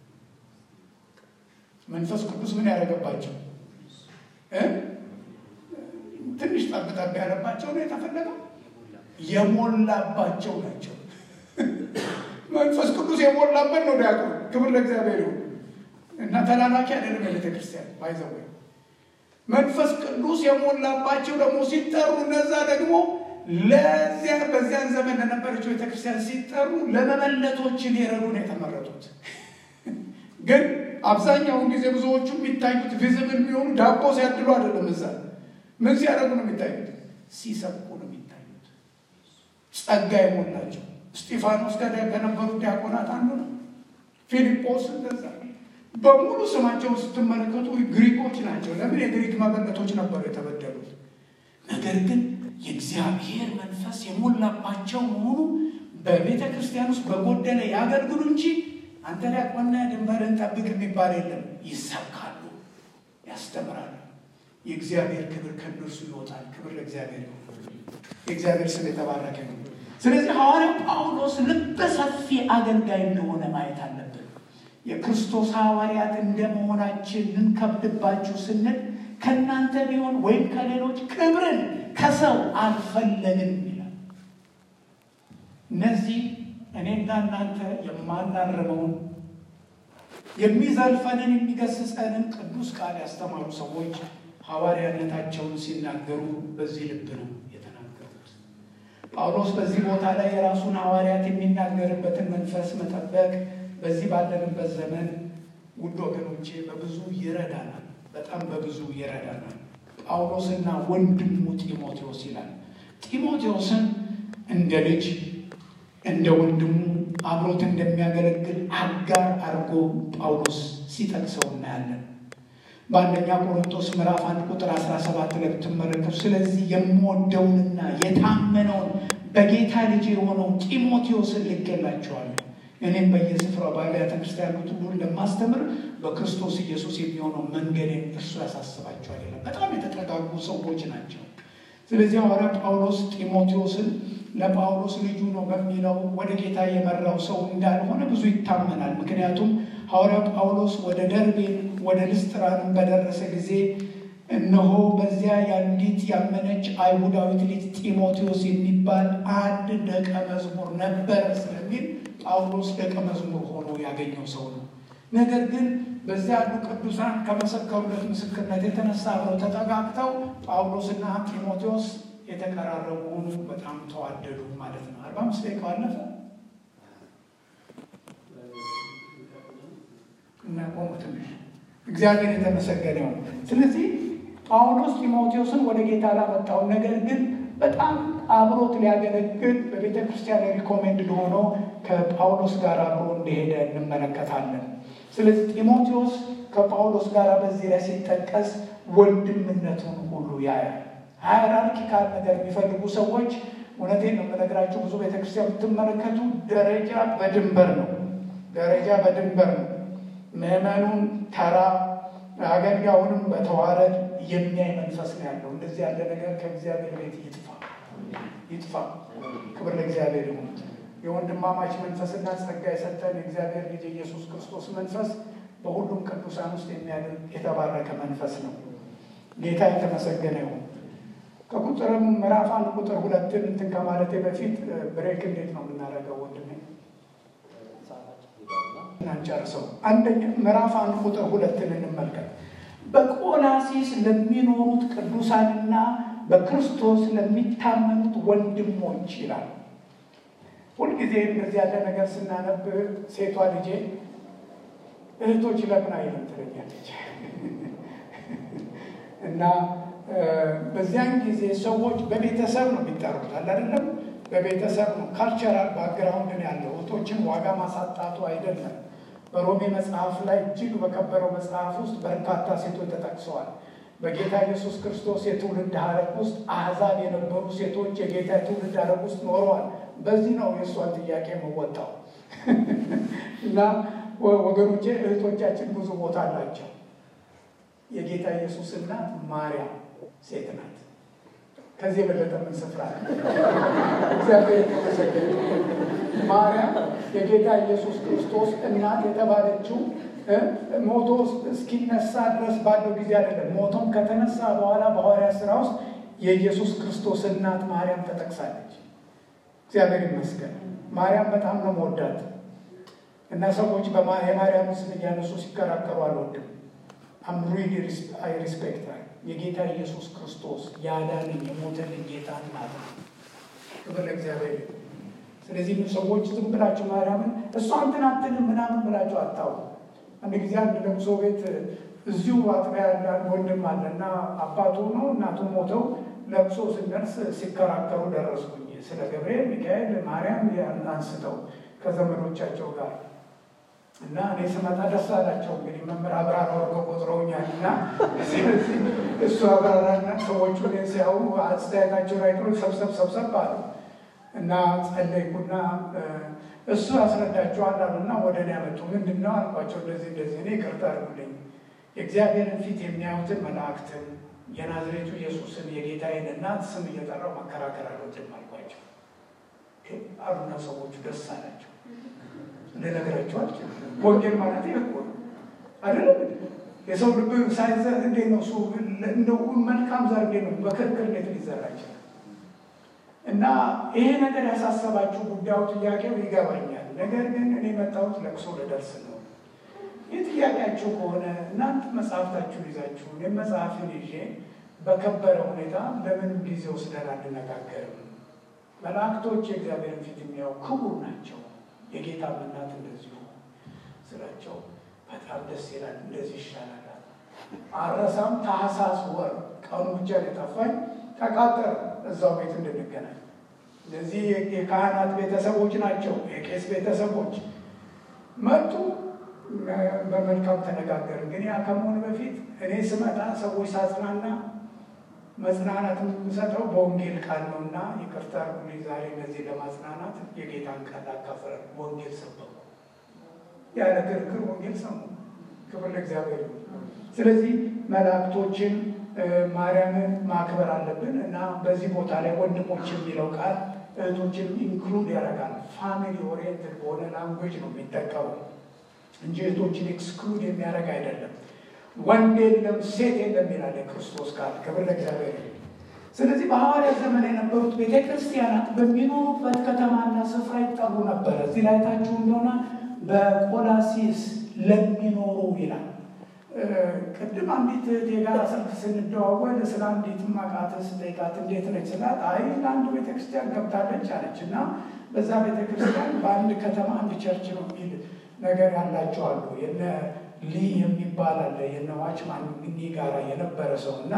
መንፈስ ቅዱስ ምን ያደረገባቸው? ትንሽ ጠብጠብ ያለባቸው ነው የተፈለገው? የሞላባቸው ናቸው። መንፈስ ቅዱስ የሞላበት ነው ዲያቆን። ክብር ለእግዚአብሔር ይሁን እና ተላላኪ አይደለም የቤተ ክርስቲያን ባይዘወ መንፈስ ቅዱስ የሞላባቸው ደግሞ ሲጠሩ እነዛ ደግሞ ለዚያ በዚያን ዘመን ለነበረችው ቤተክርስቲያን ሲጠሩ ለመመለቶች ሊረዱ ነው የተመረጡት። ግን አብዛኛውን ጊዜ ብዙዎቹ የሚታዩት ቪዝብል የሚሆኑ ዳቦ ሲያድሉ አይደለም። እዛ ምን ሲያደርጉ ነው የሚታዩት? ሲሰብኩ ነው የሚታዩት። ጸጋ የሞላቸው እስጢፋኖስ ጋር ከነበሩ ዲያቆናት አንዱ ነው። ፊልጶስ እንደዛ በሙሉ ስማቸውን ስትመለከቱ ግሪኮች ናቸው። ለምን የግሪክ መበለቶች ነበሩ የተበደሉት። ነገር ግን የእግዚአብሔር መንፈስ የሞላባቸው መሆኑ በቤተ ክርስቲያን ውስጥ በጎደለ ያገልግሉ እንጂ አንተ ዲያቆንና ድንበርን ጠብቅ የሚባል የለም። ይሰብካሉ፣ ያስተምራሉ። የእግዚአብሔር ክብር ከእነርሱ ይወጣል። ክብር ለእግዚአብሔር ይሆን። የእግዚአብሔር ስም የተባረከ ነው። ስለዚህ ሐዋርያው ጳውሎስ ልበ ሰፊ አገልጋይ እንደሆነ ማየት አለብን። የክርስቶስ ሐዋርያት እንደመሆናችን ልንከብድባችሁ ስንል ከእናንተ ቢሆን ወይም ከሌሎች ክብርን ከሰው አልፈለግን ይላል። እነዚህ እኔና እናንተ የማናርመውን የሚዘልፈንን የሚገስጸንን ቅዱስ ቃል ያስተማሩ ሰዎች ሐዋርያነታቸውን ሲናገሩ በዚህ ልብ ነው የተናገሩት። ጳውሎስ በዚህ ቦታ ላይ የራሱን ሐዋርያት የሚናገርበትን መንፈስ መጠበቅ በዚህ ባለንበት ዘመን ውድ ወገኖቼ በብዙ ይረዳናል፣ በጣም በብዙ ይረዳናል። ጳውሎስና ወንድሙ ጢሞቴዎስ ይላል። ጢሞቴዎስን እንደ ልጅ እንደ ወንድሙ አብሮት እንደሚያገለግል አጋር አድርጎ ጳውሎስ ሲጠቅሰው እናያለን። በአንደኛ ቆሮንቶስ ምዕራፍ አንድ ቁጥር 17 ላይ ብትመለከቱ ስለዚህ የምወደውንና የታመነውን በጌታ ልጅ የሆነውን ጢሞቴዎስን ልኬላችኋለሁ እኔም በየስፍራው በአብያተ ክርስቲያናት ሁሉ እንደማስተምር በክርስቶስ ኢየሱስ የሚሆነው መንገዴን እርሱ ያሳስባቸዋል ይላል። በጣም የተጠጋጉ ሰዎች ናቸው። ስለዚህ ሐዋርያ ጳውሎስ ጢሞቴዎስን ለጳውሎስ ልጁ ነው በሚለው ወደ ጌታ የመራው ሰው እንዳልሆነ ብዙ ይታመናል። ምክንያቱም ሐዋርያ ጳውሎስ ወደ ደርቤን ወደ ልስጥራንም በደረሰ ጊዜ እነሆ በዚያ የአንዲት ያመነች አይሁዳዊት ልጅ ጢሞቴዎስ የሚባል አንድ ደቀ መዝሙር ነበረ ስለሚል ጳውሎስ ደቀ መዝሙር ሆኖ ያገኘው ሰው ነው። ነገር ግን በዚያ ያሉ ቅዱሳን ከመሰከሩለት ምስክርነት የተነሳ አብረው ተጠጋግተው ጳውሎስና ጢሞቴዎስ የተቀራረቡ ሆኑ፣ በጣም ተዋደዱ ማለት ነው። አርባ አምስት ደቂቃ አለፈ እና ቆሙ ትንሽ። እግዚአብሔር የተመሰገነ ይሁን። ስለዚህ ጳውሎስ ጢሞቴዎስን ወደ ጌታ ላመጣውን ነገር ግን በጣም አብሮት ሊያገለግል በቤተ ክርስቲያን ሪኮሜንድ ሆኖ ከጳውሎስ ጋር አብሮ እንደሄደ እንመለከታለን። ስለዚህ ጢሞቴዎስ ከጳውሎስ ጋር በዚህ ላይ ሲጠቀስ ወንድምነቱን ሁሉ ያያል። ሃይራርኪካል ነገር የሚፈልጉ ሰዎች እውነቴን ነው የምነግራቸው። ብዙ ቤተክርስቲያን ብትመለከቱ ደረጃ በድንበር ነው፣ ደረጃ በድንበር ነው። ምዕመኑን ተራ አገልጋዩንም በተዋረድ የሚያይ መንፈስ ነው ያለው። እንደዚህ ያለ ነገር ከእግዚአብሔር ቤት ይጥፋ ይጥፋ። ክብር ለእግዚአብሔር ይሁን። የወንድማማች መንፈስና ጸጋ የሰጠን የእግዚአብሔር ልጅ ኢየሱስ ክርስቶስ መንፈስ በሁሉም ቅዱሳን ውስጥ የሚያደርግ የተባረከ መንፈስ ነው። ጌታ የተመሰገነ ይሁን። ከቁጥርም ምዕራፍ አንድ ቁጥር ሁለትን እንትን ከማለቴ በፊት ብሬክ እንዴት ነው የምናደርገው ወንድሜ? እናንጨርሰው። አንደኛ ምዕራፍ አንድ ቁጥር ሁለትን እንመልከት። በቆላሲስ ለሚኖሩት ቅዱሳንና በክርስቶስ ለሚታመኑት ወንድሞች ይላል። ሁልጊዜ እንደዚህ ያለ ነገር ስናነብ ሴቷ ልጄ እህቶች ለምን አይልም ትለኛለች እና በዚያን ጊዜ ሰዎች በቤተሰብ ነው የሚጠሩት አለ አይደለም። በቤተሰብ ነው ካልቸራል ባክግራውንድ ያለው እህቶችን ዋጋ ማሳጣቱ አይደለም። በሮሜ መጽሐፍ ላይ እጅግ በከበረው መጽሐፍ ውስጥ በርካታ ሴቶች ተጠቅሰዋል። በጌታ ኢየሱስ ክርስቶስ የትውልድ ሐረግ ውስጥ አሕዛብ የነበሩ ሴቶች የጌታ የትውልድ ሐረግ ውስጥ ኖረዋል። በዚህ ነው የእሷን ጥያቄ መወጣው እና ወገኖቼ እህቶቻችን ብዙ ቦታ አላቸው። የጌታ ኢየሱስ እናት ማርያም ሴት ናት። ከዚህ የበለጠ ምን ስፍራ ነው? እግዚአብሔር የተመሰገነ ማርያም የጌታ ኢየሱስ ክርስቶስ እናት የተባለችው ሞቶ እስኪነሳ ድረስ ባለው ጊዜ አይደለም። ሞቶም ከተነሳ በኋላ በሐዋርያት ሥራ ውስጥ የኢየሱስ ክርስቶስ እናት ማርያም ተጠቅሳለች። እግዚአብሔር ይመስገን። ማርያም በጣም ነው መወዳት እና ሰዎች የማርያም ስም እያነሱ ሲከራከሩ አልወድም። አምሪሊ አይ ሪስፔክት የጌታ ኢየሱስ ክርስቶስ ያዳነኝ የሞተልኝ ጌታ እናት ነው። ክብር ለእግዚአብሔር። ስለዚህ ሰዎች ዝም ብላችሁ ማርያምን እሷ እንትን አትልም ምናምን ብላችሁ አታው። አንድ ጊዜ አንድ ለቅሶ ቤት እዚሁ አጥቢያ ያለ ወንድም አለ እና አባቱ ነው እናቱ ሞተው ለቅሶ ስንደርስ ሲከራከሩ ደረስኩኝ። ስለ ገብርኤል፣ ሚካኤል፣ ማርያም አንስተው ከዘመዶቻቸው ጋር እና እኔ ስመጣ ደስ አላቸው። እንግዲህ መምህር አብራራ ወርዶ ቆጥረውኛል እና ስለዚህ እሱ አብራራና ሰዎቹ እኔን ሲያዩ አስተያየታቸውን አይቶ ሰብሰብ ሰብሰብ አሉ እና ጸለይኩና እሱ ያስረዳቸዋል አሉና ወደ እኔ ያመጡ። ምንድን ነው አልኳቸው። እንደዚህ እንደዚህ እኔ ይቅርታ አድርጉልኝ የእግዚአብሔርን ፊት የሚያዩትን መላእክትን የናዝሬቱ ኢየሱስን የጌታዬን እናት ስም እየጠራው መከራከር አልወድም አልኳቸው አሉና ሰዎቹ ደስ አላቸው። ልነግራቸዋል ወንጌል ማለት እኮ አይደለም። የሰው ልብ ሳይዘር እንዴት ነው እሱ እንደው መልካም ዘር እንዴት ነው በክርክር እንዴት ሊዘራ ይችላል? እና ይሄ ነገር ያሳሰባችሁ ጉዳዩ ጥያቄው ይገባኛል። ነገር ግን እኔ መጣሁት ለቅሶ ልደርስ ነው። ይህ ጥያቄያችሁ ከሆነ እናንተ መጽሐፍታችሁን ይዛችሁ እኔም መጽሐፍን ይዤ በከበረ ሁኔታ ለምንም ጊዜ ወስደን አንነጋገርም። መላእክቶች የእግዚአብሔርን ፊት የሚያዩ ክቡር ናቸው። የጌታ እናት እንደዚሁ ስላቸው በጣም ደስ ይላል። እንደዚህ ይሻላል። አረሳም ታህሳስ ወር ቀኑ ብቻ የጠፋኝ ተቃጠረ እዛው ቤት እንድንገናኝ። እነዚህ የካህናት ቤተሰቦች ናቸው፣ የቄስ ቤተሰቦች መጡ። በመልካም ተነጋገርን። ግን ያ ከመሆኑ በፊት እኔ ስመጣ ሰዎች ሳጽናና መጽናናት የምሰጠው በወንጌል ቃል ነው እና ይቅርታ አድርጉልኝ። ዛሬ እነዚህ ለማጽናናት የጌታን ቃል አካፈረ ወንጌል ሰበኩ። ያለ ክርክር ወንጌል ሰሙ። ክብር ለእግዚአብሔር ይሁን። ስለዚህ መላእክቶችን ማርያምን ማክበር አለብን እና በዚህ ቦታ ላይ ወንድሞች የሚለው ቃል እህቶችን ኢንክሉድ ያደርጋል። ፋሚሊ ኦሪየንትድ በሆነ ላንጉጅ ነው የሚጠቀመው እንጂ እህቶችን ኤክስክሉድ የሚያደርግ አይደለም። ወንድ የለም ሴት የለም ይላል የክርስቶስ ቃል። ክብር ለእግዚአብሔር። ስለዚህ በሐዋርያት ዘመን የነበሩት ቤተ ክርስቲያናት በሚኖሩበት ከተማና ስፍራ ይጠሩ ነበረ። እዚህ ላይ ታችሁ እንደሆነ በቆላሲስ ለሚኖሩ ይላል። ቅድም አንዲት የጋራ ሰልፍ ስንደዋወል ስለ አንዲት ማቃት ስጠይቃት እንዴት ነች ስላት፣ አይ ለአንድ ቤተክርስቲያን ገብታለች አለች እና በዛ ቤተክርስቲያን በአንድ ከተማ አንድ ቸርች ነው የሚል ነገር ያላቸው አሉ። የነ ሊ የሚባል አለ የነ ዋችማን ግኒ ጋራ የነበረ ሰው እና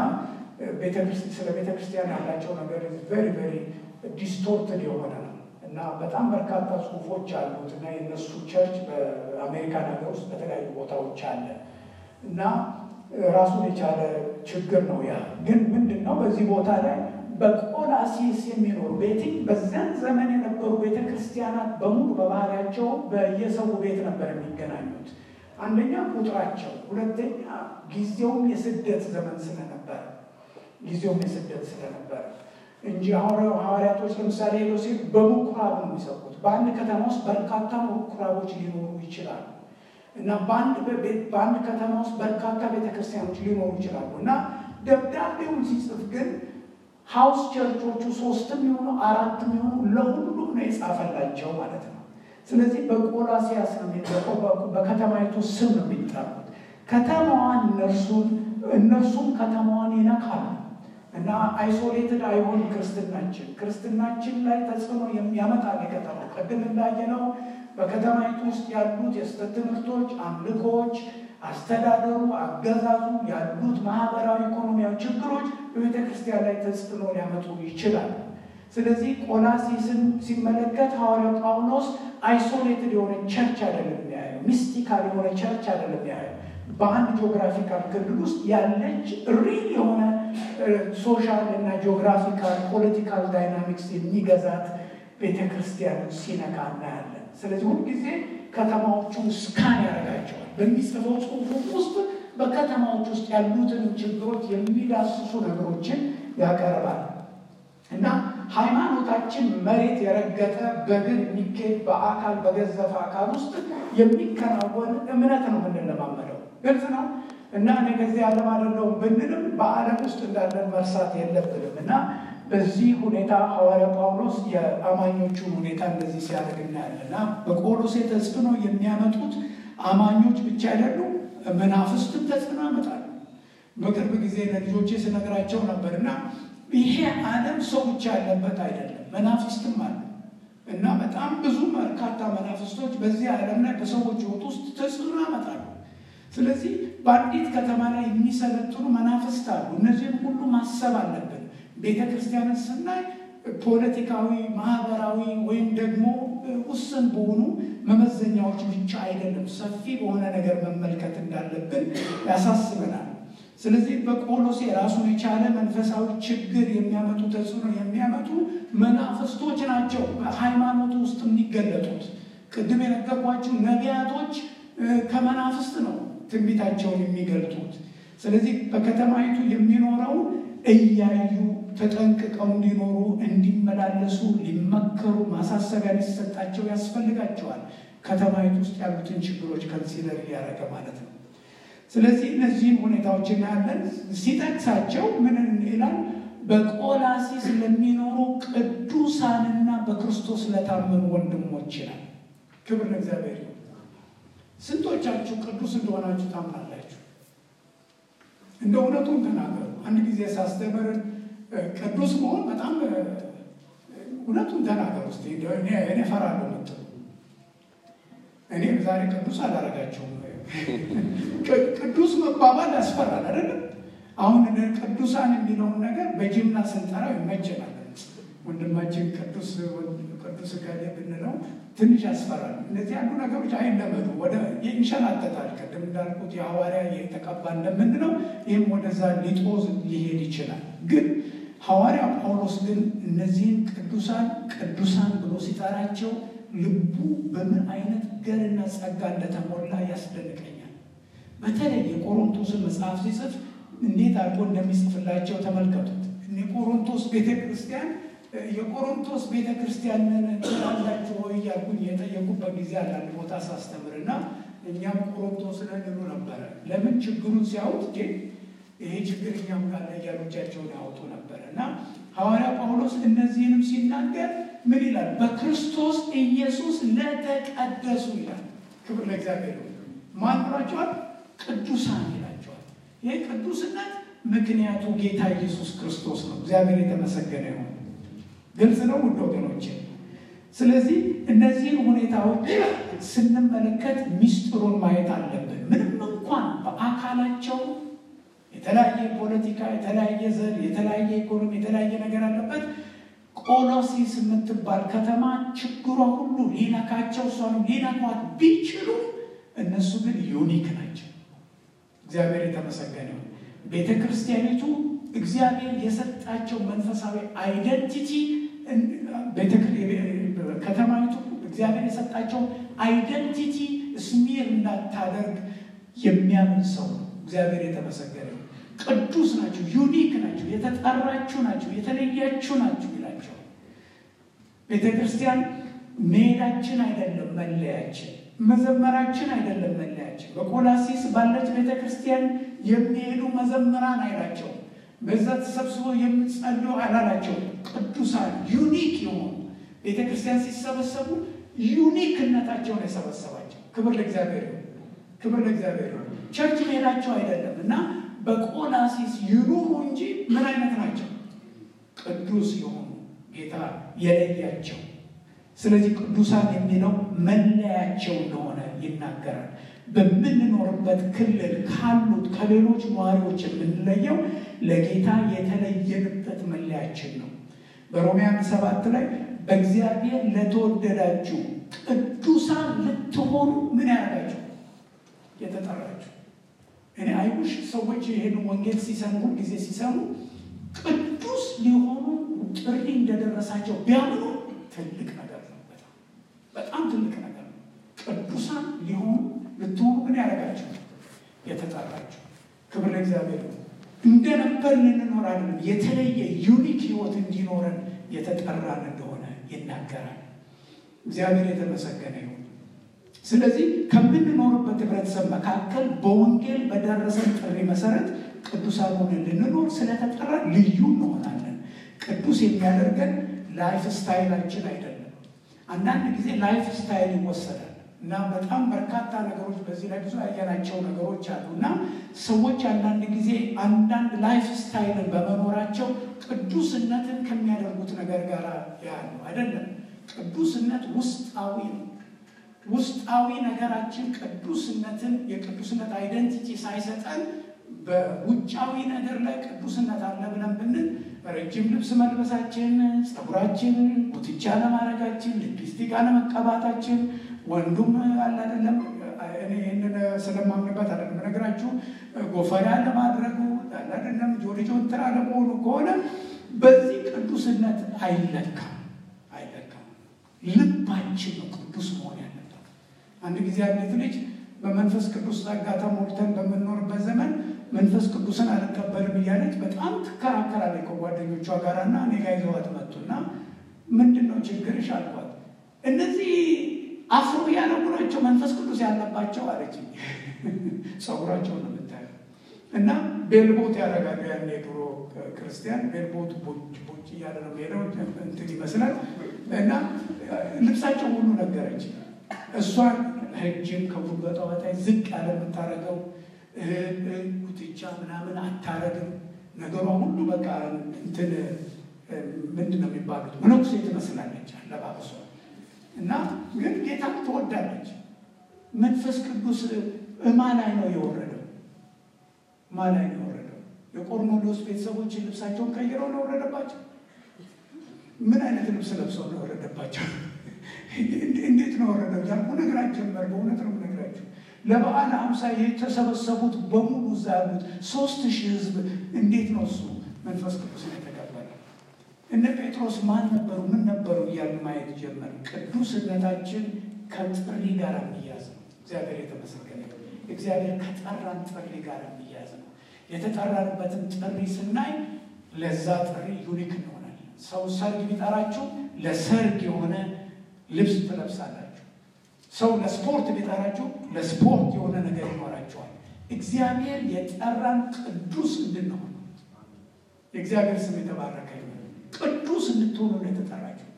ስለ ቤተክርስቲያን ያላቸው ነገር ቬሪ ቬሪ ዲስቶርትድ የሆነ ነው እና በጣም በርካታ ጽሁፎች አሉት እና የነሱ ቸርች በአሜሪካን ሀገር ውስጥ በተለያዩ ቦታዎች አለ እና ራሱን የቻለ ችግር ነው። ያ ግን ምንድን ነው በዚህ ቦታ ላይ በቆላሲስ የሚኖሩ ቤትኝ በዚያን ዘመን የነበሩ ቤተ ክርስቲያናት በሙሉ በባህሪያቸው በየሰው ቤት ነበር የሚገናኙት። አንደኛ ቁጥራቸው፣ ሁለተኛ ጊዜውም የስደት ዘመን ስለነበረ ጊዜውም የስደት ስለነበረ እንጂ ሐዋርያቶች ለምሳሌ ሄዶ ሲል በምኩራብ ነው የሚሰብኩት። በአንድ ከተማ ውስጥ በርካታ ምኩራቦች ሊኖሩ ይችላሉ እና በአንድ ከተማ ውስጥ በርካታ ቤተክርስቲያኖች ሊኖሩ ይችላሉ እና ደብዳቤውን ሲጽፍ ግን ሀውስ ቸርቾቹ ሶስትም የሆኑ አራትም የሆኑ ለሁሉም ነው የጻፈላቸው ማለት ነው። ስለዚህ በቆላሲያስ ነው የሚጠቀው በከተማይቱ ስም ነው የሚጠሩት። ከተማዋን እነርሱን እነርሱም ከተማዋን ይነካሉ እና አይሶሌትድ አይሆን ክርስትናችን ክርስትናችን ላይ ተጽዕኖ የሚያመጣል የከተማው ቅድም እንዳየነው በከተማይቱ ውስጥ ያሉት የስህተት ትምህርቶች፣ አምልኮዎች፣ አስተዳደሩ፣ አገዛዙ ያሉት ማህበራዊ፣ ኢኮኖሚያዊ ችግሮች በቤተ ክርስቲያን ላይ ተጽዕኖ ሊያመጡ ይችላል። ስለዚህ ቆላሲስን ሲመለከት ሐዋርያው ጳውሎስ አይሶሌትድ የሆነ ቸርች አይደለም የሚያየው፣ ሚስቲካል የሆነ ቸርች አይደለም የሚያየው። በአንድ ጂኦግራፊካል ክልል ውስጥ ያለች ሪል የሆነ ሶሻል እና ጂኦግራፊካል ፖለቲካል ዳይናሚክስ የሚገዛት ቤተ ክርስቲያን ሲነካ እናያለን። ስለዚህ ሁልጊዜ ከተማዎቹን ስካን ያደርጋቸዋል። በሚጽፈው ጽሑፉ ውስጥ በከተማዎች ውስጥ ያሉትን ችግሮች የሚዳስሱ ነገሮችን ያቀርባል እና ሃይማኖታችን መሬት የረገጠ በግን የሚካሄድ በአካል በገዘፈ አካል ውስጥ የሚከናወን እምነት ነው የምንለማመደው። ግልጽ ነው እና እኔ ከዚህ ዓለም አይደለሁም ብንልም በዓለም ውስጥ እንዳለን መርሳት የለብንም እና በዚህ ሁኔታ ሐዋርያ ጳውሎስ የአማኞቹን ሁኔታ እንደዚህ ሲያደርግ እናያለን እና በቆሎሴ ተጽዕኖ የሚያመጡት አማኞች ብቻ አይደሉም፣ መናፍስትን ተጽዕኖ ያመጣሉ። በቅርብ ጊዜ ለልጆቼ ስነግራቸው ነበር እና ይሄ ዓለም ሰው ብቻ ያለበት አይደለም፣ መናፍስትም አለ እና በጣም ብዙ በርካታ መናፍስቶች በዚህ ዓለም ላይ በሰዎች ሕይወት ውስጥ ተጽዕኖ ያመጣሉ። ስለዚህ በአንዲት ከተማ ላይ የሚሰለጥኑ መናፍስት አሉ። እነዚህን ሁሉ ማሰብ አለብን። ቤተ ክርስቲያንን ስናይ ፖለቲካዊ፣ ማህበራዊ ወይም ደግሞ ውስን በሆኑ መመዘኛዎች ብቻ አይደለም፣ ሰፊ በሆነ ነገር መመልከት እንዳለብን ያሳስበናል። ስለዚህ በቆሎሴ ራሱን የቻለ መንፈሳዊ ችግር የሚያመጡ ተጽዕኖ የሚያመጡ መናፍስቶች ናቸው በሃይማኖቱ ውስጥ የሚገለጡት። ቅድም የነገርኳቸው ነቢያቶች ከመናፍስት ነው ትንቢታቸውን የሚገልጡት። ስለዚህ በከተማይቱ የሚኖረው እያዩ ተጠንቅቀው እንዲኖሩ እንዲመላለሱ ሊመከሩ ማሳሰቢያ ሊሰጣቸው ያስፈልጋቸዋል። ከተማይቱ ውስጥ ያሉትን ችግሮች ከንሲደር እያደረገ ማለት ነው። ስለዚህ እነዚህን ሁኔታዎች እናያለን። ሲጠቅሳቸው ምን ይላል? በቆላሲስ ለሚኖሩ ቅዱሳንና በክርስቶስ ለታመኑ ወንድሞች ይላል። ክብር ለእግዚአብሔር። ስንቶቻችሁ ቅዱስ እንደሆናችሁ ታምናላችሁ? እንደ እውነቱን ተናገሩ። አንድ ጊዜ ሳስተምር ቅዱስ መሆን በጣም እውነቱን ተናገሩ ስ እኔ እፈራለሁ ምትሉ እኔ ዛሬ ቅዱስ አላረጋቸውም። ቅዱስ መባባል ያስፈራል አይደለም? አሁን ቅዱሳን የሚለውን ነገር በጅምላ ስንጠራው ይመቸናል። ወንድማችን ቅዱስ ቅዱስ ጋዜ ብንለው ትንሽ ያስፈራል። እነዚህ ያሉ ነገሮች አይለመዱ፣ ወደ ይንሸናተታል። ቅድም እንዳልኩት የሐዋርያ የተቀባ እንደምንለው ይህም ወደዛ ሊጦዝ ሊሄድ ይችላል። ግን ሐዋርያ ጳውሎስ ግን እነዚህን ቅዱሳን ቅዱሳን ብሎ ሲጠራቸው ልቡ በምን አይነት ገርና ጸጋ እንደተሞላ ያስደንቀኛል። በተለይ የቆሮንቶስን መጽሐፍ ሲጽፍ እንዴት አድርጎ እንደሚጽፍላቸው ተመልከቱት። የቆሮንቶስ ቤተ ክርስቲያን የቆሮንቶስ ቤተ ክርስቲያንን ትላላችሁ ወይ እያልኩኝ የጠየቁበት ጊዜ አንዳንድ ቦታ ሳስተምር እና እኛም ቆሮንቶስ ነን ይሉ ነበረ። ለምን ችግሩን ሲያዩት ይሄ ችግር እኛም ካለ እያሉ እጃቸውን ያወጡ ነበረ እና ሐዋርያ ጳውሎስ እነዚህንም ሲናገር ምን ይላል? በክርስቶስ ኢየሱስ ለተቀደሱ ይላል። ክብር ለእግዚአብሔር። ማን ብሏቸዋል? ቅዱሳን ይላቸዋል። ይህ ቅዱስነት ምክንያቱ ጌታ ኢየሱስ ክርስቶስ ነው። እግዚአብሔር የተመሰገነ ይሁን። ግልጽ ነው ውድ ወገኖች። ስለዚህ እነዚህን ሁኔታዎች ስንመለከት ሚስጥሩን ማየት አለብን። ምንም እንኳን በአካላቸው የተለያየ ፖለቲካ፣ የተለያየ ዘር፣ የተለያየ ኢኮኖሚ፣ የተለያየ ነገር አለበት። ቆሎሲስ የምትባል ከተማ ችግሯ ሁሉ ሊነካቸው እሷንም ሊነኳት ቢችሉ እነሱ ግን ዩኒክ ናቸው። እግዚአብሔር የተመሰገነ ይሁን። ቤተ ክርስቲያኒቱ እግዚአብሔር የሰጣቸው መንፈሳዊ አይደንቲቲ ከተማይቱ እግዚአብሔር የሰጣቸው አይደንቲቲ ስሚር እንዳታደርግ የሚያምን ሰው ነው። እግዚአብሔር የተመሰገነ ቅዱስ ናቸው፣ ዩኒክ ናቸው፣ የተጠራችሁ ናቸው፣ የተለያችሁ ናችሁ ይላቸዋል። ቤተ ክርስቲያን መሄዳችን አይደለም መለያችን፣ መዘመራችን አይደለም መለያችን። በቆላሲስ ባለች ቤተ ክርስቲያን የሚሄዱ መዘምራን አይላቸው። በዛ ተሰብስበው የምጸልዩ አላላቸው። ቅዱሳን ዩኒክ የሆኑ ቤተ ክርስቲያን ሲሰበሰቡ ዩኒክነታቸውን የሰበሰባቸው። ክብር ለእግዚአብሔር ይሁን፣ ክብር ለእግዚአብሔር ይሁን። ቸርች መሄዳቸው አይደለም እና በቆላሲስ ይኑሩ እንጂ ምን አይነት ናቸው? ቅዱስ የሆኑ ጌታ የለያቸው። ስለዚህ ቅዱሳን የሚለው መለያቸው እንደሆነ ይናገራል። በምንኖርበት ክልል ካሉት ከሌሎች ነዋሪዎች የምንለየው ለጌታ የተለየንበት መለያችን ነው። በሮሜ አንድ ሰባት ላይ በእግዚአብሔር ለተወደዳችሁ ቅዱሳን ልትሆኑ ምን ያደርጋችሁ የተጠራችሁ። እኔ አይሁሽ ሰዎች ይሄን ወንጌል ሲሰሙ ጊዜ ሲሰሙ ቅዱስ ሊሆኑ ጥሪ እንደደረሳቸው ቢያምኑ ትልቅ ነገር ነው። በጣም በጣም ትልቅ ነገር ነው። ቅዱሳን ሊሆኑ ልትሆኑ ምን ያደርጋችሁ የተጠራችሁ። ክብር ለእግዚአብሔር ነው። እንደነበር ልንኖር አይደለም፣ የተለየ ዩኒክ ህይወት እንዲኖረን የተጠራን እንደሆነ ይናገራል። እግዚአብሔር የተመሰገነ ይሁን። ስለዚህ ከምንኖርበት ህብረተሰብ መካከል በወንጌል በደረሰን ጥሪ መሰረት ቅዱሳን ሆነን ልንኖር ስለተጠራ ልዩ እንሆናለን። ቅዱስ የሚያደርገን ላይፍ ስታይላችን አይደለም። አንዳንድ ጊዜ ላይፍ ስታይል ይወሰዳል እና በጣም በርካታ ነገሮች በዚህ ላይ ብዙ ያየናቸው ነገሮች አሉ እና ሰዎች አንዳንድ ጊዜ አንዳንድ ላይፍ ስታይልን በመኖራቸው ቅዱስነትን ከሚያደርጉት ነገር ጋር ያሉ አይደለም። ቅዱስነት ውስጣዊ ነው። ውስጣዊ ነገራችን ቅዱስነትን የቅዱስነት አይደንቲቲ ሳይሰጠን በውጫዊ ነገር ላይ ቅዱስነት አለ ብለን ብንል ረጅም ልብስ መልበሳችን፣ ፀጉራችን ጉትቻ ለማድረጋችን፣ ሊፕስቲክ አለመቀባታችን፣ ወንዱም አለ አይደለም እኔ ይህንን ስለማምንበት አይደለም ነገራችሁ ጎፈሪያ ለማድረጉ አለ አይደለም ጆልጆ ትራ ለመሆኑ ከሆነ በዚህ ቅዱስነት አይለካም አይለካም። ልባችን ነው ቅዱስ መሆን ያለበት። አንድ ጊዜ አንዲት ልጅ በመንፈስ ቅዱስ ጸጋ ተሞልተን በምንኖርበት ዘመን መንፈስ ቅዱስን አልቀበልም እያለች በጣም ትከራከራለች ከጓደኞቿ ጋር እና እኔ ጋ ይዘዋት መጡና ምንድን ነው ችግርሽ አልኳት። እነዚህ አፍሮ ያለጉ ናቸው መንፈስ ቅዱስ ያለባቸው አለች። ጸጉራቸውን ነው የምታየው እና ቤልቦት ያደርጋሉ። ያን የድሮ ክርስቲያን ቤልቦት ቦጭ ቦጭ እያለ ነው ሄደው እንትን ይመስላል እና ልብሳቸው ሁሉ ነገረች። እሷን ረጅም ከጉልበቷ በታች ዝቅ ያለ የምታደርገው ጉትቻ ምናምን አታረግም። ነገሯ ሁሉ በቃ እንትን ምንድን ነው የሚባሉት መነኩሴ ትመስላለች አለባበሷ እና ግን ጌታ ትወዳለች። መንፈስ ቅዱስ እማ ላይ ነው የወረደው? እማ ላይ ነው የወረደው? የቆርኔሌዎስ ቤተሰቦች ልብሳቸውን ቀይረው ነው የወረደባቸው? ምን አይነት ልብስ ለብሰው ነው የወረደባቸው? እንዴት ነው ወረደው እያልኩ ነግራቸው ነበር። በእውነት ነው ነግራቸው። ለበዓል አምሳ የተሰበሰቡት በሙሉ እዛ ያሉት ሶስት ሺህ ህዝብ እንዴት ነው እሱ መንፈስ ቅዱስ የተቀበለ? እነ ጴጥሮስ ማን ነበሩ? ምን ነበሩ? እያልን ማየት ጀመር። ቅዱስነታችን ከጥሪ ጋር የሚያዝ ነው። እግዚአብሔር የተመሰገነ እግዚአብሔር ከጠራን ጥሪ ጋር የሚያዝ ነው። የተጠራንበትን ጥሪ ስናይ ለዛ ጥሪ ዩኒክ እንሆናለን። ሰው ሰርግ ቢጠራችሁ ለሰርግ የሆነ ልብስ ትለብሳላችሁ። ሰው ለስፖርት ቢጠራችሁ ለስፖርት የሆነ ነገር ይኖራቸዋል። እግዚአብሔር የጠራን ቅዱስ እንድንሆን የእግዚአብሔር ስም የተባረከ ይሁን። ቅዱስ እንድትሆኑ ነው የተጠራችሁት።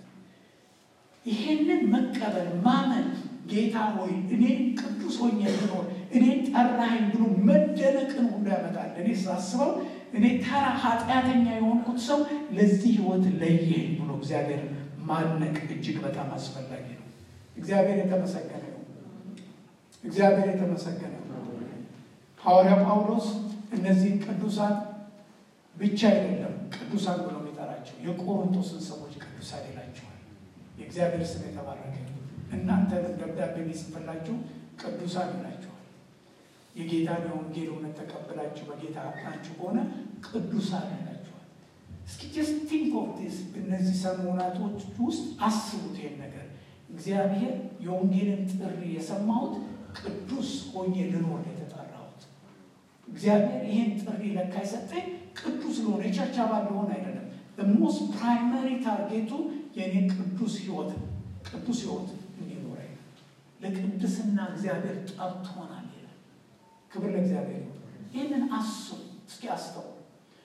ይሄንን መቀበል ማመን፣ ጌታ ሆይ እኔን ቅዱስ ሆኜ ልኖር እኔን ጠራኸኝ ብሎ መደነቅን ሁሉ ያመጣል። እኔ ሳስበው እኔ ተራ ኃጢአተኛ የሆንኩት ሰው ለዚህ ህይወት ለየኝ ብሎ እግዚአብሔር ማድነቅ እጅግ በጣም አስፈላጊ ነው። እግዚአብሔር የተመሰገነ ነው። እግዚአብሔር የተመሰገነ ነው። ሐዋርያ ጳውሎስ እነዚህን ቅዱሳን ብቻ አይደለም ቅዱሳን ብሎ የሚጠራቸው የቆሮንቶስን ሰዎች ቅዱሳን ይላቸዋል። የእግዚአብሔር ስም የተባረከ እናንተንም ደብዳቤ የሚጽፍላችሁ ቅዱሳን ይላቸዋል። የጌታን የወንጌል እውነት ተቀብላችሁ በጌታ ናችሁ ከሆነ ቅዱሳን ይላቸዋል። እስኪ ጀስት ቲንክ ኦፍ ዲስ እነዚህ ሰሞናቶች ውስጥ አስቡት ይሄን ነገር እግዚአብሔር የወንጌልን ጥሪ የሰማሁት ቅዱስ ሆኜ ልኖር የተጠራሁት እግዚአብሔር ይህን ጥሪ ለካ የሰጠኝ ቅዱስ ልሆን የቸርች አባል ልሆን አይደለም። ሞስት ፕራይመሪ ታርጌቱ የእኔ ቅዱስ ህይወት ቅዱስ ህይወት እንዲኖረኝ ለቅድስና እግዚአብሔር ጠርቶናል ይላል። ክብር ለእግዚአብሔር። ይህንን አስቡ እስኪ አስተው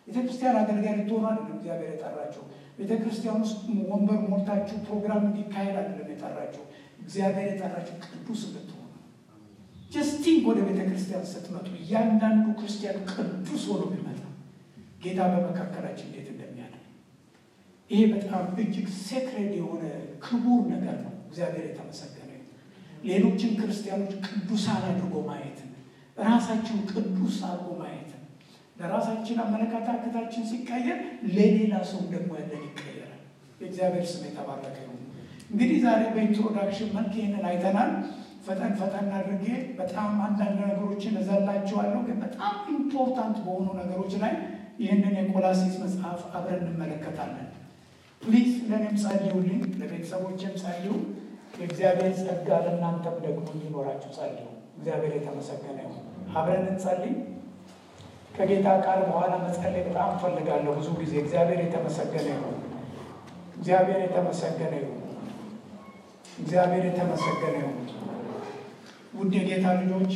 ቤተ ክርስቲያን አገልጋይ ልትሆኑ አይደለም እግዚአብሔር የጠራችሁ። ቤተ ክርስቲያን ውስጥ ወንበር ሞልታችሁ ፕሮግራም እንዲካሄድ አይደለም የጠራችሁ። እግዚአብሔር የጠራችሁ ቅዱስ ልትሆኑ ጀስቲንግ ወደ ቤተ ክርስቲያን ስትመጡ እያንዳንዱ ክርስቲያን ቅዱስ ሆኖ ቢመጣ ጌታ በመካከላችን እንዴት እንደሚያደርግ ይሄ በጣም እጅግ ሴክሬድ የሆነ ክቡር ነገር ነው። እግዚአብሔር የተመሰገነ ይሁን። ሌሎችን ክርስቲያኖች ቅዱሳን አድርጎ ማየትን ራሳችን ቅዱስ አድርጎ ማየትን ለራሳችን አመለካከታችን ሲቀየር ለሌላ ሰው ደግሞ ያለን ይቀየራል። የእግዚአብሔር ስም የተባረከ ይሁን። እንግዲህ ዛሬ በኢንትሮዳክሽን መልክ ይህንን አይተናል። ፈጠን ፈጠን አድርጌ በጣም አንዳንድ ነገሮችን እዘላቸዋለሁ፣ ግን በጣም ኢምፖርታንት በሆኑ ነገሮች ላይ ይህንን የቆላሲስ መጽሐፍ አብረን እንመለከታለን። ፕሊዝ ለእኔም ጸልዩልኝ፣ ለቤተሰቦችም ጸልዩ። የእግዚአብሔር ጸጋ ለእናንተም ደግሞ እንዲኖራችሁ ጸልዩ። እግዚአብሔር የተመሰገነ ይሁን። አብረን እንጸልይ። ከጌታ ቃል በኋላ መጸለይ በጣም እፈልጋለሁ። ብዙ ጊዜ እግዚአብሔር የተመሰገነ ይሁን። እግዚአብሔር የተመሰገነ ይሁን። እግዚአብሔር የተመሰገነ ይሁን። ውድ የጌታ ልጆች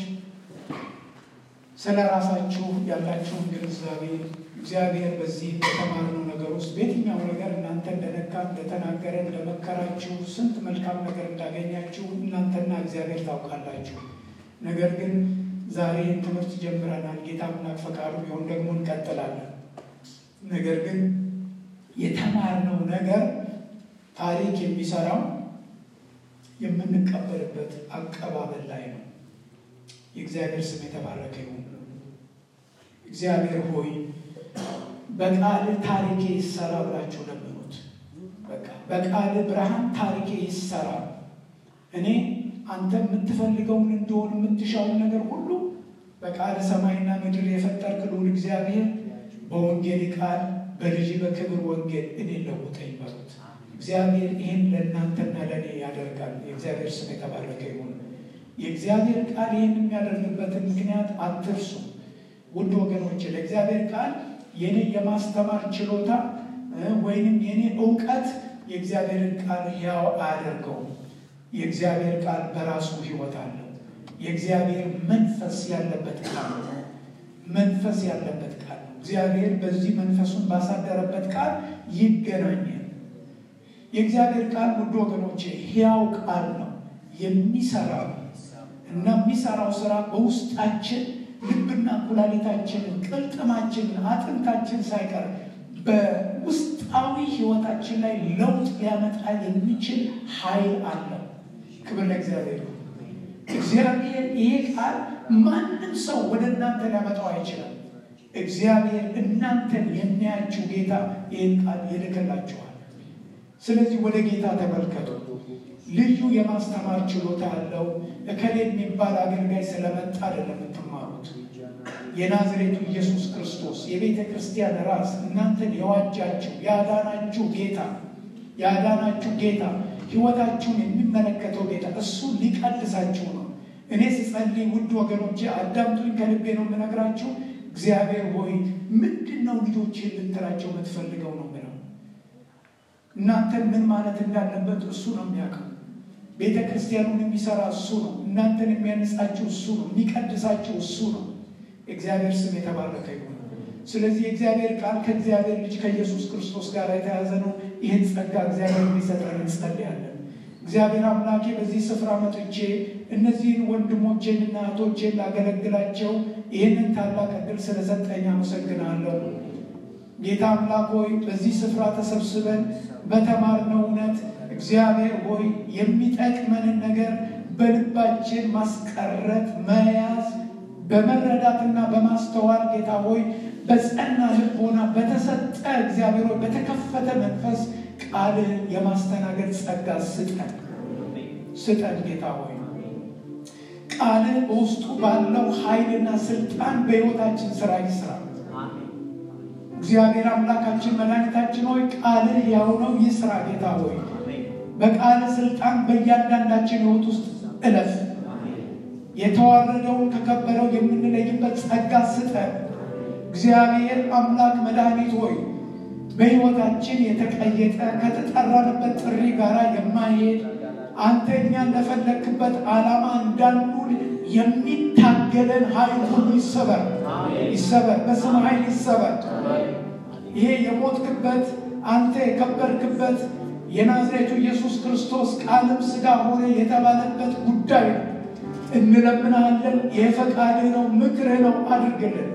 ስለ ራሳችሁ ያላችሁን ግንዛቤ እግዚአብሔር በዚህ በተማርነው ነገር ውስጥ በየትኛው ነገር እናንተ እንደነካ እንደተናገረ እንደመከራችሁ ስንት መልካም ነገር እንዳገኛችሁ እናንተና እግዚአብሔር ታውቃላችሁ። ነገር ግን ዛሬ ትምህርት ጀምረናል። ጌታ አምላክ ፈቃዱ ቢሆን ደግሞ እንቀጥላለን። ነገር ግን የተማርነው ነገር ታሪክ የሚሰራው የምንቀበልበት አቀባበል ላይ ነው። የእግዚአብሔር ስም የተባረከ ይሁን። እግዚአብሔር ሆይ በቃል ታሪኬ ይሰራ ብላችሁ ለምኑት። በቃ በቃል ብርሃን ታሪኬ ይሰራ። እኔ አንተ የምትፈልገውን እንደሆን የምትሻውን ነገር ሁሉ በቃል ሰማይና ምድር የፈጠርክ ልዑል እግዚአብሔር በወንጌል ቃል በልጅ በክብር ወንጌል እኔ ለውጠኝ በሉት። እግዚአብሔር ይህን ለእናንተና ለእኔ ያደርጋል። የእግዚአብሔር ስም የተባረከ ይሁን። የእግዚአብሔር ቃል ይህን የሚያደርግበትን ምክንያት አትርሱ። ውድ ወገኖች ለእግዚአብሔር ቃል የኔ የማስተማር ችሎታ ወይንም የኔ እውቀት የእግዚአብሔርን ቃል ሕያው አያደርገውም። የእግዚአብሔር ቃል በራሱ ሕይወት አለው። የእግዚአብሔር መንፈስ ያለበት ቃል ነው። መንፈስ ያለበት ቃል ነው። እግዚአብሔር በዚህ መንፈሱን ባሳደረበት ቃል ይገናኛል። የእግዚአብሔር ቃል ውድ ወገኖቼ ሕያው ቃል ነው፣ የሚሰራ እና የሚሰራው ስራ በውስጣችን ልብና ኩላሊታችንን፣ ቅልጥማችንን፣ አጥንታችን ሳይቀር በውስጣዊ ህይወታችን ላይ ለውጥ ሊያመጣ የሚችል ኃይል አለው። ክብር ለእግዚአብሔር። እግዚአብሔር ይሄ ቃል ማንም ሰው ወደ እናንተ ሊያመጣው አይችልም። እግዚአብሔር እናንተን የሚያችሁ ጌታ ይህን ቃል ይልክላችኋል። ስለዚህ ወደ ጌታ ተመልከቱ። ልዩ የማስተማር ችሎታ ያለው እከሌ የሚባል አገልጋይ ስለመጣ አይደለም የምትማሩት። የናዝሬቱ ኢየሱስ ክርስቶስ የቤተ ክርስቲያን ራስ እናንተን የዋጃችሁ ያዳናችሁ ጌታ ያዳናችሁ ጌታ ህይወታችሁን የሚመለከተው ጌታ እሱ ሊቀድሳችሁ ነው። እኔ ስጸልይ ውድ ወገኖቼ አዳምጡኝ፣ ከልቤ ነው የምነግራችሁ። እግዚአብሔር ሆይ ምንድን ነው ልጆች ልትላቸው የምትፈልገው ነው ምለው እናንተን ምን ማለት እንዳለበት እሱ ነው የሚያውቀው። ቤተ ክርስቲያኑን የሚሰራ እሱ ነው። እናንተን የሚያነጻችሁ እሱ ነው። የሚቀድሳችሁ እሱ ነው። እግዚአብሔር ስም የተባረከ ይሁን። ስለዚህ የእግዚአብሔር ቃል ከእግዚአብሔር ልጅ ከኢየሱስ ክርስቶስ ጋር የተያዘ ነው። ይህን ጸጋ እግዚአብሔር እንዲሰጠን እንጸልያለን። እግዚአብሔር አምላኬ በዚህ ስፍራ መጥቼ እነዚህን ወንድሞቼንና እህቶቼን ላገለግላቸው ይህንን ታላቅ ዕድል ስለሰጠኝ አመሰግናለሁ። ጌታ አምላክ ሆይ በዚህ ስፍራ ተሰብስበን በተማርነው እውነት እግዚአብሔር ሆይ የሚጠቅመንን ነገር በልባችን ማስቀረት መያዝ በመረዳትና በማስተዋል ጌታ ሆይ በጸና ልቦና በተሰጠ እግዚአብሔር ሆይ በተከፈተ መንፈስ ቃልህን የማስተናገድ ጸጋ ስጠን ስጠን ጌታ ሆይ ቃልህ በውስጡ ባለው ኃይልና ስልጣን በሕይወታችን ስራ ይስራ። እግዚአብሔር አምላካችን መድኃኒታችን ሆይ ቃልህ ያው ነው ይስራ። ጌታ ሆይ በቃል ስልጣን በእያንዳንዳችን ሕይወት ውስጥ እለፍ። የተዋረደውን ከከበረው የምንለይበት ጸጋ ስጠን። እግዚአብሔር አምላክ መድኃኒት ሆይ በሕይወታችን የተቀየጠ ከተጠራንበት ጥሪ ጋር የማይሄድ አንተ እኛን ለፈለክበት ዓላማ እንዳንውል የሚታገለን ኃይል ሁሉ ይሰበር ይሰበር፣ በስም ኃይል ይሰበር። ይሄ የሞትክበት አንተ የከበርክበት የናዝሬቱ ኢየሱስ ክርስቶስ ቃልም ሥጋ ሆነ የተባለበት ጉዳይ ነው። እንለምናለን። ይህ ፈቃድህ ነው፣ ምክርህ ነው፣ አድርግልን።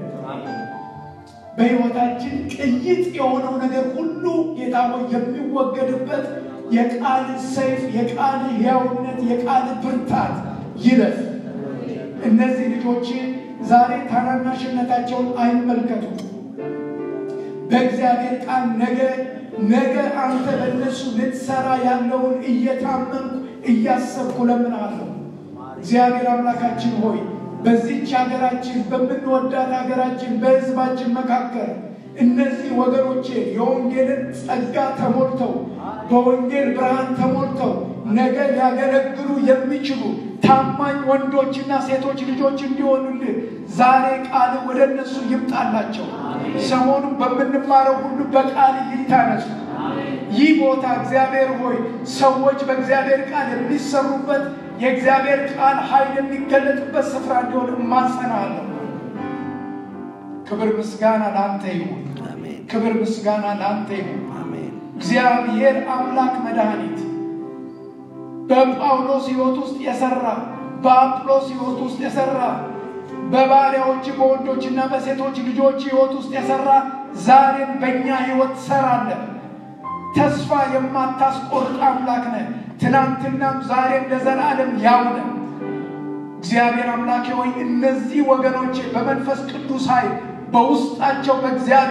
በሕይወታችን ቅይጥ የሆነው ነገር ሁሉ ጌታ ሆይ የሚወገድበት የቃል ሰይፍ፣ የቃል ሕያውነት፣ የቃል ብርታት ይለፍ። እነዚህ ልጆች ዛሬ ታናናሽነታቸውን አይመልከቱ። በእግዚአብሔር ቃል ነገ ነገ አንተ በእነሱ ልትሰራ ያለውን እየታመንኩ እያሰብኩ ለምናለሁ። እግዚአብሔር አምላካችን ሆይ በዚች ሀገራችን በምንወዳት ሀገራችን በሕዝባችን መካከል እነዚህ ወገኖቼ የወንጌልን ጸጋ ተሞልተው በወንጌል ብርሃን ተሞልተው ነገ ሊያገለግሉ የሚችሉ ታማኝ ወንዶችና ሴቶች ልጆች እንዲሆኑልህ ዛሬ ቃል ወደ እነሱ ይምጣላቸው። ሰሞኑን በምንማረው ሁሉ በቃል ይታነሱ። ይህ ቦታ እግዚአብሔር ሆይ ሰዎች በእግዚአብሔር ቃል የሚሰሩበት የእግዚአብሔር ቃል ኃይል የሚገለጥበት ስፍራ እንዲሆን እማጸናለሁ። ክብር ምስጋና ለአንተ ይሁን። ክብር ምስጋና ለአንተ ይሁን። እግዚአብሔር አምላክ መድኃኒት በጳውሎስ ሕይወት ውስጥ የሰራ በአጵሎስ ሕይወት ውስጥ የሰራ በባሪያዎች በወንዶችና በሴቶች ልጆች ሕይወት ውስጥ የሰራ ዛሬም በእኛ ሕይወት ትሰራለን። ተስፋ የማታስቆርጥ አምላክ ነህ። ትናንትናም ዛሬም ለዘላለም ያው ነህ። እግዚአብሔር አምላኬ ሆይ እነዚህ ወገኖቼ በመንፈስ ቅዱስ ኃይል በውስጣቸው በእግዚአብሔር